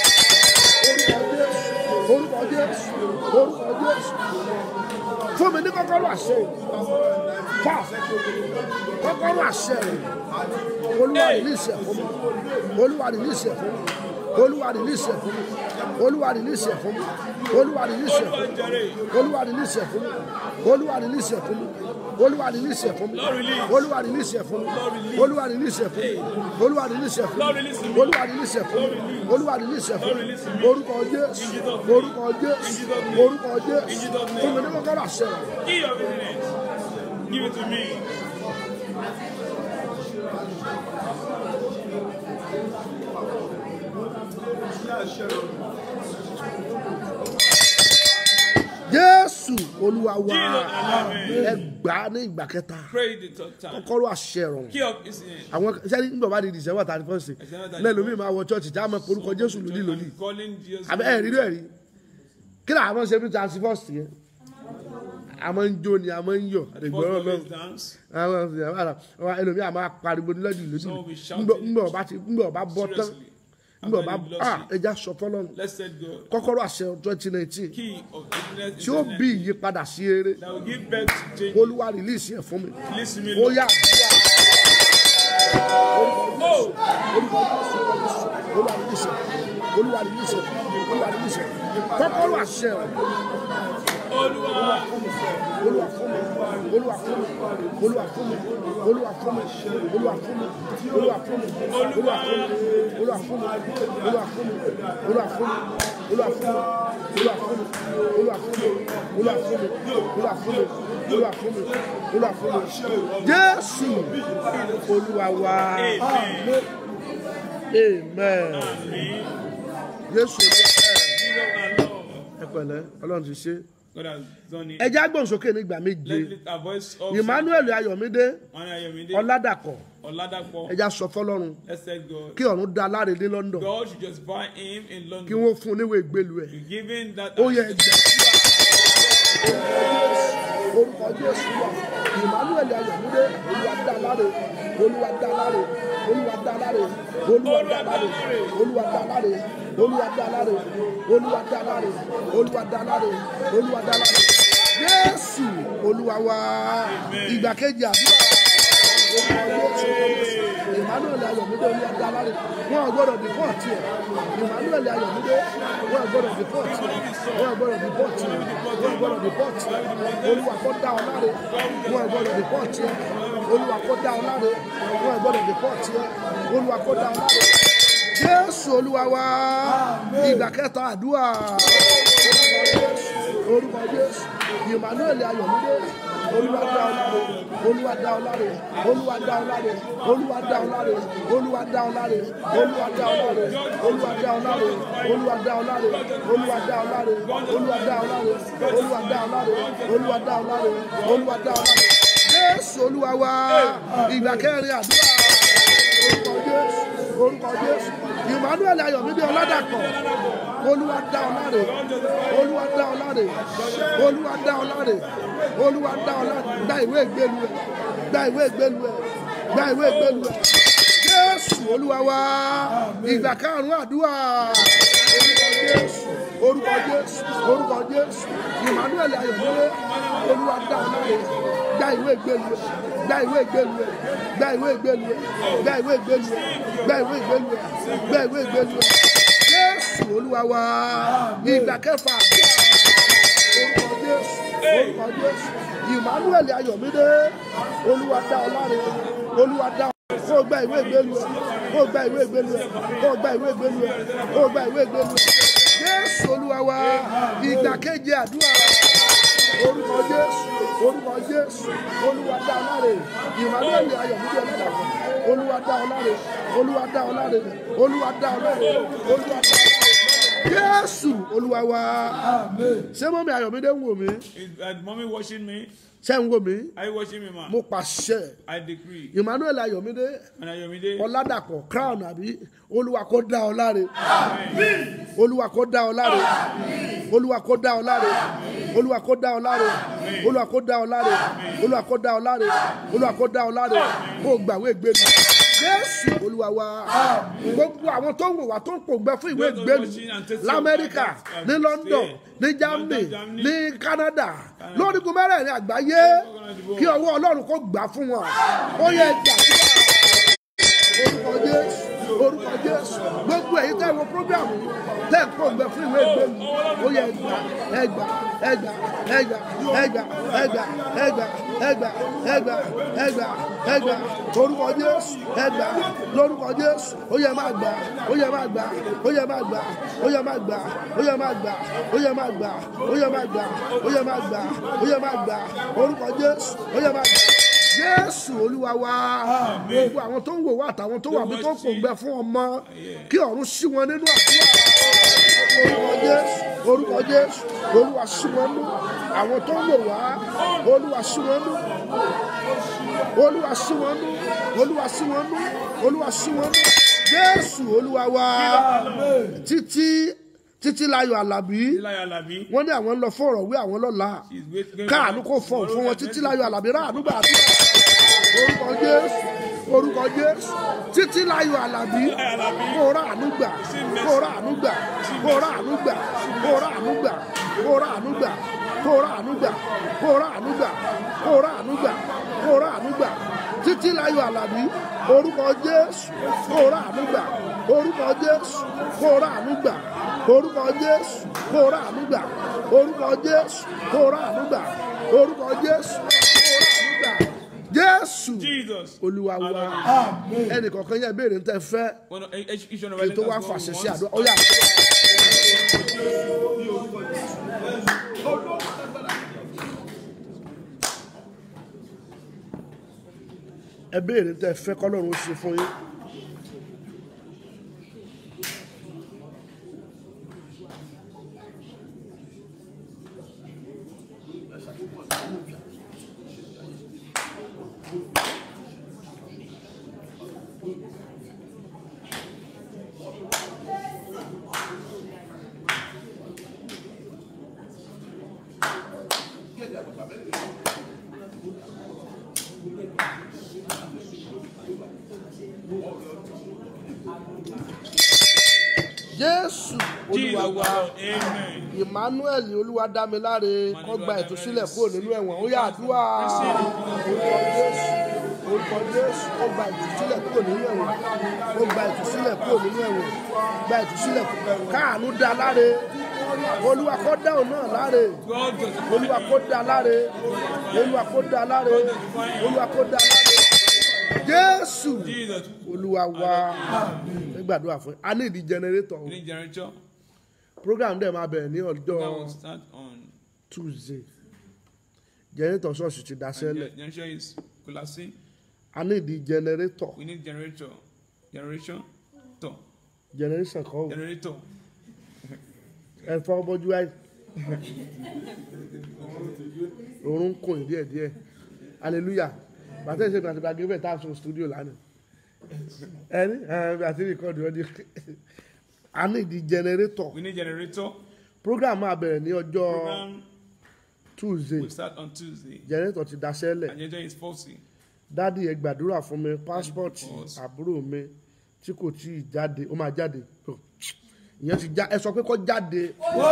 orúkọ jésù orúkọ jésù fún mi ní kọ́kọ́rọ́ àṣẹ fà kọ́kọ́rọ́ àṣẹ olúwa rìlíìsì ẹ̀ fún mi olúwa rìlíìsì ẹ̀ fún mi olúwa rìlíìsì ẹ̀ fún mi olúwa rìlíìsì ẹ̀ fún mi olúwa rìlíìsì ẹ̀ fún mi olúwa rìlíìsì ẹ̀ fún mi olúwa rìlíìsì ẹ̀ fún mi olúwa rìlíìsì ẹ̀ fún mi olúwa rìlíìsì ẹ̀ fún mi olúwa rìlíìsì ẹ̀ fún mi olúwa rìlíìsì ẹ̀ fún mi olúwa rìlíìsì ẹ̀ fún mi olúwa rìlíìsì ẹ̀ fún mi orúkọ jésù orúkọ jésù orúkọ jésù fún mi ní kọ́kọ́rọ́ àṣẹ rẹ̀. Key of business. Give it to me. jésù olúwa wa Jesus, ẹ gbà á ní ìgbà kẹta Pray the third time. kọ́kọ́rọ́ àṣẹ rẹ̀ Key of business. àwọn sẹ́ni nígbà bá di december thirty first lẹ́nu mi máa wọ church tí a máa porúkọ jésù lòdì lòdì Calling Jesus. àbẹ ẹ̀ rí rẹ̀ rí kí ni àwọn ṣe bí thirty first yẹn a máa ń jó ni a máa ń yọ̀ ìgbọ́rọ̀ First náà always dance. àwọn àwọn ẹlòmíì a máa pariwo ní lòdì lòdì Some will be shouting. ńgbà ọba ti ńgbà ọba bọ́ tán Seriously. ńgbà ọba After the ah velocity. ẹja sọ fọlọ́run Let's set God. kọ́kọ́rọ́ àṣẹ twenty nineteen Key of business. tí ó bí ìyípadà sí eré That will give birth to change. olúwa release ẹ̀ fún mi Listen to me. ó Lord. yá Oh! olúwa release ẹ̀ olúwa release ẹ̀ olúwa release ẹ̀ kọ́kọ́rọ́ àṣẹ rẹ̀. Olúwa. olúwa fún mi olúwa fún mi olúwa fún mi olúwa fún mi olúwa fún mi olúwa fún mi olúwa fún mi olúwa fún mi olúwa fún mi olúwa fún mi olúwa fún mi olúwa fún mi olúwa fún mi olúwa fún mi olúwa fún mi olúwa fún mi olúwa fún mi jésù olúwa wa amen jésù olúwa Jesus and Lord. ẹ pẹ̀lẹ́ ọlọ́run ti ṣe God has done it. ẹ já gbọ̀nsókè nígbà méje Let's lift our voice up. emmanuel ayọ̀mídé One Ayomide. ọládàkọ̀ Oladapo. ẹja sọ fọlọ́run Let's set God. kí ọ̀run dá aláre ní london God should just buy him in kí London. wọ́n fún un níwèé ìgbélu ẹ̀ You give him that. ó yẹ ẹgbẹ́ orúkọ jésù wà emmanuel ayọ̀mídé olúwa dá aláre olúwa dá aláre olúwa dá aláre olúwa dá aláre olúwa dá aláre olúwa dá aláre olúwa dá aláre olúwa dá aláre olúwa dá aláre jésù olúwa wa ìgbà kejì àdúrà orúkọ jésù emmanuel ayọ̀mídé olúwa dá aláre wọn ò gbọdọ̀ bí pọ́ọ̀tì ẹ̀ emmanuel ayọ̀mídé wọn ò gbọdọ̀ bí pọ́ọ̀tì ẹ̀ wọn ò gbọdọ̀ bí pọ́ọ̀tì ẹ̀ wọn ò gbọdọ̀ bí pọ́ọ̀tì ẹ̀ olúwa kó dá ọ láre wọn ò gbọdọ̀ bí pọ́ọ̀tì ẹ̀ olúwa kó dá ọ láre wọn ò gbọdọ̀ bí pọ́ọ̀tì ẹ̀ olúwa kó dá ọ láre jésù olúwa wa ìgbà kẹta àdúrà orúkọ jésù emmanuel ayọ̀mídé olúwa dá ọ láre olúwa dá ọ láre olúwa dá ọ láre olúwa dá ọ láre olúwa dá ọ láre olúwa dá ọ láre olúwa dá ọ láre olúwa dá ọ láre olúwa dá ọ láre olúwa dá ọ láre olúwa dá ọ láre olúwa dá ọ láre olúwa dá ọ láre jésù olúwa wa ìgbà kẹrin àdúrà orúkọ jésù orúkọ jésù emmanuel ayọ̀mídé ọládàpọ̀ olúwa dá ọ láre olúwa dá ọ láre olúwa dá ọ láre olúwa dá ọ láre gba ìwé ìgbélu ẹ gba ìwé ìgbélu ẹ gba ìwé ìgbélu ẹ jésù olúwa wa ìgbà karùnún àdúrà orúkọ jésù orúkọ jésù orúkọ jésù emmanuel ayọ̀mídé olúwa dá ọ láre gba ìwé ìgbélu ẹ gba ìwé ìgbélu ẹ gba ìwé ìgbélu ẹ gba ìwé ìgbélu ẹ gba ìwé ìgbélu ẹ gba ìwé ìgbélu ẹ jésù olúwa wa ìgbà kẹfà orúkọ jésù orúkọ jésù emmanuel ayọ̀mídé olúwa dá ọ láre olúwa dá ọ kó o gba ìwé ìgbélu ẹ kó o gba ìwé ìgbélu ẹ kó o gba ìwé ìgbélu ẹ kó o gba ìwé ìgbélu ẹ jésù olúwa wa ìgbà keje àdúrà orúkọ jésù orúkọ jésù olúwa dá ọ láre emmanuel ayọ̀mídé ọlọ́dàpọ̀ olúwa dá ọ láre olúwa dá ọ láre olúwa dá ọ láre olúwa dá ọ láre jésù olúwa wa ṣé mọ́mí ayọ̀mídé ń wò mí Is uh, mommy watching me? ṣé ń wò mí Are you watching me, ma? mo pàṣẹ I decree. emmanuel ayọ̀mídé And Ayomide, ọládàpọ̀ crown àbí olúwa kó dá ọ láre olúwa kó dá ọ láre olúwa kó dá ọ láre olúwa kó dá ọ láre olúwa kó dá ọ láre olúwa kó dá ọ láre olúwa kó dá ọ láre kó o gbàwé ìgbélu jésù olúwa wa gbogbo àwọn tó ń wò wá tó ń pòǹgbẹ fún ìwé ìgbélu lamẹ́ríkà ní london ní germany ní canada lórígun mẹ́rẹ̀ẹ̀rin àgbáyé kí ọwọ́ ọlọ́run kó gbà fún wọn ó yẹ gbàdúrà orúkọ jésù orúkọ jésù gbogbo èyí tẹ́ wo program yìí tẹ́ ń pò gbẹ fún ìwé ìgbélu ó yẹ ẹgbà ẹgbà ẹgbà ẹgbà ẹgbà ẹgbà ẹgbà ẹgbà ẹgbà ẹgbà ẹgbà orúkọ jésù ẹgbà lórúkọ jésù ó yẹ máa gbà ó yẹ máa gbà ó yẹ máa gbà ó yẹ máa gbà ó yẹ máa gbà ó yẹ máa gbà ó yẹ máa gbà ó yẹ máa gbà ó yẹ máa gbà orúkọ jésù ó yẹ máa gbà jésù olúwa wa gbogbo àwọn tó ń wò wá àtàwọn tó wà bí tó ń pòǹgbẹ fún ọmọ kí ọ̀run sí wọn nínú àdúrà orúkọ jésù orúkọ jésù olúwa sí wọn nú àwọn tó ń wò wá olúwa sí wọn nú olúwa sí wọn nú olúwa sí wọn nú olúwa sí wọn nú jésù olúwa wa títí títí láyọ̀ àlàbí Eli Alabi, wọ́n ní àwọn ń lọ fún ọ̀rọ̀ wí àwọn lọ́la she's waiting. káàánú kò fọ̀ fún wọn títí láyọ̀ àlàbí ráàánú gbà àdúrà orúkọ jésù orúkọ jésù títí láyọ̀ àlàbí kó ráàánú gbà kó ráàánú gbà kó ráàánú gbà kó ráàánú gbà kó ráàánú gbà kó ráàánú gbà kó ráàánú gbà kó ráàánú gbà kó ráàánú gbà títí láyọ̀ àlàbí orúkọ jésù kó ráàánú gbà orúkọ jésù kó ráàánú gbà orúkọ jésù kó ráàánú gbà orúkọ jésù kó ráàánú gbà orúkọ jésù kó ráàánú gbà jésù Jesus. olúwa wa ẹnì kọ̀ọ̀kan yẹn béèrè ń tẹ́ fẹ́ One, each, each one of kí us n tó let wá us go fàṣẹ we sí want. àdúrà ó yà. ẹ béèrè ń tẹ́ fẹ́ kọ́lọ́run ó ṣe fún yín. jésù olúwa Jesus. wa Amen. emmanuel olúwadámiláre kó gba ìtúsílẹ̀ kúrò nínú ẹ̀wọ̀n ó yà àdúrà orúkọ jésù orúkọ jésù kó gba ìtúsílẹ̀ kúrò nínú ẹ̀wọ̀n kó gba ìtúsílẹ̀ kúrò nínú ẹ̀wọ̀n gba ìtúsílẹ̀ kúrò káàánú dá láre olúwa kó dá òun náà láre God just olúwa kó dá láre olúwa kó dá láre olúwa kó dá láre jésù Jesus. olúwa wa ẹ gbàdúrà fún a ní ìdí jẹnẹrétọ̀ o Green generator. program dẹ̀ máa bẹ̀rẹ̀ ní ọjọ́ That will start on tuesday jẹnẹrétọ̀ ṣọ́ọ̀ṣì ti And daṣẹ́lẹ̀ the generation is collapsing. a ní ìdí jẹnẹrétọ̀ We need generator. Generation. To. jẹnẹréṣàn kan ò Generator. ẹ fọ́ bọ́jú àì òórùn ń kùn díẹ̀ díẹ̀ hallelujah bàtẹ́ ìṣègùn àti gbàgbé bẹ́ẹ̀ tá a sọ studio lánàá ẹni ẹ àti rìkọ́dù ọdí a ní ìdí jẹnẹrétọ̀ We need generator. program máa bẹ̀rẹ̀ ní ọjọ́ Program tuesday will start on Tuesday. jẹnẹrétọ̀ ti daṣẹ́lẹ̀ And generator is faulty. dádì ẹ gbàdúrà fún mi pásítọ̀tì Because- àbúrò mi tí kò tí ì jáde ó máa jáde Oh, ìyẹn ti já ẹ sọ pé kó jáde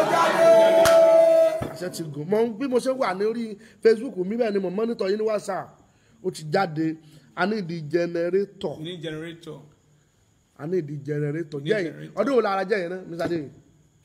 àṣẹ ti gùn mọ bí mo ṣe wà lórí facebook mi bẹ́ẹ̀ ni mo mọ́nítọ̀ yín ní whatsapp ó ti jáde a ní ìdí jẹnẹrétọ̀ We need generator. a ní ìdí jẹnẹrétọ̀ Ní jẹ́yìn generator. ọdún wo la ara jẹ́yìn náà mr adéyìn.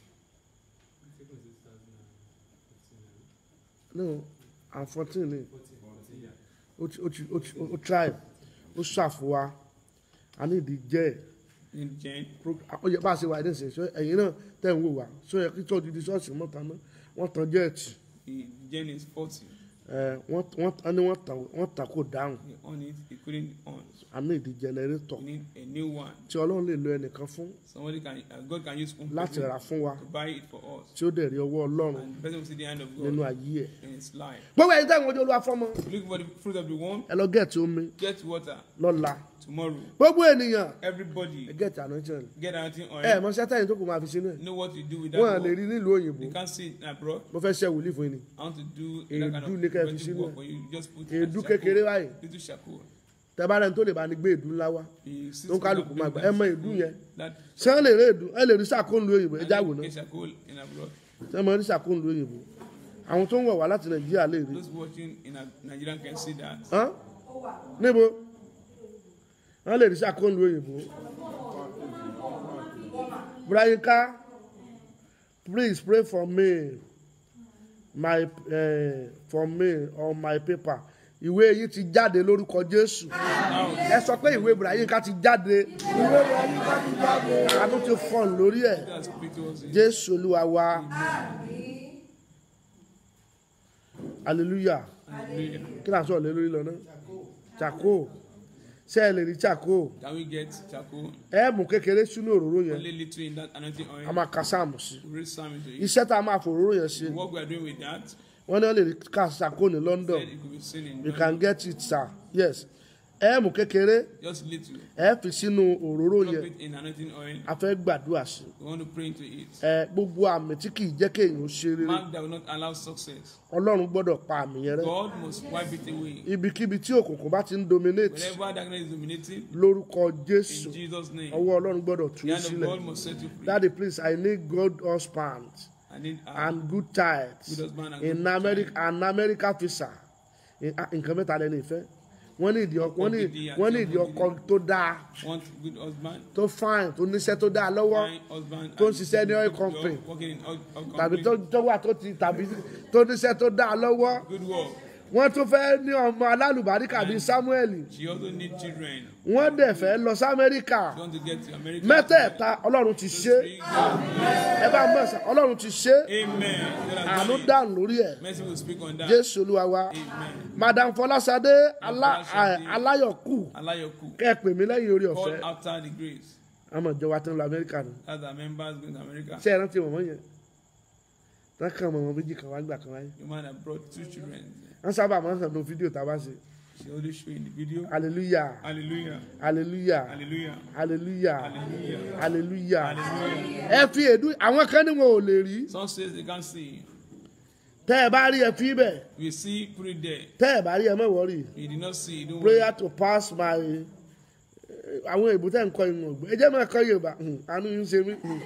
no i'm fourteen ni ó ti ó ti ó ti ó try ó ṣàfùwà a ní ìdí jẹ́ ẹ̀ We need gen. pro- ó yẹ bá a ṣe wà ní ìsìn ṣọ ẹ̀yin náà tẹ̀ ń wò wá ṣọ yẹ kí tọ́jú di ṣọ́ọ̀ṣì mọ́ tán náà wọ́n tan jẹ́ẹ̀tì The gen is faulty. ẹ̀ wọ́n wọ́n wọ́n ní wọ́n tàn wọ́n tàn kó dáhùn We on it. It couldn't on. a ní ìdí jẹnẹrétọ̀ We need a new one. tí ọlọ́run lè lo ẹnìkan fún Somebody can, uh, God can use one láti person rà fún wa to buy it for us. tí ó dẹ̀ rí ọwọ́ ọlọ́run And the person will see the hand of nínú God ayé ẹ̀. in his life. gbogbo ẹ̀yin tẹ̀ ń wojú olúwa fọ́mọ Look for the fruit of the womb. ẹ lọ gẹ̀ẹ́tì omi Get water lọ́la tomorrow. gbogbo ènìyàn ẹ Everybody gẹ̀ẹ́tì anointing get anything on ẹ it. mọ sẹ́tẹ̀yìn tó kù máa fi sínú ẹ̀ Know what to do with wọ́n à that. lè work. rí nílùú òyìnbó You can't see it abroad. mo fẹ́ ṣe wòlíì fún yín ni I want to do Èédú that kind ní of ká fi preventive sínú work ẹ̀. for you. Just put èédú charcoal, kékeré báyìí little charcoal. tẹ́bárẹ̀ tó lè bá ní gbé èédú ńlá wá You sit tó ń kálukú down, máa bring gbà ẹ mọ that èédú yẹn That ṣé wọ́n lè rí èédú ẹ lè rí sàkóńlù òyìnbó ẹ já wò náà get charcoal in abroad. ṣé wọ́n rí sàkóńlù òyìnbó àwọn tó ń wọ̀ wá láti nàìjíríà lè rí Those watching in a- Nigeria can see that. Hán? níbo wọ́n lè rí sàkóńlù òyìnbó brayinka please pray for me my uh, for me on my paper ìwé yìí ti jáde lórúkọ jésù ẹ sọ pé ìwé brayinka ti jáde ìwé brayinka ti jáde àánú ti fọ́n lórí ẹ̀ That's speak to us. jésù olúwa wa hallelujah Hallelujah. kí là ń sọ̀rọ̀ lé lórí lọ náà chako ṣé ẹ lè rí chako Can we get charcoal? ẹ mú kékeré sínú òróró yẹn Only little in that anointing a oil. máa ka sáàmù sí Read Psalm into it. iṣẹ́ tá a máa fò òróró yẹn ṣe What we are doing with that, wọ́n ní wọ́n lè rí ká chako ní london said it could be seen in you London. can get it sir yes ẹ mú kékeré just little. ẹ fi sínú òróró Drop yẹn it in anointing oil. a fẹ́ gbàdúrà sí We want to pray into it. ẹ gbogbo àmì tí kì í jẹ́ kéèyàn ó ṣe rere Mark that will not allow success. ọlọ́run gbọ́dọ̀ pa àmì yẹn rẹ́ God must wipe it away. ibikíbi tí òkùnkùn bá ti ń dominate Whenever darkness is dominating, lórúkọ jésù in Jesus' name, ọwọ́ ọlọ́run gbọ́dọ̀ tú the u hand of sílẹ̀ God must set you free. daddy please i need good husband I need uh, and good tithes Good husband and in good america and america visa In- ah, nǹkan mẹ́ta lẹ́nu ìfẹ́ wọ́n ní ìdí ọkọ wọ́n ní wọ́n ní ìdí ọkọ tó dáa want good husband, tó fine tó níṣẹ́ tó dáa lọ́wọ́ fine husband, tó ń and ṣiṣẹ́ ní good oil job, company. working in oil, oil tàbí company, tó tó wà tó ti tàbí tó níṣẹ́ tó dáa lọ́wọ́ good work. wọ́n tún fẹ́ ní ọmọ alálùbáríkà bíi samuel She also need children. wọ́n dẹ̀ fẹ́ lọ sí amẹ́ríkà She want to get to America. mẹ́tẹ̀ẹ̀ta ọlọ́run ti ṣe Free God. ẹ bá mọ̀ sá ọlọ́run ti ṣe Amen. God has àánú done it. dànù lórí ẹ̀ Mercy will speak on that. jésù olúwa wa Amen. madam fọlásadé alá- Fọláṣadé. à- aláyọ̀kù Alayoku. kẹ́ ẹ pè mí lẹ́yìn orí ọ̀fẹ́ Call after the grace. àmọ̀ ìjọba tó ń lọ amẹ́ríkà nù That's our members going to America. ṣé ẹ rántí mọ̀mọ́ yẹn wọ́n kàn mọ̀mọ́ méjì kan wá gbà kan wáyé The man that brought two children. wọ́n sábà máa ń hàn ní fídíò tá a bá ṣe She always show in the video. hallelujah Hallelujah. hallelujah Hallelujah. hallelujah Hallelujah. hallelujah Hallelujah. ẹ fi èdú àwọn kan ní wọn ò lè rí Some says they can't see. tẹ́ ẹ bá rí ẹ fi bẹ̀ We see, put it there. tẹ́ ẹ bá rí ẹ mọ̀ wọ́rì You did not see. Don't worry. prayer to pass my àwọn èbú tẹ́ ń kọ́ ìwọ̀n ọ̀gbẹ́ ẹ jẹ́ máa kọ́ yorùbá hmm, àánú yín ṣe mí hmm.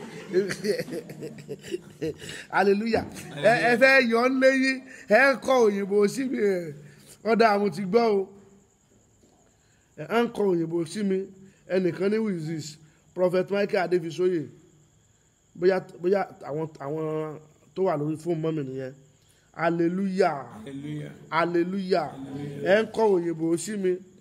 hallelujah ẹ ẹ fẹ́ yọ ọ́ léyìn ẹ ń kọ́ òyìnbó sí mi ẹ̀ ọ̀dà àwọn ti gbọ́ o ẹ ń kọ́ òyìnbó sí mi ẹnìkan ní wizis prophet michael adéfisóyè bóyá bóyá àwọn àwọn tó wà lórí fóònù mọ́mì nìyẹn hallelujah Hallelujah. hallelujah ẹ ń kọ́ òyìnbó sí mi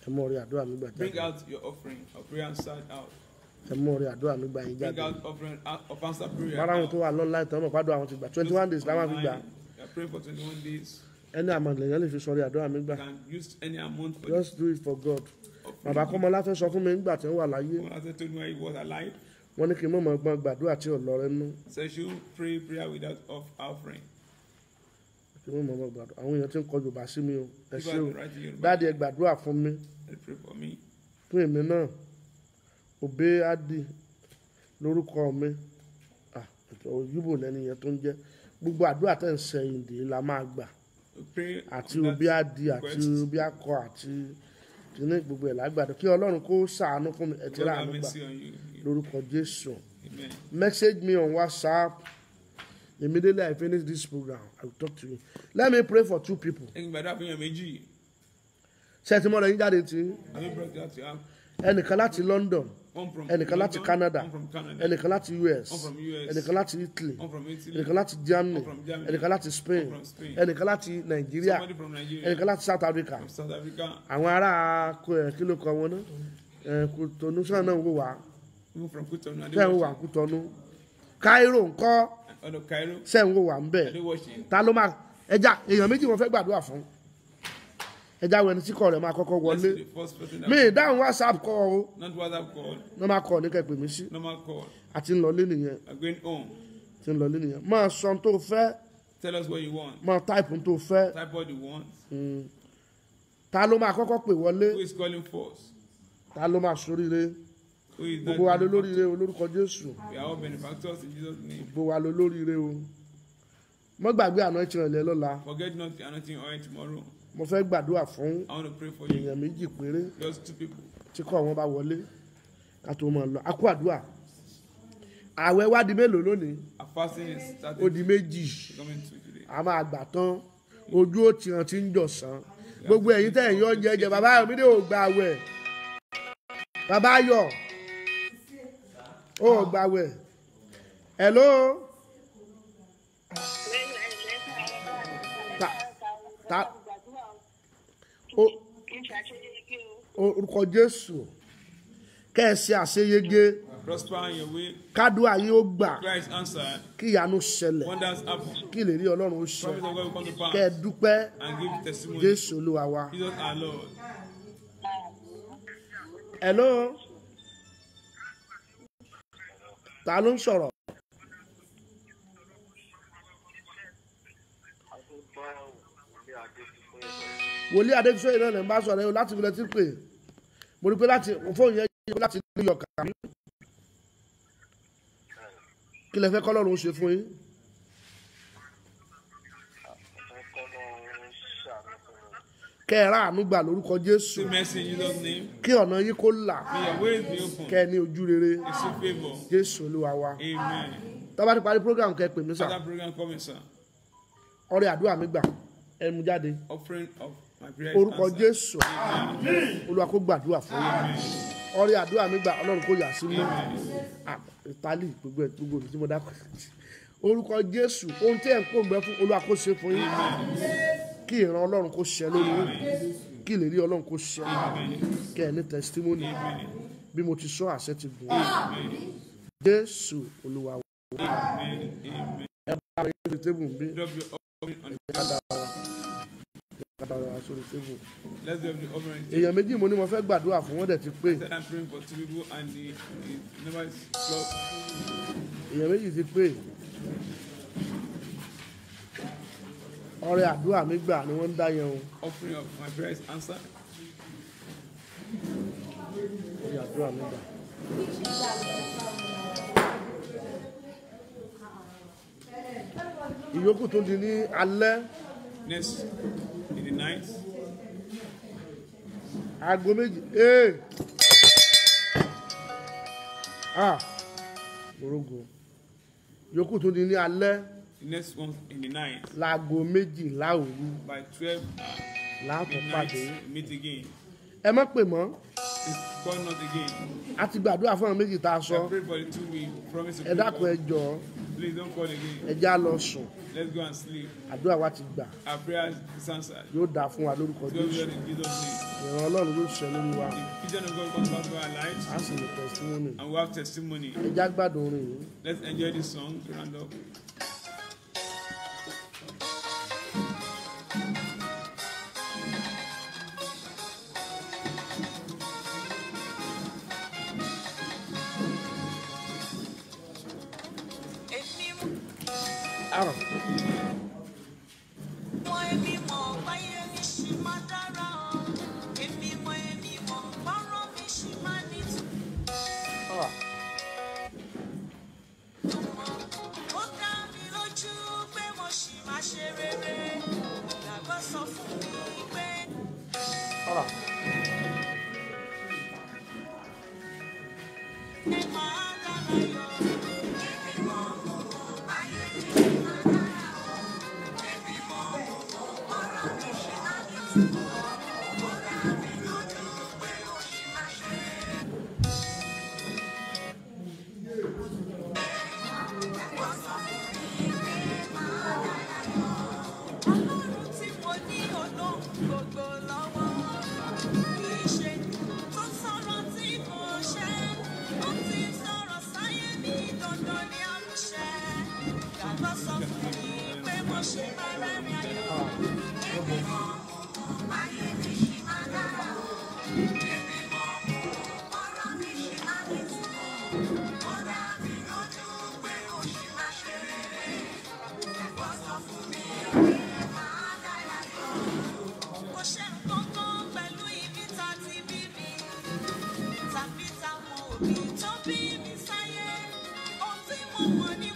ẹ mú ọrẹ àdúrà mi gbà Bring jáde out your offering of prayer answered out. ẹ mú ọrẹ àdúrà mi gbà yín Bring jáde out offering out of answered prayer. bára àwọn out. tó wà lọ́nà ìtàn mọ̀ pàdé àwọn ti gbà twenty one days láwọn fi gbà Online, We are praying for 21 days. ẹni àmọ̀lẹ̀ yẹn lè fi sọrí àdúrà mi gbà You can use any amount for just do it for God offering. bàbá kọ́mọlá fẹ́ sọ fún mi nígbà tí wọ́n wà láyé When I told me when he was alive, wọ́n ní kí n mọ̀ mọ̀ gbọ́n gbàdúrà tí ò lọ rẹ nú so you pray prayer without off offering. kí n mọ̀ mọ̀ gbàdúrà àwọn èèyàn ti ń kọ yorùbá sí mi o ẹ People ṣé o have been writing Yoruba. dáàdi ẹ gbàdúrà fún mi They pray for me. fún èmi náà òbé adi lórúkọ mi Ah, òyìnbó lẹni yẹn tó ń jẹ gbogbo àdúrà tẹ̀ ń sẹ́yìn dè la máa gbà We pray àti on that òbí adi àti request. òbí akọ àti kìíní gbogbo ẹ̀ lágbàdo kí ọlọ́run kó ṣàánú fún mi ẹ̀ tí God ra have àánú gbà mercy on you. lórúkọ jésù Amen. message me on whatsapp immediately i finish this program i will talk to you let me pray for two people Ẹyin gbàdúrà fún yàn méjì. ṣé ẹ ti mọ̀ lẹ́yìn jáde tí Have you brought that to have ẹnìkan láti london one from ẹnìkan láti London, canada one from Canada, ẹnìkan láti us one from US, ẹnìkan láti italy one from Italy, ẹnìkan láti germany One from Germany. ẹnìkan láti spain One from Spain. ẹnìkan láti nigeria somebody from Nigeria, ẹnìkan láti south africa from South Africa, àwọn ará kó ẹ kí ló kọ wọn náà ẹ kòtònú sọ̀rọ̀ náà ń wò wá people from Cotonou, and sẹ́ ń wò wá kòtònú cairo ńkọ́ out of Cairo, sẹ́ ń wò wá ń bẹ̀ and they watching. ta ló máa ẹja èèyàn méjì wọn fẹ́ gbàdúrà fún ẹja wo ẹni tí kọ rẹ̀ máa kọ́kọ́ Let's wọlé see the first person that mi ìdáhùn whatsapp kọ o not WhatsApp call, ní máa kọ ní kẹpẹ mi sí normal call. àti ńlọlé nìyẹn I'm going home. ti ńlọlé nìyẹn máa sọ ohun tó fẹ́ Tell us what you want. máa táìpù ohun tó fẹ́ Type what you want. ta ló máa kọ́kọ́ pè wọlé Who is calling first? ta ló máa soríire Who is that? gbogbo wa ló lóríire o lórúkọ jésù We are all benefactors in Jesus' name. gbogbo wa ló lóríire o mo gbàgbé àná ìtìrìn ilẹ̀ lọ́la Forget not the anointing oil tomorrow. mo fẹ́ gbàdúrà fún I want to pray for you. èèyàn méjì péré Just two people. tí kò wọn bá wọlé ká tó máa lọ a kú àdúrà àwẹ̀ wá di mélòó lónìí Our fasting is ó starting di méjì coming to today. a máa gbà tán ojú ó tiran tí ń jọ̀sán gbogbo ẹ̀yin tẹ̀ ń yọ oúnjẹ jẹ bàbá ayọ̀ mídé ò gba àwẹ̀ bàbá ayọ̀ ó gba àwẹ̀ hello ta ta o orúkọ jésù kẹ́ẹ̀sì àṣeyege Prosper in your way. kádùá yín ó gbà Christ answered. kí ìyanu ṣẹlẹ̀ Wonders happen. kí lè rí ọlọ́run ó Promise ṣẹ of God will come to kẹ́ ẹ pass. dúpẹ́ And give testimony. jésù olúwa wa. Jesus our Lord. hello ta ló ń sọ̀rọ̀ wòlíì adébísọ́yè náà lè ń bá sọ̀rọ̀ yìí láti ilẹ̀ tí pè mo rí pé láti fóònù yẹn yẹ láti ní yọ̀ọ̀kà mi kí lẹ fẹ́ kọ́ lọ́run ó ṣe fún yín kẹ́ ẹ ráàánú gbà lórúkọ jésù See mercy in Jesus' name. kí ọ̀nà yín kó là May your ways be open. kẹ́ ẹ ní ojú rere Receive favor. jésù olúwa wa Amen. tó bá ti parí program kẹ́ ẹ pè mí sà Other program coming, sir. ọrẹ àdúrà mi gbà ẹ mú jáde Offering of my prayer. orúkọ answered. jésù olúwa kó gbàdúrà fún yín ọrẹ àdúrà mi gbà ọlọ́run kó yà sí mọ́ ìtàlí gbogbo ẹ̀ gbogbo òbí tí mo dákọ̀ orúkọ jésù ohun tí ẹ̀ ń pòǹgbẹ fún olúwa kó ṣe fún yín kí ìran ọlọ́run kó ṣẹ lórí yín kí ìlérí ọlọ́run kó ṣẹ kẹ́ ẹ ní testimony bí mo ti sọ àṣẹ ti gùn jésù olúwa wa. ẹ bá mi lórí tébù ń bí Drop your offering on ká dára wa ká dára wa sórí tébù. Let's drop the offering. èèyàn méjì mo ní mo fẹ́ gbàdúrà fún wọn dẹ̀ ti pé Said I'm praying for two people and the, the number is close. èèyàn méjì ti pé ọrẹ àdúrà mi gbà ni wọ́n ń dá yẹn o Offering of my prayer is answered. ọrẹ àdúrà mi gbà. ìyókù tó di ní alẹ́ Next, in the night, aago méjì ee ah orogo ìyókù tó di ní alẹ́ the next one in the night, láago méjìlá òru by 12 uh, láàtọ̀ midnight, pàdé meet again. ẹ má pè mọ́ Please call not again. a ti gbàdúrà fún àwọn méjì tá a I sọ pray for the two we promise to ẹ pray dákun ẹ for. jọ Please don't call again. ẹ já lọ sùn Let's go and sleep. àdúrà wa ti gbà Our prayer is answered. yóò dáa fún wa lórúkọ It's going to jésù be done in Jesus' name. ìran ọlọ́run yóò ṣẹ lórí wa The vision of God comes back to our lives a sì lè tẹ̀síwọ́nì and we have testimony. ẹ já gbádùn orin yìí. Let's enjoy this song to round up. Èmi àrò mọ èmi mọ̀ báyé mi ṣì máa dára o. Èmi mọ èmi mọ̀ bọ́rọ̀ mi ṣì máa nítumọ̀. Ó dá mi lójú pé mo ṣì máa ṣe rere. Ìgbàgbọ́ sọ fún mi pé àrò ẹ máa dára yọ. Èmi mọ̀ báyé mi ṣì máa dára o. Èmi mọ̀ bọ́rọ̀ mi ṣì máa nítumọ̀. Ó dá mi lójú pé mo ṣì máa ṣe rere. Ọlọ́run tí mo ní olóhùn gbogbo lọ́wọ́. Kì í ṣe tó sọ̀rọ̀ tí kò ṣe. Ó ti sọ̀rọ̀ sáyé mi dandan ní àmúṣẹ. Gbàgbọ́ sọ fún mi pé mo ṣe máa rẹ́rìn ayọ̀. Èmi mọ̀ ayé mi ṣì máa dára o. Èmi mọ̀ ọ̀rọ̀ mi ṣì máa nítumọ̀. Ó dá mi lójú pé ó ṣì máa ṣe rere. Gbàgbọ́ sọ fún mi pé máa dára yọ. Kò ṣe nǹkan kan pẹ̀lú ibi tá a ti bí mi. Tàbí táwọn òbí tó bí mi sáyé. Ohun tí mo mọ̀ ni